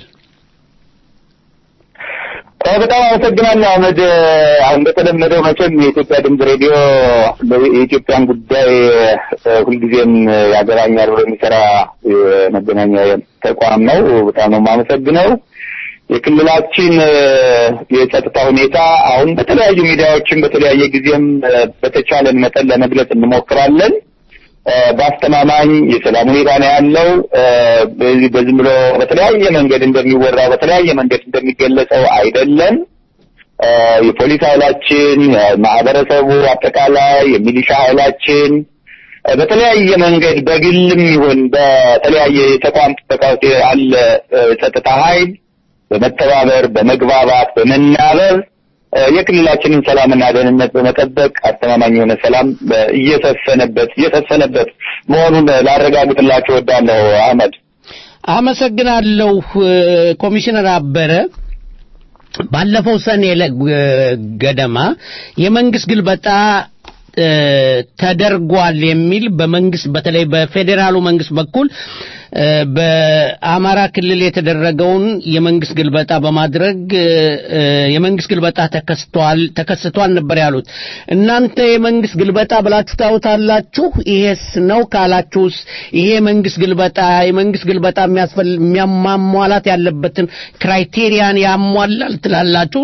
በጣም አመሰግናለሁ አህመድ። አሁን እንደተለመደው መቼም የኢትዮጵያ ድምፅ ሬዲዮ የኢትዮጵያን ጉዳይ ሁልጊዜም ያገባኛል ብሎ የሚሰራ የመገናኛ ተቋም ነው። በጣም ነው የማመሰግነው። የክልላችን የጸጥታ ሁኔታ አሁን በተለያዩ ሚዲያዎችም በተለያየ ጊዜም በተቻለን መጠን ለመግለጽ እንሞክራለን። በአስተማማኝ የሰላም ሁኔታ ነው ያለው። በዚህ በዝም ብሎ በተለያየ መንገድ እንደሚወራው በተለያየ መንገድ እንደሚገለጸው አይደለም። የፖሊስ ኃይላችን፣ ማህበረሰቡ አጠቃላይ የሚሊሻ ኃይላችን በተለያየ መንገድ በግልም ይሁን በተለያየ የተቋም ጥበቃ ውስጥ ያለ ጸጥታ ኃይል በመተባበር በመግባባት በመናበብ የክልላችንን ሰላምና ደህንነት በመጠበቅ አስተማማኝ የሆነ ሰላም እየሰፈነበት እየሰፈነበት መሆኑን ላረጋግጥላችሁ እወዳለሁ። አህመድ አመሰግናለሁ። ኮሚሽነር አበረ ባለፈው ሰኔ ገደማ የመንግስት ግልበጣ ተደርጓል የሚል በመንግስት በተለይ በፌዴራሉ መንግስት በኩል በአማራ ክልል የተደረገውን የመንግስት ግልበጣ በማድረግ የመንግስት ግልበጣ ተከስቷል ተከስቷል ነበር ያሉት። እናንተ የመንግስት ግልበጣ ብላችሁ ታዩታላችሁ? ይሄስ ነው ካላችሁስ ይሄ መንግስት ግልበጣ የመንግስት ግልበጣ የሚያሟላት ያለበትን ክራይቴሪያን ያሟላል ትላላችሁ?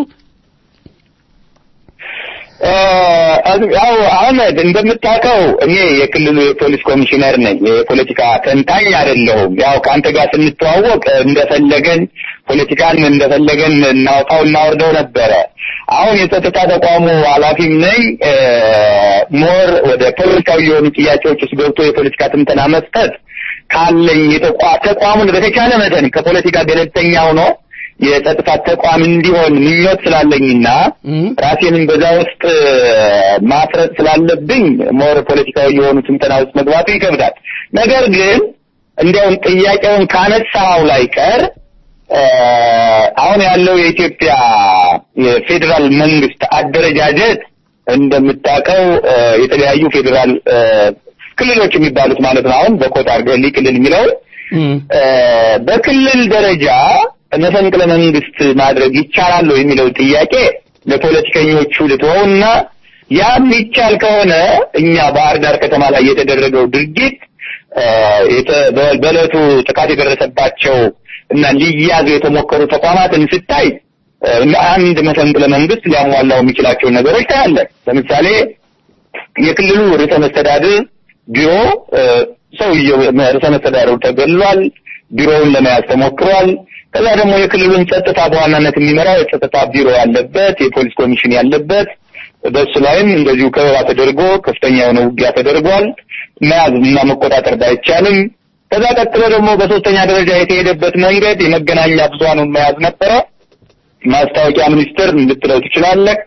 ያው አህመድ እንደምታውቀው እኔ የክልሉ የፖሊስ ኮሚሽነር ነኝ። የፖለቲካ ተንታኝ አይደለሁም። ያው ከአንተ ጋር ስንተዋወቅ እንደፈለገን ፖለቲካን እንደፈለገን እናውጣው እናወርደው ነበረ። አሁን የጸጥታ ተቋሙ ኃላፊም ነኝ። ሞር ወደ ፖለቲካዊ የሆኑ ጥያቄዎች ውስጥ ገብቶ የፖለቲካ ትንተና መስጠት ካለኝ ተቋሙን በተቻለ መጠን ከፖለቲካ ገለልተኛ ሆኖ የጸጥታ ተቋም እንዲሆን ምኞት ስላለኝና ራሴንም በዛ ውስጥ ማፍረጥ ስላለብኝ ሞር ፖለቲካዊ የሆኑ ትንተና ውስጥ መግባቱ ይከብዳል። ነገር ግን እንዲያውም ጥያቄውን ካነሳው ላይ ቀር አሁን ያለው የኢትዮጵያ የፌዴራል መንግስት አደረጃጀት እንደምታውቀው የተለያዩ ፌዴራል ክልሎች የሚባሉት ማለት ነው። አሁን በኮታ አድርገህ ክልል የሚለው በክልል ደረጃ መፈንቅለ መንግስት ማድረግ ይቻላል የሚለው ጥያቄ ለፖለቲከኞቹ ልትወውና ያም ይቻል ከሆነ እኛ ባህር ዳር ከተማ ላይ የተደረገው ድርጊት በዕለቱ ጥቃት የደረሰባቸው እና ሊያዙ የተሞከሩ ተቋማትን ስታይ አንድ መፈንቅለ መንግስት ሊያሟላው የሚችላቸውን ነገሮች ታያለህ። ለምሳሌ የክልሉ ርዕሰ መስተዳድር ቢሮ ሰውየው ርዕሰ መስተዳድሩ ተገሏል። ቢሮውን ለመያዝ ተሞክሯል። ከዛ ደግሞ የክልሉን ጸጥታ በዋናነት የሚመራው የጸጥታ ቢሮ ያለበት የፖሊስ ኮሚሽን ያለበት በሱ ላይም እንደዚሁ ከበባ ተደርጎ ከፍተኛ የሆነ ውጊያ ተደርጓል። መያዝ እና መቆጣጠር ባይቻልም ከዛ ቀጥሎ ደግሞ በሶስተኛ ደረጃ የተሄደበት መንገድ የመገናኛ ብዙሃኑን መያዝ ነበረ። ማስታወቂያ ሚኒስቴር ልትለው ትችላለህ።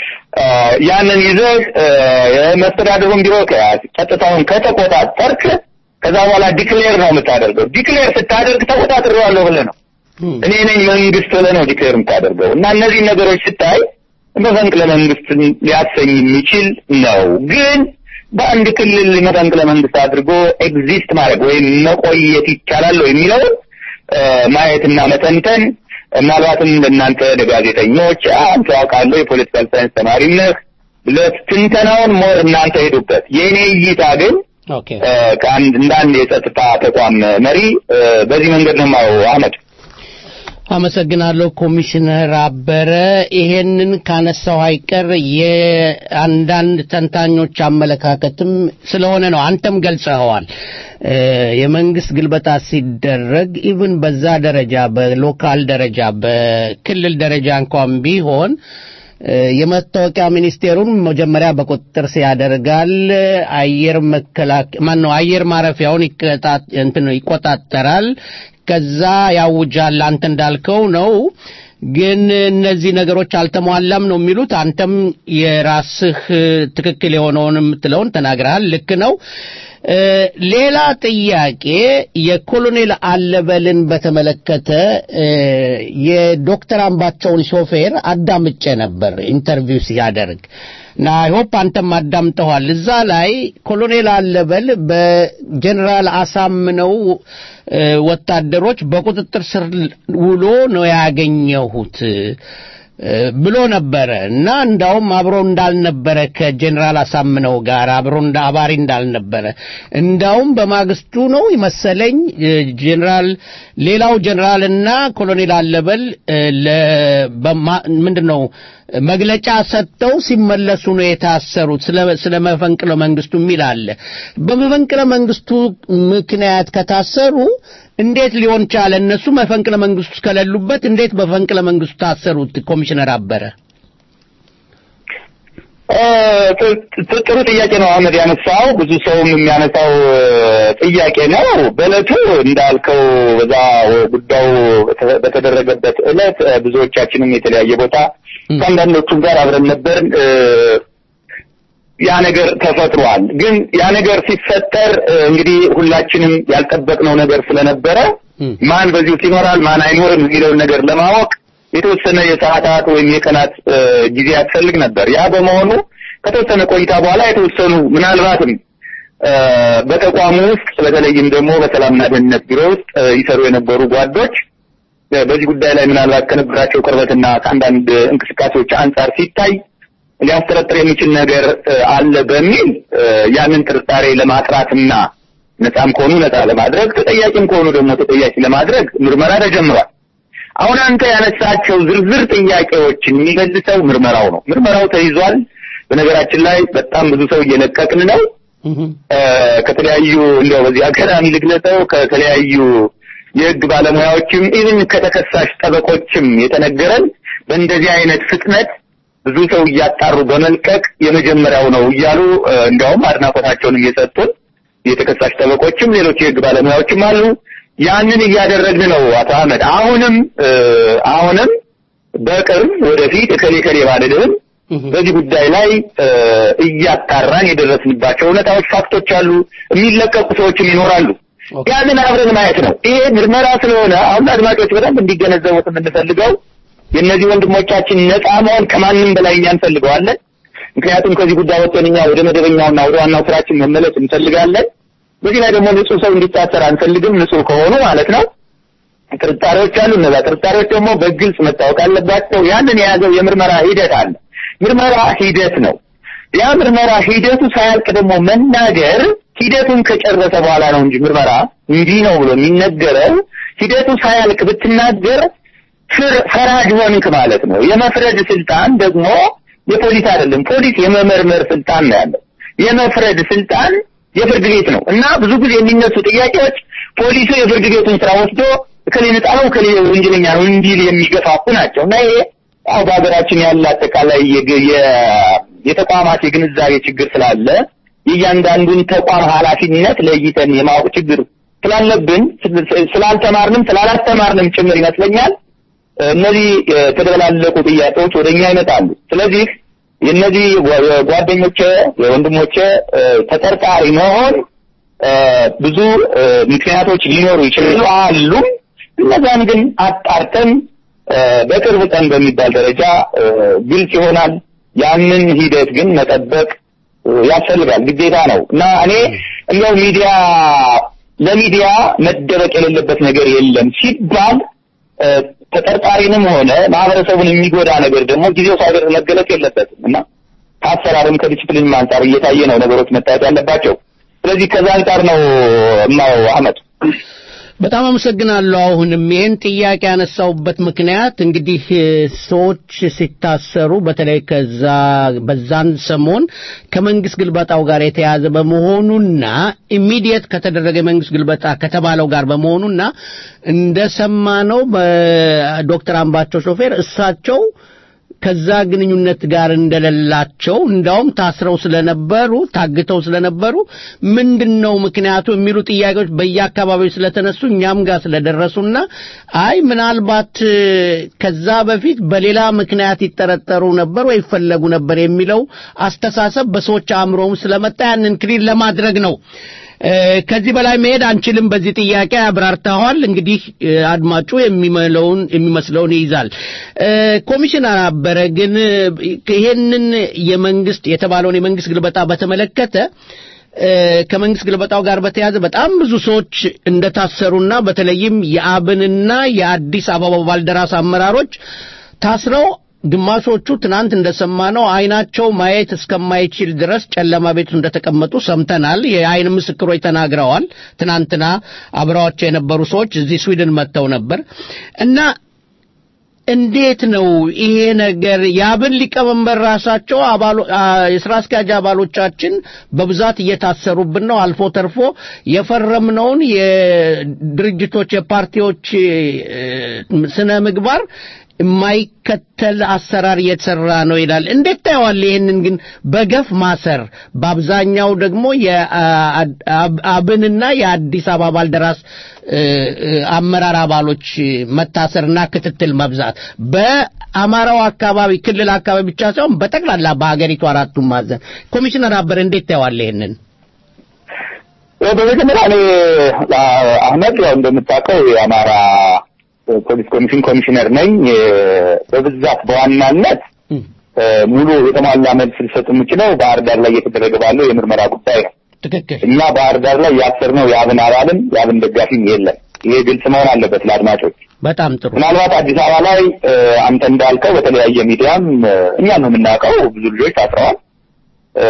ያንን ይዘህ የመስተዳድሩን ቢሮ ከያዝ ጸጥታውን ከተቆጣጠርክ ከዛ በኋላ ዲክሌር ነው የምታደርገው። ዲክሌር ስታደርግ ተቆጣጥሬዋለሁ ብለህ ነው እኔ ነኝ መንግስት ብለህ ነው ዲክሌር የምታደርገው እና እነዚህ ነገሮች ስታይ መፈንቅለ መንግስት ሊያሰኝ የሚችል ነው። ግን በአንድ ክልል መፈንቅለ መንግስት አድርጎ ኤግዚስት ማድረግ ወይም መቆየት ይቻላል የሚለው ማየትና መተንተን ምናልባትም ለእናንተ ለጋዜጠኞች አንተ ያውቃለሁ የፖለቲካል ሳይንስ ተማሪም ነህ ብለህ ትንተናውን ሞር እናንተ ሄዱበት። የእኔ እይታ ግን ከአንድ እንደ አንድ የጸጥታ ተቋም መሪ በዚህ መንገድ ነው የማየው። አህመድ አመሰግናለሁ ኮሚሽነር አበረ። ይሄንን ካነሳው አይቀር የአንዳንድ ተንታኞች አመለካከትም ስለሆነ ነው። አንተም ገልጸኸዋል። የመንግስት ግልበጣ ሲደረግ ኢቭን በዛ ደረጃ በሎካል ደረጃ በክልል ደረጃ እንኳን ቢሆን የመታወቂያ ሚኒስቴሩን መጀመሪያ በቁጥጥር ሲያደርጋል። አየር መከላከያ ማን ነው አየር ማረፊያውን እንትን ይቆጣጠራል። ከዛ ያውጃል። አንተ እንዳልከው ነው። ግን እነዚህ ነገሮች አልተሟላም ነው የሚሉት። አንተም የራስህ ትክክል የሆነውን የምትለውን ተናግረሃል። ልክ ነው። ሌላ ጥያቄ የኮሎኔል አለበልን በተመለከተ የዶክተር አምባቸውን ሾፌር አዳምጬ ነበር ኢንተርቪው ሲያደርግ እና አይሆፕ አንተም አዳምጠዋል። እዛ ላይ ኮሎኔል አለበል በጀኔራል አሳምነው ወታደሮች በቁጥጥር ስር ውሎ ነው ያገኘሁት ብሎ ነበረ እና እንዳውም አብሮ እንዳልነበረ ከጀኔራል አሳምነው ጋር አብሮ እንደ አባሪ እንዳልነበረ እንዳውም በማግስቱ ነው ይመሰለኝ ጀኔራል ሌላው ጀኔራልና ኮሎኔል አለበል ምንድን ነው መግለጫ ሰጥተው ሲመለሱ ነው የታሰሩት ስለ መፈንቅለ መንግስቱ የሚል አለ በመፈንቅለ መንግስቱ ምክንያት ከታሰሩ እንዴት ሊሆን ቻለ እነሱ መፈንቅለ መንግስቱ ከሌሉበት እንዴት በፈንቅለ መንግስቱ ታሰሩት ኮሚሽነር አበረ ጥሩ ጥያቄ ነው አህመድ ያነሳው ብዙ ሰውም የሚያነሳው ጥያቄ ነው በእለቱ እንዳልከው በዛ ጉዳዩ በተደረገበት እለት ብዙዎቻችንም የተለያየ ቦታ ከአንዳንዶቹም ጋር አብረን ነበር ያ ነገር ተፈጥሯል ግን ያ ነገር ሲፈጠር እንግዲህ ሁላችንም ያልጠበቅነው ነገር ስለነበረ ማን በዚህ ውስጥ ይኖራል ማን አይኖርም የሚለውን ነገር ለማወቅ የተወሰነ የሰዓታት ወይም የቀናት ጊዜ ያስፈልግ ነበር ያ በመሆኑ ከተወሰነ ቆይታ በኋላ የተወሰኑ ምናልባትም በተቋሙ ውስጥ በተለይም ደግሞ በሰላምና ደህንነት ቢሮ ውስጥ ይሰሩ የነበሩ ጓዶች በዚህ ጉዳይ ላይ ምናልባት ከነበራቸው ቅርበትና ከአንዳንድ እንቅስቃሴዎች አንጻር ሲታይ ሊያስጠረጥር የሚችል ነገር አለ በሚል ያንን ጥርጣሬ ለማጥራትና ነፃም ከሆኑ ነፃ ለማድረግ ተጠያቂም ከሆኑ ደግሞ ተጠያቂ ለማድረግ ምርመራ ተጀምሯል። አሁን አንተ ያነሳቸው ዝርዝር ጥያቄዎችን የሚገልጸው ምርመራው ነው። ምርመራው ተይዟል። በነገራችን ላይ በጣም ብዙ ሰው እየለቀቅን ነው። ከተለያዩ እንደው በዚህ አጋጣሚ ልግለጸው ከተለያዩ የህግ ባለሙያዎችም ኢቭን ከተከሳሽ ጠበቆችም የተነገረን በእንደዚህ አይነት ፍጥነት ብዙ ሰው እያጣሩ በመልቀቅ የመጀመሪያው ነው እያሉ እንዲያውም አድናቆታቸውን እየሰጡን የተከሳሽ ጠበቆችም ሌሎች የህግ ባለሙያዎችም አሉ። ያንን እያደረግን ነው አቶ አህመድ። አሁንም አሁንም በቅርብ ወደፊት እከሌ ከሌ ባልልህም በዚህ ጉዳይ ላይ እያጣራን የደረስንባቸው እውነታዎች፣ ፋክቶች አሉ። የሚለቀቁ ሰዎችም ይኖራሉ። ያንን አብረን ማየት ነው። ይሄ ምርመራ ስለሆነ አሁን አድማጮች በደንብ እንዲገነዘቡት የምንፈልገው የእነዚህ ወንድሞቻችን ነፃ መሆን ከማንም በላይ እኛ እንፈልገዋለን። ምክንያቱም ከዚህ ጉዳይ ወጥተን እኛ ወደ መደበኛውና ወደ ዋናው ስራችን መመለስ እንፈልጋለን። በዚህ ላይ ደግሞ ንጹህ ሰው እንዲታሰር አንፈልግም፣ ንጹህ ከሆኑ ማለት ነው። ጥርጣሬዎች አሉ። እነዛ ጥርጣሬዎች ደግሞ በግልጽ መታወቅ አለባቸው። ያንን የያዘው የምርመራ ሂደት አለ። ምርመራ ሂደት ነው። ያ ምርመራ ሂደቱ ሳያልቅ ደግሞ መናገር ሂደቱን ከጨረሰ በኋላ ነው እንጂ ምርመራ እንዲህ ነው ብሎ የሚነገረው ሂደቱ ሳያልቅ ብትናገር ፈራጅ ሆንክ ማለት ነው። የመፍረድ ስልጣን ደግሞ የፖሊስ አይደለም። ፖሊስ የመመርመር ስልጣን ነው ያለው። የመፍረድ ስልጣን የፍርድ ቤት ነው እና ብዙ ጊዜ የሚነሱ ጥያቄዎች ፖሊሱ የፍርድ ቤቱን ስራ ወስዶ እከሌ ነፃ ነው እከሌ ወንጀለኛ ነው እንዲል የሚገፋፉ ናቸው እና ይሄ ያው በሀገራችን ያለ አጠቃላይ የተቋማት የግንዛቤ ችግር ስላለ የእያንዳንዱን ተቋም ኃላፊነት ለይተን የማወቅ ችግር ስላለብን ስላልተማርንም ስላላስተማርንም ጭምር ይመስለኛል እነዚህ የተደበላለቁ ጥያቄዎች ወደኛ ይመጣሉ። ስለዚህ የእነዚህ ጓደኞቼ የወንድሞቼ ተጠርጣሪ መሆን ብዙ ምክንያቶች ሊኖሩ ይችላሉ አሉ። እነዛን ግን አጣርተን በቅርብ ቀን በሚባል ደረጃ ግልጽ ይሆናል። ያንን ሂደት ግን መጠበቅ ያስፈልጋል፣ ግዴታ ነው እና እኔ እንደው ሚዲያ ለሚዲያ መደበቅ የሌለበት ነገር የለም ሲባል ተጠርጣሪንም ሆነ ማህበረሰቡን የሚጎዳ ነገር ደግሞ ጊዜው ሳይደርስ መገለጽ የለበትም እና ከአሰራርም ከዲስፕሊንም አንጻር እየታየ ነው ነገሮች መታየት ያለባቸው። ስለዚህ ከዛ አንጻር ነው የማየው አህመድ። በጣም አመሰግናለሁ። አሁንም ይህን ጥያቄ ያነሳውበት ምክንያት እንግዲህ ሰዎች ሲታሰሩ በተለይ ከዛ በዛን ሰሞን ከመንግስት ግልበጣው ጋር የተያዘ በመሆኑና ኢሚዲየት ከተደረገ የመንግስት ግልበጣ ከተባለው ጋር በመሆኑና እንደሰማነው በዶክተር አምባቸው ሾፌር እሳቸው ከዛ ግንኙነት ጋር እንደሌላቸው እንዳውም ታስረው ስለነበሩ ታግተው ስለነበሩ ምንድነው ምክንያቱ የሚሉ ጥያቄዎች በየአካባቢው ስለተነሱ እኛም ጋር ስለደረሱና አይ ምናልባት ከዛ በፊት በሌላ ምክንያት ይጠረጠሩ ነበር ወይ ይፈለጉ ነበር የሚለው አስተሳሰብ በሰዎች አእምሮም ስለመጣ ያንን ክሊር ለማድረግ ነው። ከዚህ በላይ መሄድ አንችልም። በዚህ ጥያቄ አብራርተዋል። እንግዲህ አድማጩ የሚመለውን የሚመስለውን ይይዛል። ኮሚሽነር አበረ ግን ይሄንን የመንግስት የተባለውን የመንግስት ግልበጣ በተመለከተ ከመንግስት ግልበጣው ጋር በተያያዘ በጣም ብዙ ሰዎች እንደታሰሩና በተለይም የአብንና የአዲስ አበባ ባልደራስ አመራሮች ታስረው ግማሾቹ ትናንት እንደሰማነው አይናቸው ማየት እስከማይችል ድረስ ጨለማ ቤት እንደተቀመጡ ሰምተናል። የአይን ምስክሮች ተናግረዋል። ትናንትና አብረዋቸው የነበሩ ሰዎች እዚህ ስዊድን መጥተው ነበር እና እንዴት ነው ይሄ ነገር? የአብን ሊቀመንበር ራሳቸው አባሎ አ- የስራ አስኪያጅ አባሎቻችን በብዛት እየታሰሩብን ነው። አልፎ ተርፎ የፈረምነውን የድርጅቶች የፓርቲዎች እ፣ ስነ ምግባር የማይከተል አሰራር እየተሰራ ነው ይላል። እንዴት ታየዋል? ይህንን ግን በገፍ ማሰር በአብዛኛው ደግሞ የአብንና የአዲስ አበባ ባልደራስ እ፣ እ፣ አመራር አባሎች መታሰርና ክትትል መብዛት በአማራው አካባቢ ክልል አካባቢ ብቻ ሳይሆን በጠቅላላ በሀገሪቱ አራቱም ማዕዘን ኮሚሽነር አበረ እንዴት ታየዋል ይህንን? ያው በመጀመሪያ እኔ አ- አህመድ ያው እንደምታውቀው የአማራ ፖሊስ ኮሚሽን ኮሚሽነር ነኝ። የ- በብዛት በዋናነት እ፣ ሙሉ የተሟላ መልስ ልሰጥ የምችለው ባህር ዳር ላይ እየተደረገ ባለው የምርመራ ጉዳይ ነው። ትክክል። እኛ ባህር ዳር ላይ ያሰርነው የአብን አባልም የአብን ደጋፊም የለም። ይሄ ግልጽ መሆን አለበት ለአድማጮች። በጣም ጥሩ። ምናልባት አዲስ አበባ ላይ እ፣ አንተ እንዳልከው በተለያየ ሚዲያም እ፣ እኛ ነው የምናውቀው ብዙ ልጆች ታስረዋል። እ፣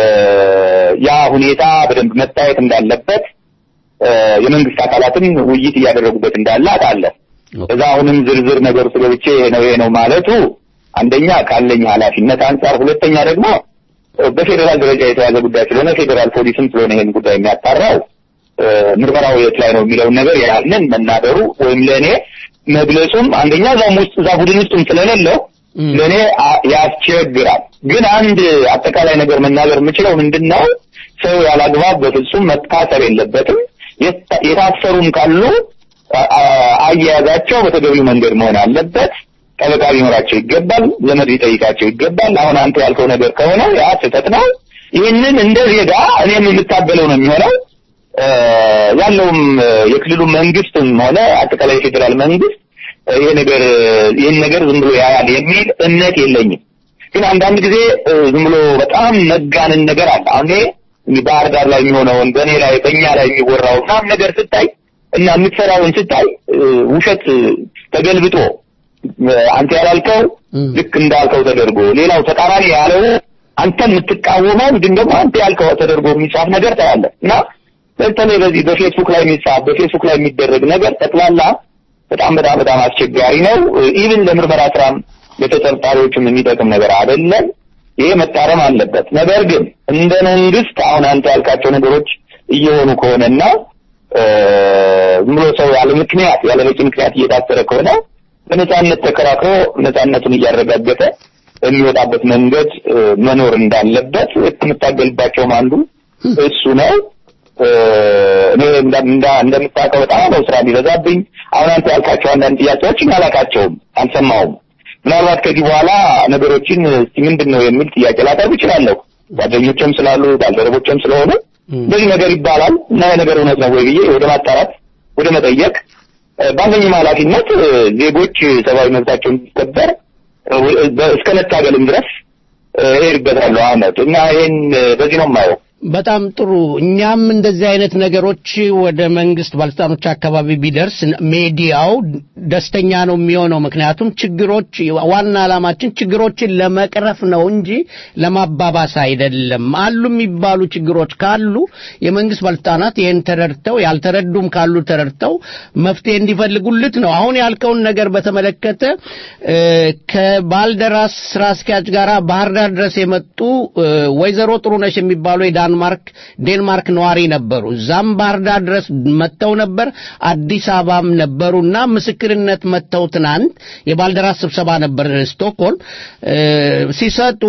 ያ ሁኔታ በደንብ መታየት እንዳለበት እ፣ የመንግስት አካላትም ውይይት እያደረጉበት እንዳለ አውቃለሁ። እዛ አሁንም ዝርዝር ነገር ውስጥ ገብቼ ይሄ ነው ይሄ ነው ማለቱ አንደኛ ካለኝ ኃላፊነት አንጻር፣ ሁለተኛ ደግሞ እ፣ በፌዴራል ደረጃ የተያዘ ጉዳይ ስለሆነ ፌዴራል ፖሊስም ስለሆነ ይሄን ጉዳይ የሚያጣራው እ፣ ምርመራው የት ላይ ነው የሚለውን ነገር ያንን መናገሩ ወይም ለእኔ መግለጹም አንደኛ እዛም ውስጥ እዛ ቡድን ውስጥም ስለሌለው ለእኔ አ- ያስቸግራል። ግን አንድ አጠቃላይ ነገር መናገር የምችለው ምንድን ነው ሰው ያላግባብ በፍጹም መታሰር የለበትም። የታ- የታሰሩም ካሉ አ- አ- አያያዛቸው በተገቢው መንገድ መሆን አለበት። ጠበቃ ሊኖራቸው ይገባል። ዘመድ ሊጠይቃቸው ይገባል። አሁን አንተ ያልከው ነገር ከሆነ ያ ስህተት ነው። ይህንን እንደ ዜጋ እኔም የምታገለው ነው የሚሆነው እ፣ ያለውም እ፣ የክልሉ መንግስትም ሆነ አጠቃላይ የፌዴራል መንግስት እ፣ ይሄ ነገር ይህን ነገር ዝም ብሎ ያያል የሚል እምነት የለኝም። ግን አንዳንድ ጊዜ እ፣ ዝም ብሎ በጣም መጋነን ነገር አለ። አሁን ይሄ እንግዲህ ባህር ዳር ላይ የሚሆነውን በእኔ ላይ በእኛ ላይ የሚወራው ምናምን ነገር ስታይ እና የምትሰራውን ስታይ እ፣ ውሸት እ፣ ተገልብጦ እ፣ አንተ ያላልከው ልክ እንዳልከው ተደርጎ ሌላው ተቃራኒ ያለው አንተ የምትቃወመው ግን ደግሞ አንተ ያልከው ተደርጎ የሚጻፍ ነገር ታያለህ እና በተለይ በዚህ በፌስቡክ ላይ የሚጻፍ በፌስቡክ ላይ የሚደረግ ነገር ጠቅላላ በጣም በጣም በጣም አስቸጋሪ ነው። ኢቭን ለምርመራ ስራም ለተጠርጣሪዎችም የሚጠቅም ነገር አይደለም። ይሄ መታረም አለበት። ነገር ግን እንደ መንግስት አሁን አንተ ያልካቸው ነገሮች እየሆኑ ከሆነና እ፣ ዝም ብሎ ሰው ያለ ምክንያት ያለ በቂ ምክንያት እየታሰረ ከሆነ በነጻነት ተከራክሮ ነጻነቱን እያረጋገጠ የሚወጣበት መንገድ እ፣ መኖር እንዳለበት የምታገልባቸውም አንዱ እሱ ነው። እ፣ እኔ እንደ- እንደ- እንደምታውቀው በጣም ነው ስራ የሚበዛብኝ። አሁን አንተ ያልካቸው አንዳንድ ጥያቄዎችን አላውቃቸውም፣ አልሰማሁም። ምናልባት ከዚህ በኋላ ነገሮችን እስቲ ምንድን ነው የሚል ጥያቄ ላቀርብ እችላለሁ። ጓደኞችም ስላሉ ባልደረቦችም ስለሆኑ እንደዚህ ነገር ይባላል እና ይህ ነገር እውነት ነው ወይ ብዬ ወደ ማጣራት ወደ መጠየቅ እ፣ ባለኝም ኃላፊነት እ፣ ዜጎች ሰብአዊ መብታቸው እንዲከበር እ፣ በ- እስከ መታገልም ድረስ እ፣ እሄድበታለሁ አመት እና ይሄን እ፣ በዚህ ነው የማየው። በጣም ጥሩ። እኛም እንደዚህ አይነት ነገሮች ወደ መንግስት ባለስልጣኖች አካባቢ ቢደርስ ሜዲያው ደስተኛ ነው የሚሆነው። ምክንያቱም ችግሮች ዋና ዓላማችን ችግሮችን ለመቅረፍ ነው እንጂ ለማባባስ አይደለም። አሉ የሚባሉ ችግሮች ካሉ የመንግስት ባለስልጣናት ይህን ተረድተው ያልተረዱም ካሉ ተረድተው መፍትሄ እንዲፈልጉልት ነው። አሁን ያልከውን ነገር በተመለከተ እ፣ ከባልደራስ ስራ አስኪያጅ ጋር ባህር ዳር ድረስ የመጡ እ፣ ወይዘሮ ጥሩነሽ የሚባሉ የዳንማርክ ዴንማርክ ነዋሪ ነበሩ። እዛም ባህር ዳር ድረስ መጥተው ነበር። አዲስ አበባም ነበሩና ምስክርነት መጥተው ትናንት የባልደራስ ስብሰባ ነበር ስቶክሆልም እ፣ ሲሰጡ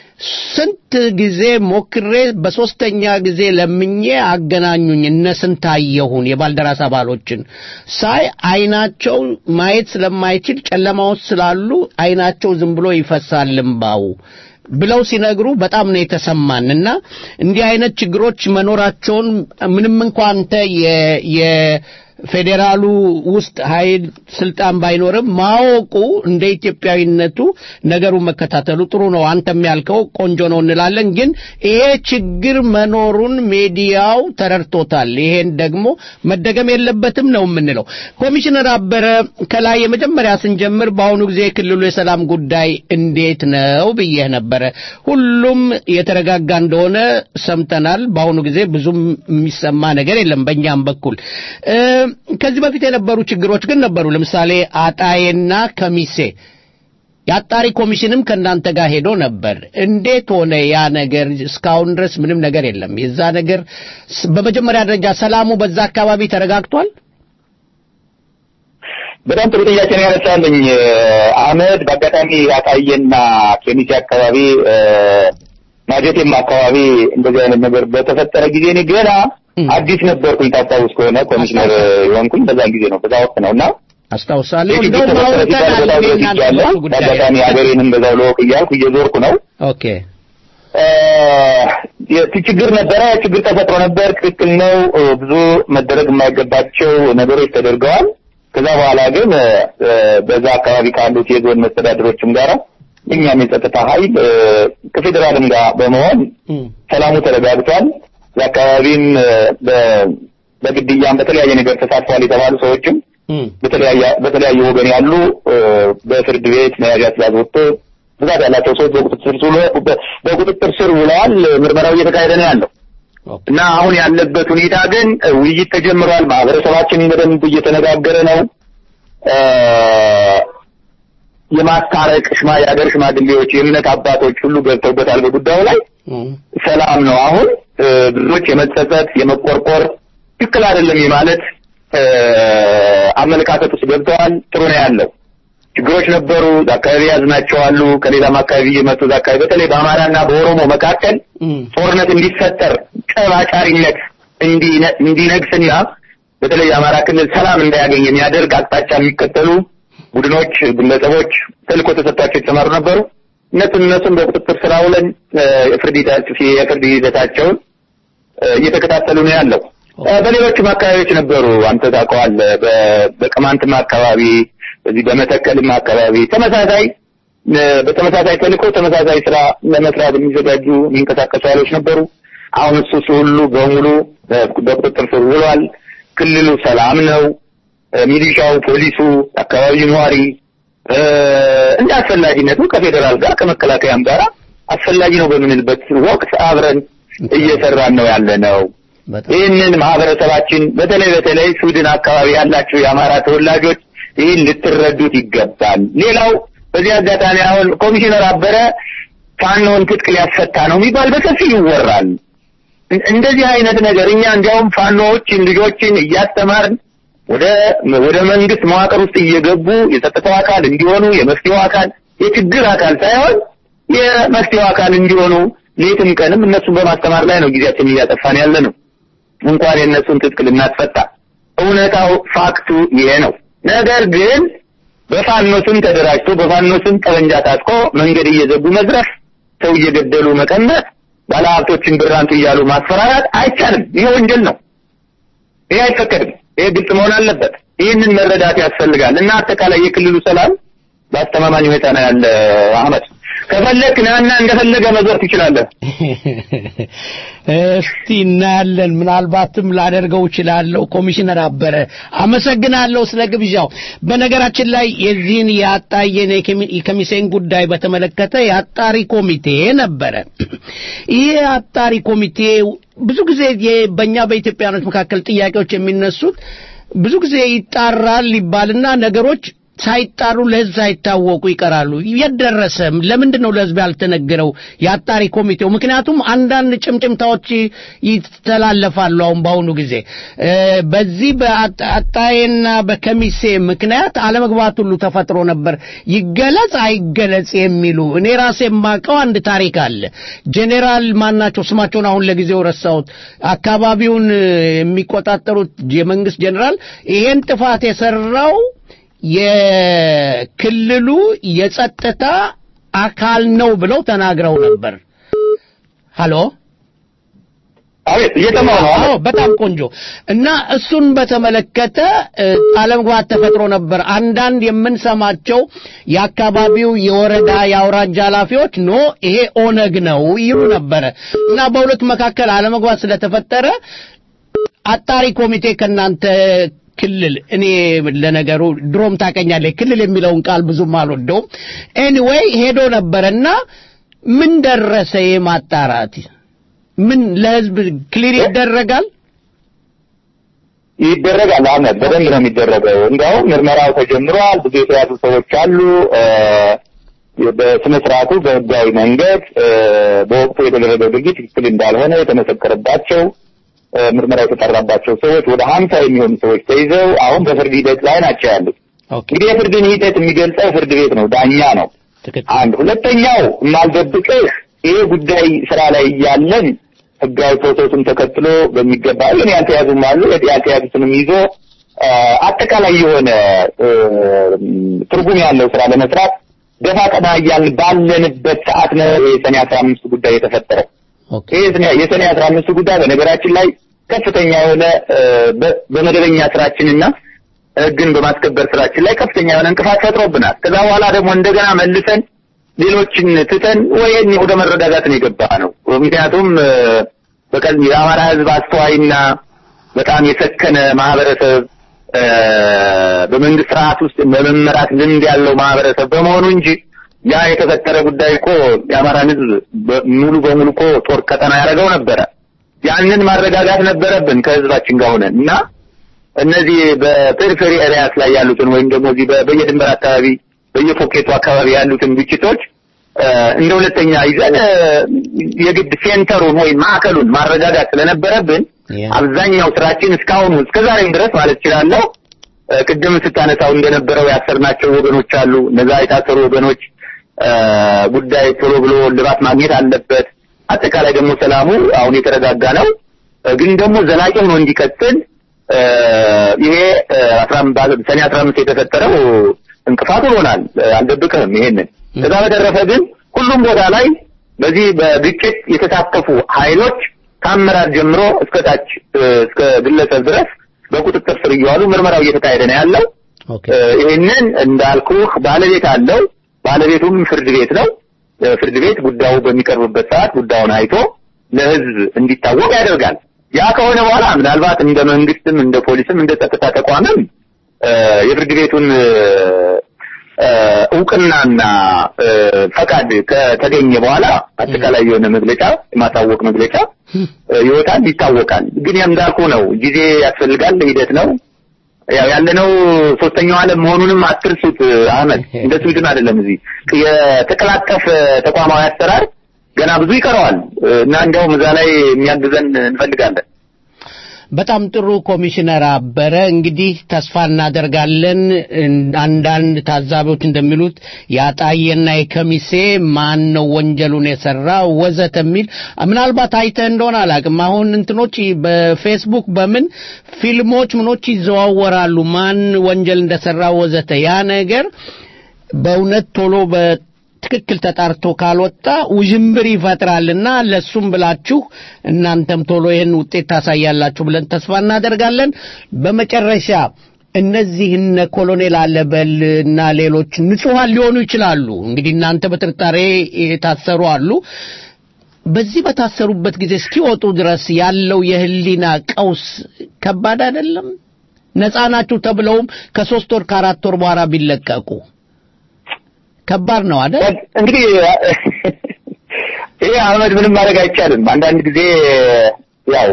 ስንት ጊዜ ሞክሬ በሶስተኛ ጊዜ ለምኜ አገናኙኝ እነ ስንታየሁን የባልደራስ አባሎችን ሳይ አይናቸው ማየት ስለማይችል ጨለማ ውስጥ ስላሉ አይናቸው ዝም ብሎ ይፈሳል እምባው ብለው ሲነግሩ በጣም ነው የተሰማን እና እንዲህ አይነት ችግሮች መኖራቸውን ምንም እንኳ አንተ የ የ ፌዴራሉ ውስጥ ኃይል ስልጣን ባይኖርም ማወቁ እንደ ኢትዮጵያዊነቱ ነገሩን መከታተሉ ጥሩ ነው። አንተም ያልከው ቆንጆ ነው እንላለን። ግን ይሄ ችግር መኖሩን ሚዲያው ተረድቶታል። ይሄን ደግሞ መደገም የለበትም ነው የምንለው። ኮሚሽነር አበረ ከላይ የመጀመሪያ ስንጀምር በአሁኑ ጊዜ የክልሉ የሰላም ጉዳይ እንዴት ነው ብዬህ ነበረ። ሁሉም የተረጋጋ እንደሆነ ሰምተናል። በአሁኑ ጊዜ ብዙም የሚሰማ ነገር የለም በእኛም በኩል ከዚህ በፊት የነበሩ ችግሮች ግን ነበሩ። ለምሳሌ አጣዬና ከሚሴ የአጣሪ ኮሚሽንም ከእናንተ ጋር ሄዶ ነበር። እንዴት ሆነ ያ ነገር? እስካሁን ድረስ ምንም ነገር የለም። የዛ ነገር በመጀመሪያ ደረጃ ሰላሙ በዛ አካባቢ ተረጋግቷል? በጣም ጥሩ ጥያቄ ነው ያነሳልኝ አህመድ። በአጋጣሚ አጣዬና ኬሚሴ አካባቢ ማጀቴም አካባቢ እንደዚህ አይነት ነገር በተፈጠረ ጊዜ እኔ ገና አዲስ ነበርኩኝ። ታስታውስ ከሆነ ኮሚሽነር የሆንኩኝ በዛን ጊዜ ነው፣ በዛ ወቅት ነው እና አስታውሳለሁ። የችግር እንደውም ተፈጠረ ሲባል አውርተናል በዛው የእናንተ ደርሻለሁ። በሱ ጉዳይ። በአጋጣሚ ሀገሬንም በዛው ለወቅ እያልኩ እየዞርኩ ነው። ኦኬ እ ችግር ነበረ፣ ችግር ተፈጥሮ ነበር። ትክክል ነው። እ ብዙ መደረግ የማይገባቸው ነገሮች ተደርገዋል። ከዛ በኋላ ግን እ በዛ አካባቢ ካሉት የዞን መስተዳድሮችም ጋር እኛም የጸጥታ ኃይል እ ከፌዴራልም ጋር በመሆን ሰላሙ ተረጋግቷል። የአካባቢም እ በ- በግድያም በተለያየ ነገር ተሳትፏል የተባሉ ሰዎችም በተለያየ በተለያየ ወገን ያሉ እ በፍርድ ቤት መያዣ ትዕዛዝ ወጥቶ ብዛት ያላቸው ሰዎች በቁጥጥር ስር ውሎ- በ- በቁጥጥር ስር ውለዋል። ምርመራው እየተካሄደ ነው ያለው እና አሁን ያለበት ሁኔታ ግን እ ውይይት ተጀምሯል። ማህበረሰባችን በደንብ እየተነጋገረ ነው። እ የማስታረቅ ሽማ የሀገር ሽማግሌዎች፣ የእምነት አባቶች ሁሉ ገብተውበታል በጉዳዩ ላይ ሰላም ነው። አሁን እ ብዙዎች የመጸጸት የመቆርቆር ትክክል አይደለም የማለት እ አመለካከት ውስጥ ገብተዋል። ጥሩ ነው ያለው። ችግሮች ነበሩ። እዛ አካባቢ ያዝናቸው አሉ። ከሌላም አካባቢ እየመጡ እዛ አካባቢ በተለይ በአማራና በኦሮሞ መካከል ጦርነት እንዲፈጠር ጠባጫሪነት እንዲነ- እንዲነግስና በተለይ የአማራ ክልል ሰላም እንዳያገኝ የሚያደርግ አቅጣጫ የሚከተሉ ቡድኖች፣ ግለሰቦች ተልእኮ ተሰጥቷቸው የተሰማሩ ነበሩ። እነሱን እነሱን በቁጥጥር ስር አውለን እ የፍርድ ሂደት- የፍርድ ሂደታቸውን እ እየተከታተሉ ነው ያለው። እ በሌሎችም አካባቢዎች ነበሩ። አንተ ታውቀዋለህ። በ- በቅማንትም አካባቢ በዚህ በመተከልም አካባቢ ተመሳሳይ እ በተመሳሳይ ተልእኮ ተመሳሳይ ስራ ለመስራት የሚዘጋጁ የሚንቀሳቀሱ ኃይሎች ነበሩ። አሁን እሱ እሱ ሁሉ በሙሉ እ በቁጥጥር ስር ውሏል። ክልሉ ሰላም ነው። እ ሚሊሻው፣ ፖሊሱ፣ አካባቢው ነዋሪ እ እንደ አስፈላጊነቱ ከፌዴራል ጋር ከመከላከያም ጋር አስፈላጊ ነው በምንልበት ወቅት አብረን እየሰራን ነው ያለ ነው። ይህንን ማህበረሰባችን በተለይ በተለይ ስዊድን አካባቢ ያላችሁ የአማራ ተወላጆች ይህን ልትረዱት ይገባል። ሌላው በዚህ አጋጣሚ አሁን ኮሚሽነር አበረ ፋኖን ትጥቅ ሊያስፈታ ነው የሚባል በሰፊው ይወራል። እን- እንደዚህ አይነት ነገር እኛ እንዲያውም ፋኖዎችን ልጆችን እያስተማርን ወደ ወደ መንግስት መዋቅር ውስጥ እየገቡ የጸጥታው አካል እንዲሆኑ የመፍትሄው አካል የችግር አካል ሳይሆን የመፍትሄው አካል እንዲሆኑ ሌትም ቀንም እነሱን በማስተማር ላይ ነው ጊዜያችን እያጠፋን ያለ ነው። እንኳን የእነሱን ትጥቅ ልናስፈታ እውነታው ፋክቱ ይሄ ነው። ነገር ግን በፋኖ ስም ተደራጅቶ በፋኖ ስም ጠመንጃ ታጥቆ መንገድ እየዘጉ መዝረፍ፣ ሰው እየገደሉ መቀመጥ፣ ባለሀብቶችን ብር አንጡ እያሉ ማስፈራራት አይቻልም። ይሄ ወንጀል ነው። ይሄ አይፈቀድም። ይሄ ግልጽ መሆን አለበት። ይህንን መረዳት ያስፈልጋል እና አጠቃላይ የክልሉ ሰላም በአስተማማኝ ሁኔታ ነው ያለ። አህመድ ከፈለክ ናና እንደፈለገ መዞር ትችላለህ። እስቲ እናያለን። ምናልባትም ላደርገው እችላለሁ። ኮሚሽነር አበረ አመሰግናለሁ ስለ ግብዣው። በነገራችን ላይ የዚህን የአጣየን የከሚ- የከሚሴን ጉዳይ በተመለከተ የአጣሪ ኮሚቴ ነበረ። ይህ አጣሪ ኮሚቴ ብዙ ጊዜ የ- በእኛ በኢትዮጵያኖች መካከል ጥያቄዎች የሚነሱት ብዙ ጊዜ ይጣራል ይባልና ነገሮች ሳይጣሩ ለህዝብ ሳይታወቁ ይቀራሉ። የት ደረሰ? ለምንድን ነው ለህዝብ ያልተነገረው የአጣሪ ኮሚቴው? ምክንያቱም አንዳንድ ጭምጭምታዎች ይተላለፋሉ። አሁን በአሁኑ ጊዜ እ፣ በዚህ በአጣዬና በከሚሴ ምክንያት አለመግባት ሁሉ ተፈጥሮ ነበር። ይገለጽ አይገለጽ የሚሉ እኔ ራሴ የማውቀው አንድ ታሪክ አለ። ጄኔራል ማናቸው ስማቸውን አሁን ለጊዜው ረሳሁት። አካባቢውን እ፣ የሚቆጣጠሩት የመንግስት ጄኔራል ይሄን ጥፋት የሰራው የክልሉ የጸጥታ አካል ነው ብለው ተናግረው ነበር። ሃሎ አቤት እየሰማሁ ነው። አዎ በጣም ቆንጆ እና እሱን በተመለከተ እ፣ አለመግባባት ተፈጥሮ ነበር። አንዳንድ የምንሰማቸው የአካባቢው የወረዳ የአውራጃ ኃላፊዎች ኖ ይሄ ኦነግ ነው ይሉ ነበረ እና በሁለቱ መካከል አለመግባባት ስለተፈጠረ አጣሪ ኮሚቴ ከእናንተ ክልል እኔ ለነገሩ ድሮም ታቀኛለህ ክልል የሚለውን ቃል ብዙም አልወደውም። ኤኒዌይ ሄዶ ነበረና ምን ደረሰ የማጣራት ምን ለህዝብ ክሊር ይደረጋል? ይደረጋል። አህመድ በደንብ ነው የሚደረገው። እንዲያውም ምርመራው ተጀምሯል። ብዙ የተያዙ ሰዎች አሉ። እ፣ በስነ ስርዓቱ በህጋዊ መንገድ እ፣ በወቅቱ የተደረገው ድርጊት ትክክል እንዳልሆነ የተመሰከረባቸው እ፣ ምርመራ የተጠራባቸው ሰዎች ወደ ሀምሳ የሚሆኑ ሰዎች ተይዘው አሁን በፍርድ ሂደት ላይ ናቸው ያሉት። እንግዲህ የፍርድን ሂደት የሚገልጸው ፍርድ ቤት ነው፣ ዳኛ ነው። አንድ ሁለተኛው የማልደብቅህ ይሄ ጉዳይ ስራ ላይ እያለን ህጋዊ ፕሮሰሱን ተከትሎ በሚገባ ግን ያልተያዙም አሉ ያልተያዙትንም ይዞ አ፣ አጠቃላይ የሆነ እ፣ ትርጉም ያለው ስራ ለመስራት ደፋ ቀና እያልን ባለንበት ሰዓት ነው የሰኔ አስራ አምስት ጉዳይ የተፈጠረው። ይህ የሰኔ- የሰኔ አስራ አምስት ጉዳይ በነገራችን ላይ ከፍተኛ የሆነ እ፣ በ- በመደበኛ ስራችንና ህግን በማስከበር ስራችን ላይ ከፍተኛ የሆነ እንቅፋት ፈጥሮብናል። ከዛ በኋላ ደግሞ እንደገና መልሰን ሌሎችን ትተን ወይም ወደ መረጋጋት ነው የገባ ነው። ምክንያቱም እ፣ በቀል የአማራ ህዝብ አስተዋይና በጣም የሰከነ ማህበረሰብ እ፣ በመንግስት ስርዓት ውስጥ በመመራት ልምድ ያለው ማህበረሰብ በመሆኑ እንጂ ያ የተፈጠረ ጉዳይ እኮ የአማራን ህዝብ በ- ሙሉ በሙሉ እኮ ጦር ቀጠና ያደረገው ነበረ። ያንን ማረጋጋት ነበረብን ከህዝባችን ጋር ሆነን እና እነዚህ በፔሪፌሪ ኤሪያስ ላይ ያሉትን ወይም ደግሞ እዚህ በ- በየድንበር አካባቢ በየፖኬቱ አካባቢ ያሉትን ግጭቶች እ፣ እንደ ሁለተኛ ይዘን እ፣ የግድ ሴንተሩን ወይም ማዕከሉን ማረጋጋት ስለነበረብን አብዛኛው ስራችን እስካሁኑ እስከ ዛሬም ድረስ ማለት እችላለሁ እ፣ ቅድም ስታነሳው እንደነበረው ያሰርናቸው ወገኖች አሉ። እነዛ የታሰሩ ወገኖች እ፣ ጉዳይ ቶሎ ብሎ ልባት ማግኘት አለበት። አጠቃላይ ደግሞ ሰላሙ አሁን የተረጋጋ ነው፣ እ፣ ግን ደግሞ ዘላቂ ሆኖ እንዲቀጥል እ፣ ይሄ እ፣ አስራ አም- ባለ- ሰኔ አስራ አምስት የተፈጠረው እንቅፋት ሆኖናል። እ፣ አልደብቅህም ይሄንን። ከዛ በተረፈ ግን ሁሉም ቦታ ላይ በዚህ በግጭት የተሳተፉ ኃይሎች ከአመራር ጀምሮ እስከ ታች እ፣ እስከ ግለሰብ ድረስ በቁጥጥር ስር እየዋሉ ምርመራው እየተካሄደ ነው ያለው። እ፣ ይህንን እንዳልኩህ ባለቤት አለው። ባለቤቱም ፍርድ ቤት ነው። እ፣ ፍርድ ቤት ጉዳዩ በሚቀርብበት ሰዓት ጉዳዩን አይቶ ለሕዝብ እንዲታወቅ ያደርጋል። ያ ከሆነ በኋላ ምናልባት እንደ መንግስትም እንደ ፖሊስም እንደ ጸጥታ ተቋምም እ፣ የፍርድ ቤቱን እ፣ እ፣ እውቅናና እ፣ ፈቃድ ከተገኘ በኋላ አጠቃላይ የሆነ መግለጫ የማሳወቅ መግለጫ እ፣ ይወጣል፣ ይታወቃል። ግን ያም እንዳልኩ ነው፣ ጊዜ ያስፈልጋል፣ ሂደት ነው። ያው ያለነው ሶስተኛው ዓለም መሆኑንም አትርሱት አህመድ። እንደ ስዊድን አይደለም። እዚህ የተቀላጠፈ ተቋማዊ አሰራር ገና ብዙ ይቀረዋል እና እንዲያውም እዛ ላይ የሚያግዘን እንፈልጋለን። በጣም ጥሩ ኮሚሽነር አበረ። እንግዲህ ተስፋ እናደርጋለን። አንዳንድ ታዛቢዎች እንደሚሉት የአጣዬና የከሚሴ ማን ነው ወንጀሉን የሰራ ወዘተ የሚል ምናልባት አይተህ እንደሆነ አላውቅም። አሁን እንትኖች በፌስቡክ በምን ፊልሞች ምኖች ይዘዋወራሉ ማን ወንጀል እንደሰራ ወዘተ። ያ ነገር በእውነት ቶሎ በትክክል ተጣርቶ ካልወጣ ውዥንብር ይፈጥራልና ለሱም ብላችሁ እናንተም ቶሎ ይህን ውጤት ታሳያላችሁ ብለን ተስፋ እናደርጋለን። በመጨረሻ እነዚህ እነ ኮሎኔል አለበል እና ሌሎች ንጹሐን ሊሆኑ ይችላሉ። እንግዲህ እናንተ በጥርጣሬ የታሰሩ አሉ። በዚህ በታሰሩበት ጊዜ እስኪወጡ ድረስ ያለው የህሊና ቀውስ ከባድ አይደለም? ነፃ ናችሁ ተብለውም ከሶስት ወር ከአራት ወር በኋላ ቢለቀቁ ከባድ ነው አይደል? እንግዲህ ይሄ አህመድ ምንም ማድረግ አይቻልም። አንዳንድ ጊዜ ያው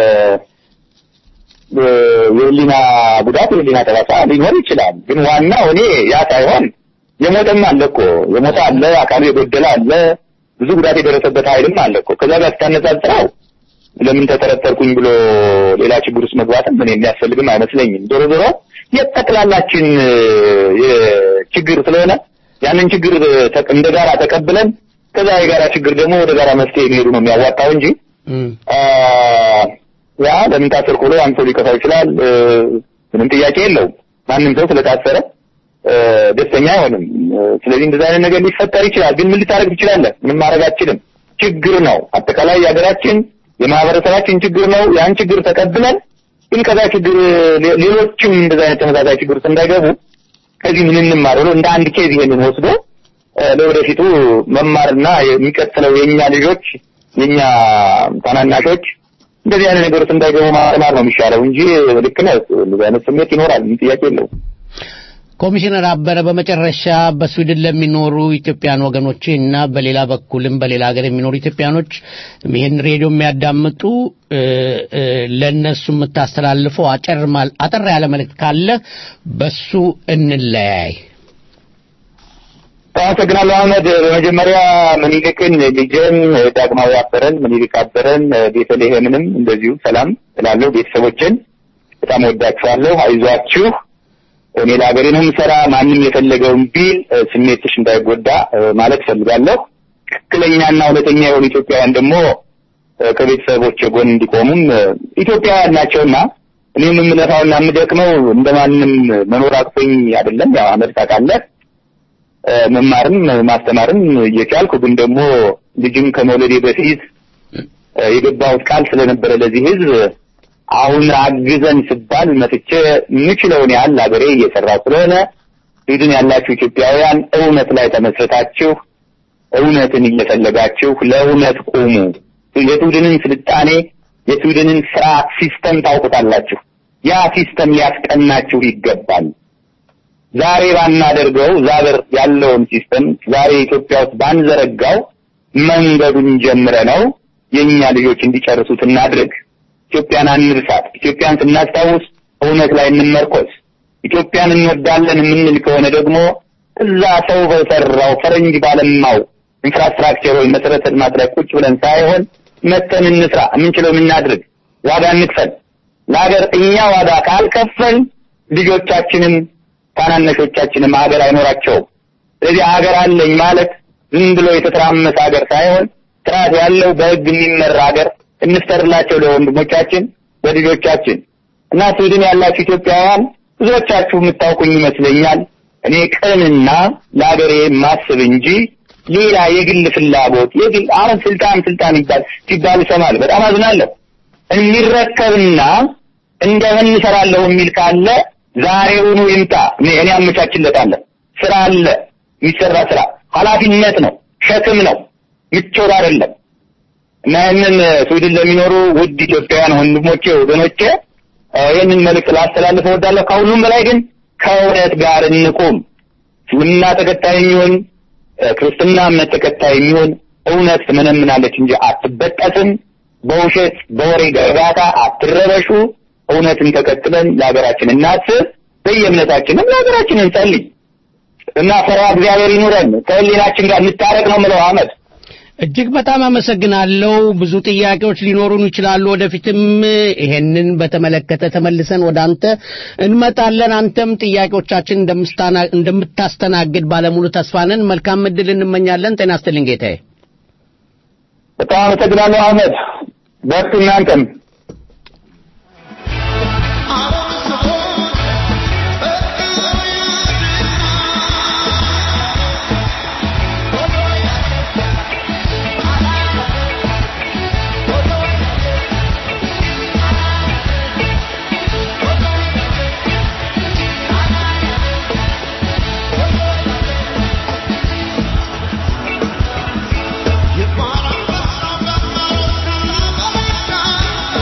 የህሊና ጉዳት የህሊና ጠባሳ ሊኖር ይችላል። ግን ዋናው እኔ ያ ሳይሆን የሞተም አለ እኮ የሞተ አለ፣ አካሉ የጎደለ አለ፣ ብዙ ጉዳት የደረሰበት ኃይልም አለ እኮ። ከዛ ጋር ስታነጻጽረው ለምን ተጠረጠርኩኝ ብሎ ሌላ ችግር ውስጥ መግባትም ምን የሚያስፈልግም አይመስለኝም። ዞሮ ዞሮ የጠቅላላችን ችግር ስለሆነ ያንን ችግር እንደ ጋራ ተቀብለን ከዛ የጋራ ችግር ደግሞ ወደ ጋራ መፍትሄ የሚሄዱ ነው የሚያዋጣው እንጂ ያ ለምን ታሰርኩ ብሎ አንድ ሰው ሊከፋው ይችላል። ምንም ጥያቄ የለውም። ማንም ሰው ስለታሰረ ደስተኛ አይሆንም። ስለዚህ እንደዛ አይነት ነገር ሊፈጠር ይችላል። ግን ምን ልታደርግ ትችላለህ? ምንም ማድረግ አትችልም። ችግር ነው። አጠቃላይ የሀገራችን የማህበረሰባችን ችግር ነው። ያን ችግር ተቀብለን ግን ከዛ ችግር ሌ- ሌሎችም እንደዛ አይነት ተመሳሳይ ችግር ውስጥ እንዳይገቡ ከዚህ ምን እንማር ብሎ እንደ አንድ ኬዝ ይሄንን ወስዶ እ፣ ለወደፊቱ መማርና የሚቀጥለው የኛ ልጆች የኛ ታናናሾች እንደዚህ አይነት ነገሮች እንዳይገቡ ማስተማር ነው የሚሻለው እንጂ ልክ ነህ። እንደዚህ አይነት ስሜት ይኖራል፣ ምንም ጥያቄ የለውም። ኮሚሽነር አበረ በመጨረሻ በስዊድን ለሚኖሩ ኢትዮጵያን ወገኖች እና በሌላ በኩልም በሌላ ሀገር የሚኖሩ ኢትዮጵያኖች ይህን ሬዲዮ የሚያዳምጡ እ፣ እ፣ ለእነሱ የምታስተላልፈው አጭር ማል- አጠር ያለ መልእክት ካለ በሱ እንለያይ። አመሰግናለሁ አህመድ። በመጀመሪያ ምኒልክን ልጅን ዳግማዊ አበረን ምኒልክ አበረን ቤተልሔምንም እንደዚሁ ሰላም እላለሁ። ቤተሰቦችን በጣም ወዳችኋለሁ። አይዟችሁ። እኔ ለሀገሬ ነው የምሰራ። ማንም የፈለገውን ቢል እ፣ ስሜትሽ እንዳይጎዳ እ፣ ማለት እፈልጋለሁ። ትክክለኛና እውነተኛ የሆኑ ኢትዮጵያውያን ደግሞ እ፣ ከቤተሰቦች ጎን እንዲቆሙም እ፣ ኢትዮጵያውያን ናቸውና እኔም የምለፋውና የምደክመው እንደማንም መኖር አቅቶኝ አይደለም። ያው አህመድ ታውቃለህ እ፣ መማርም ማስተማርም እየቻልኩ ግን ደግሞ ልጅም ከመውለዴ በፊት እ፣ የገባሁት ቃል ስለነበረ ለዚህ ሕዝብ አሁን አግዘን ስባል መጥቼ የምችለውን ያህል ሀገሬ እየሰራሁ ስለሆነ ስዊድን ያላችሁ ኢትዮጵያውያን እውነት ላይ ተመስርታችሁ እውነትን እየፈለጋችሁ ለእውነት ቁሙ። የስዊድንን ስልጣኔ የስዊድንን ስርዓት ሲስተም ታውቁታላችሁ። ያ ሲስተም ሊያስቀናችሁ ይገባል። ዛሬ ባናደርገው ዛሬ ያለውን ሲስተም ዛሬ ኢትዮጵያ ውስጥ ባንዘረጋው መንገዱን ጀምረ ነው የእኛ ልጆች እንዲጨርሱት እናድርግ። ኢትዮጵያን አንርሳት። ኢትዮጵያን ስናስታውስ እውነት ላይ እንመርኮዝ። ኢትዮጵያን እንወዳለን የምንል ከሆነ ደግሞ እዛ ሰው በሰራው ፈረንጅ ባለማው ኢንፍራስትራክቸር ወይ መሰረተ ልማት ላይ ቁጭ ብለን ሳይሆን መተን እንስራ። የምንችለው እናድርግ። ዋጋ እንክፈል። ለሀገር እኛ ዋጋ ካልከፈል ልጆቻችንም ታናነሾቻችንም ሀገር አይኖራቸውም። ስለዚህ ሀገር አለኝ ማለት ዝም ብሎ የተተራመሰ ሀገር ሳይሆን ስርዓት ያለው በህግ የሚመራ ሀገር እንፍጠርላቸው ለወንድሞቻችን ለልጆቻችን እና ስዊድን ያላችሁ ኢትዮጵያውያን ብዙዎቻችሁ የምታውቁኝ ይመስለኛል። እኔ ቅንና ለሀገሬ ማስብ እንጂ ሌላ የግል ፍላጎት የግል አሁን ስልጣን ስልጣን ይባል ሲባል ይሰማል። በጣም አዝናለሁ። የሚረከብና እንደምን እሰራለሁ የሚል ካለ ዛሬውኑ ይምጣ። እኔ እኔ አመቻችለታለሁ። ስራ አለ፣ የሚሰራ ስራ ኃላፊነት ነው፣ ሸክም ነው፣ ምቾት አይደለም። እና ይህንን ስዊድን ለሚኖሩ ውድ ኢትዮጵያውያን ወንድሞቼ ወገኖቼ እ፣ ይህንን መልእክት ላስተላልፍ እወዳለሁ። ከሁሉም በላይ ግን ከእውነት ጋር እንቁም። እስልምና ተከታይ የሚሆን እ፣ ክርስትና እምነት ተከታይ የሚሆን እውነት ትመነምናለች እንጂ አትበጠስም። በውሸት በወሬ ገርባታ አትረበሹ። እውነትን ተከትለን ለሀገራችን እናስብ። በየእምነታችንም ለሀገራችን እንጸልይ እና ፈሪሃ እግዚአብሔር ይኑረን። ከህሊናችን ጋር እንታረቅ ነው የምለው አህመድ። እጅግ በጣም አመሰግናለሁ። ብዙ ጥያቄዎች ሊኖሩን ይችላሉ። ወደፊትም ይሄንን በተመለከተ ተመልሰን ወደ አንተ እንመጣለን። አንተም ጥያቄዎቻችን እንደምስታና- እንደምታስተናግድ ባለሙሉ ተስፋ ነን። መልካም እድል እንመኛለን። ጤና ይስጥልኝ ጌታዬ። በጣም አመሰግናለሁ አህመድ። በርቱ እናንተም። Thank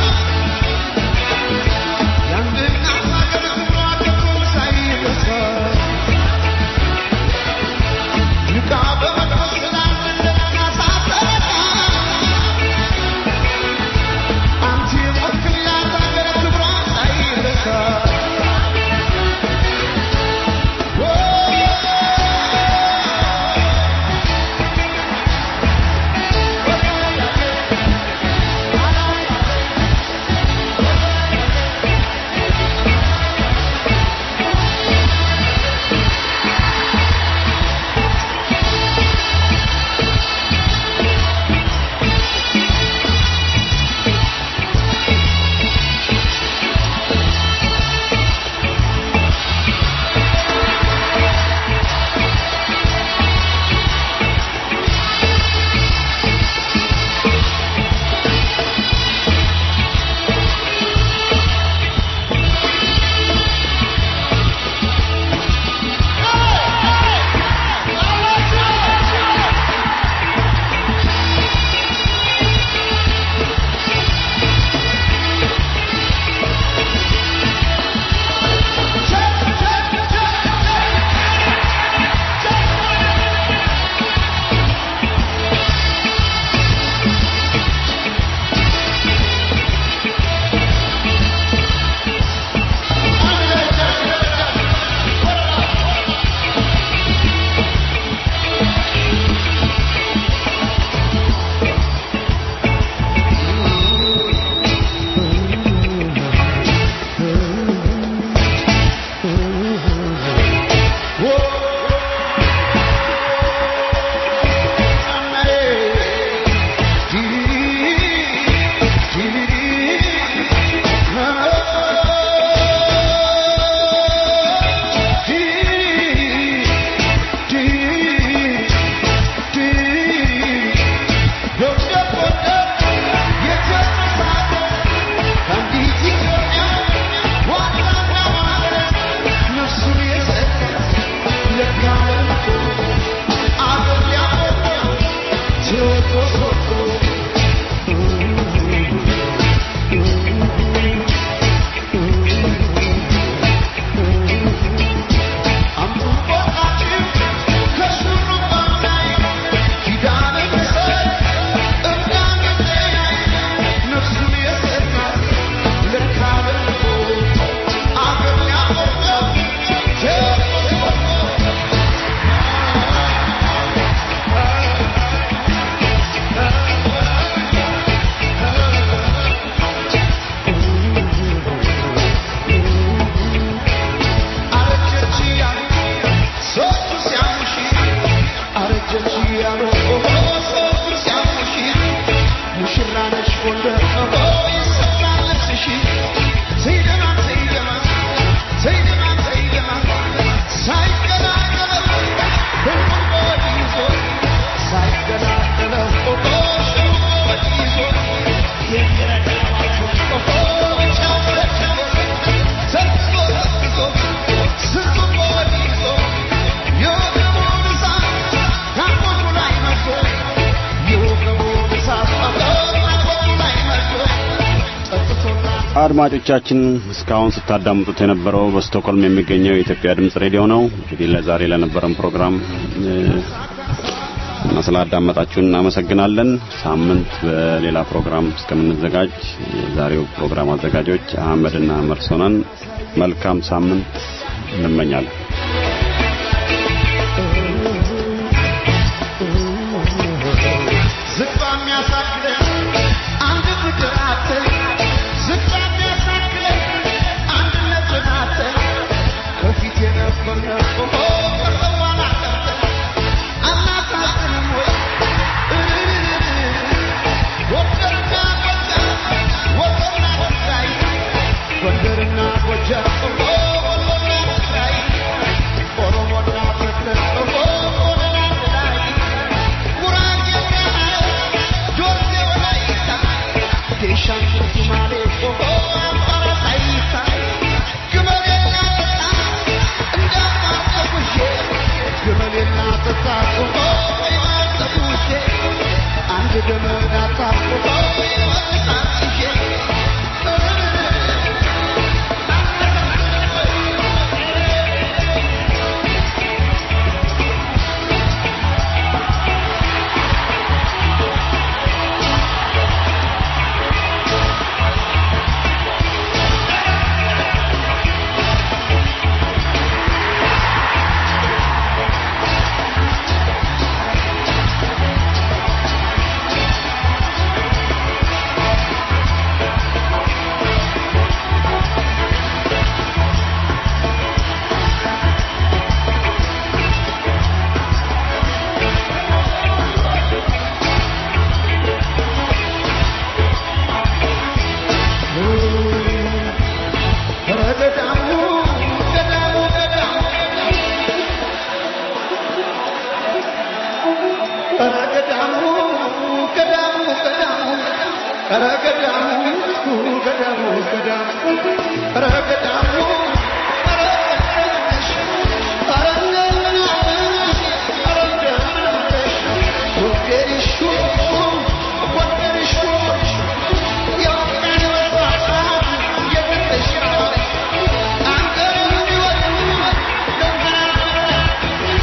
አድማጮቻችን እስካሁን ስታዳምጡት የነበረው በስቶክሆልም የሚገኘው የኢትዮጵያ ድምጽ ሬዲዮ ነው። እንግዲህ ለዛሬ ለነበረን ፕሮግራም እ፣ እና ስላዳመጣችሁን እናመሰግናለን። ሳምንት በሌላ ፕሮግራም እስከምንዘጋጅ የዛሬው ፕሮግራም አዘጋጆች አህመድና መርሶናን መልካም ሳምንት እንመኛለን። ዝቅ የሚያሳክለን አንድ ፍቅር አተን ዝቅ የሚያሳክለን አንድነትን አተን ከፊት የነበርነው ከሰዋን አቀርተን አናሳዝንም ወይ ጎንደርና ጎጃም ወሎና ትግራይ ጎንደርና ጎጃም ወሎና ትግራይ ኦሮሞና ፍቅር ኦሮሞና ትግራይ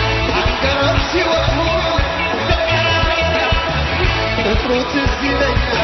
ትዝ ይለኛል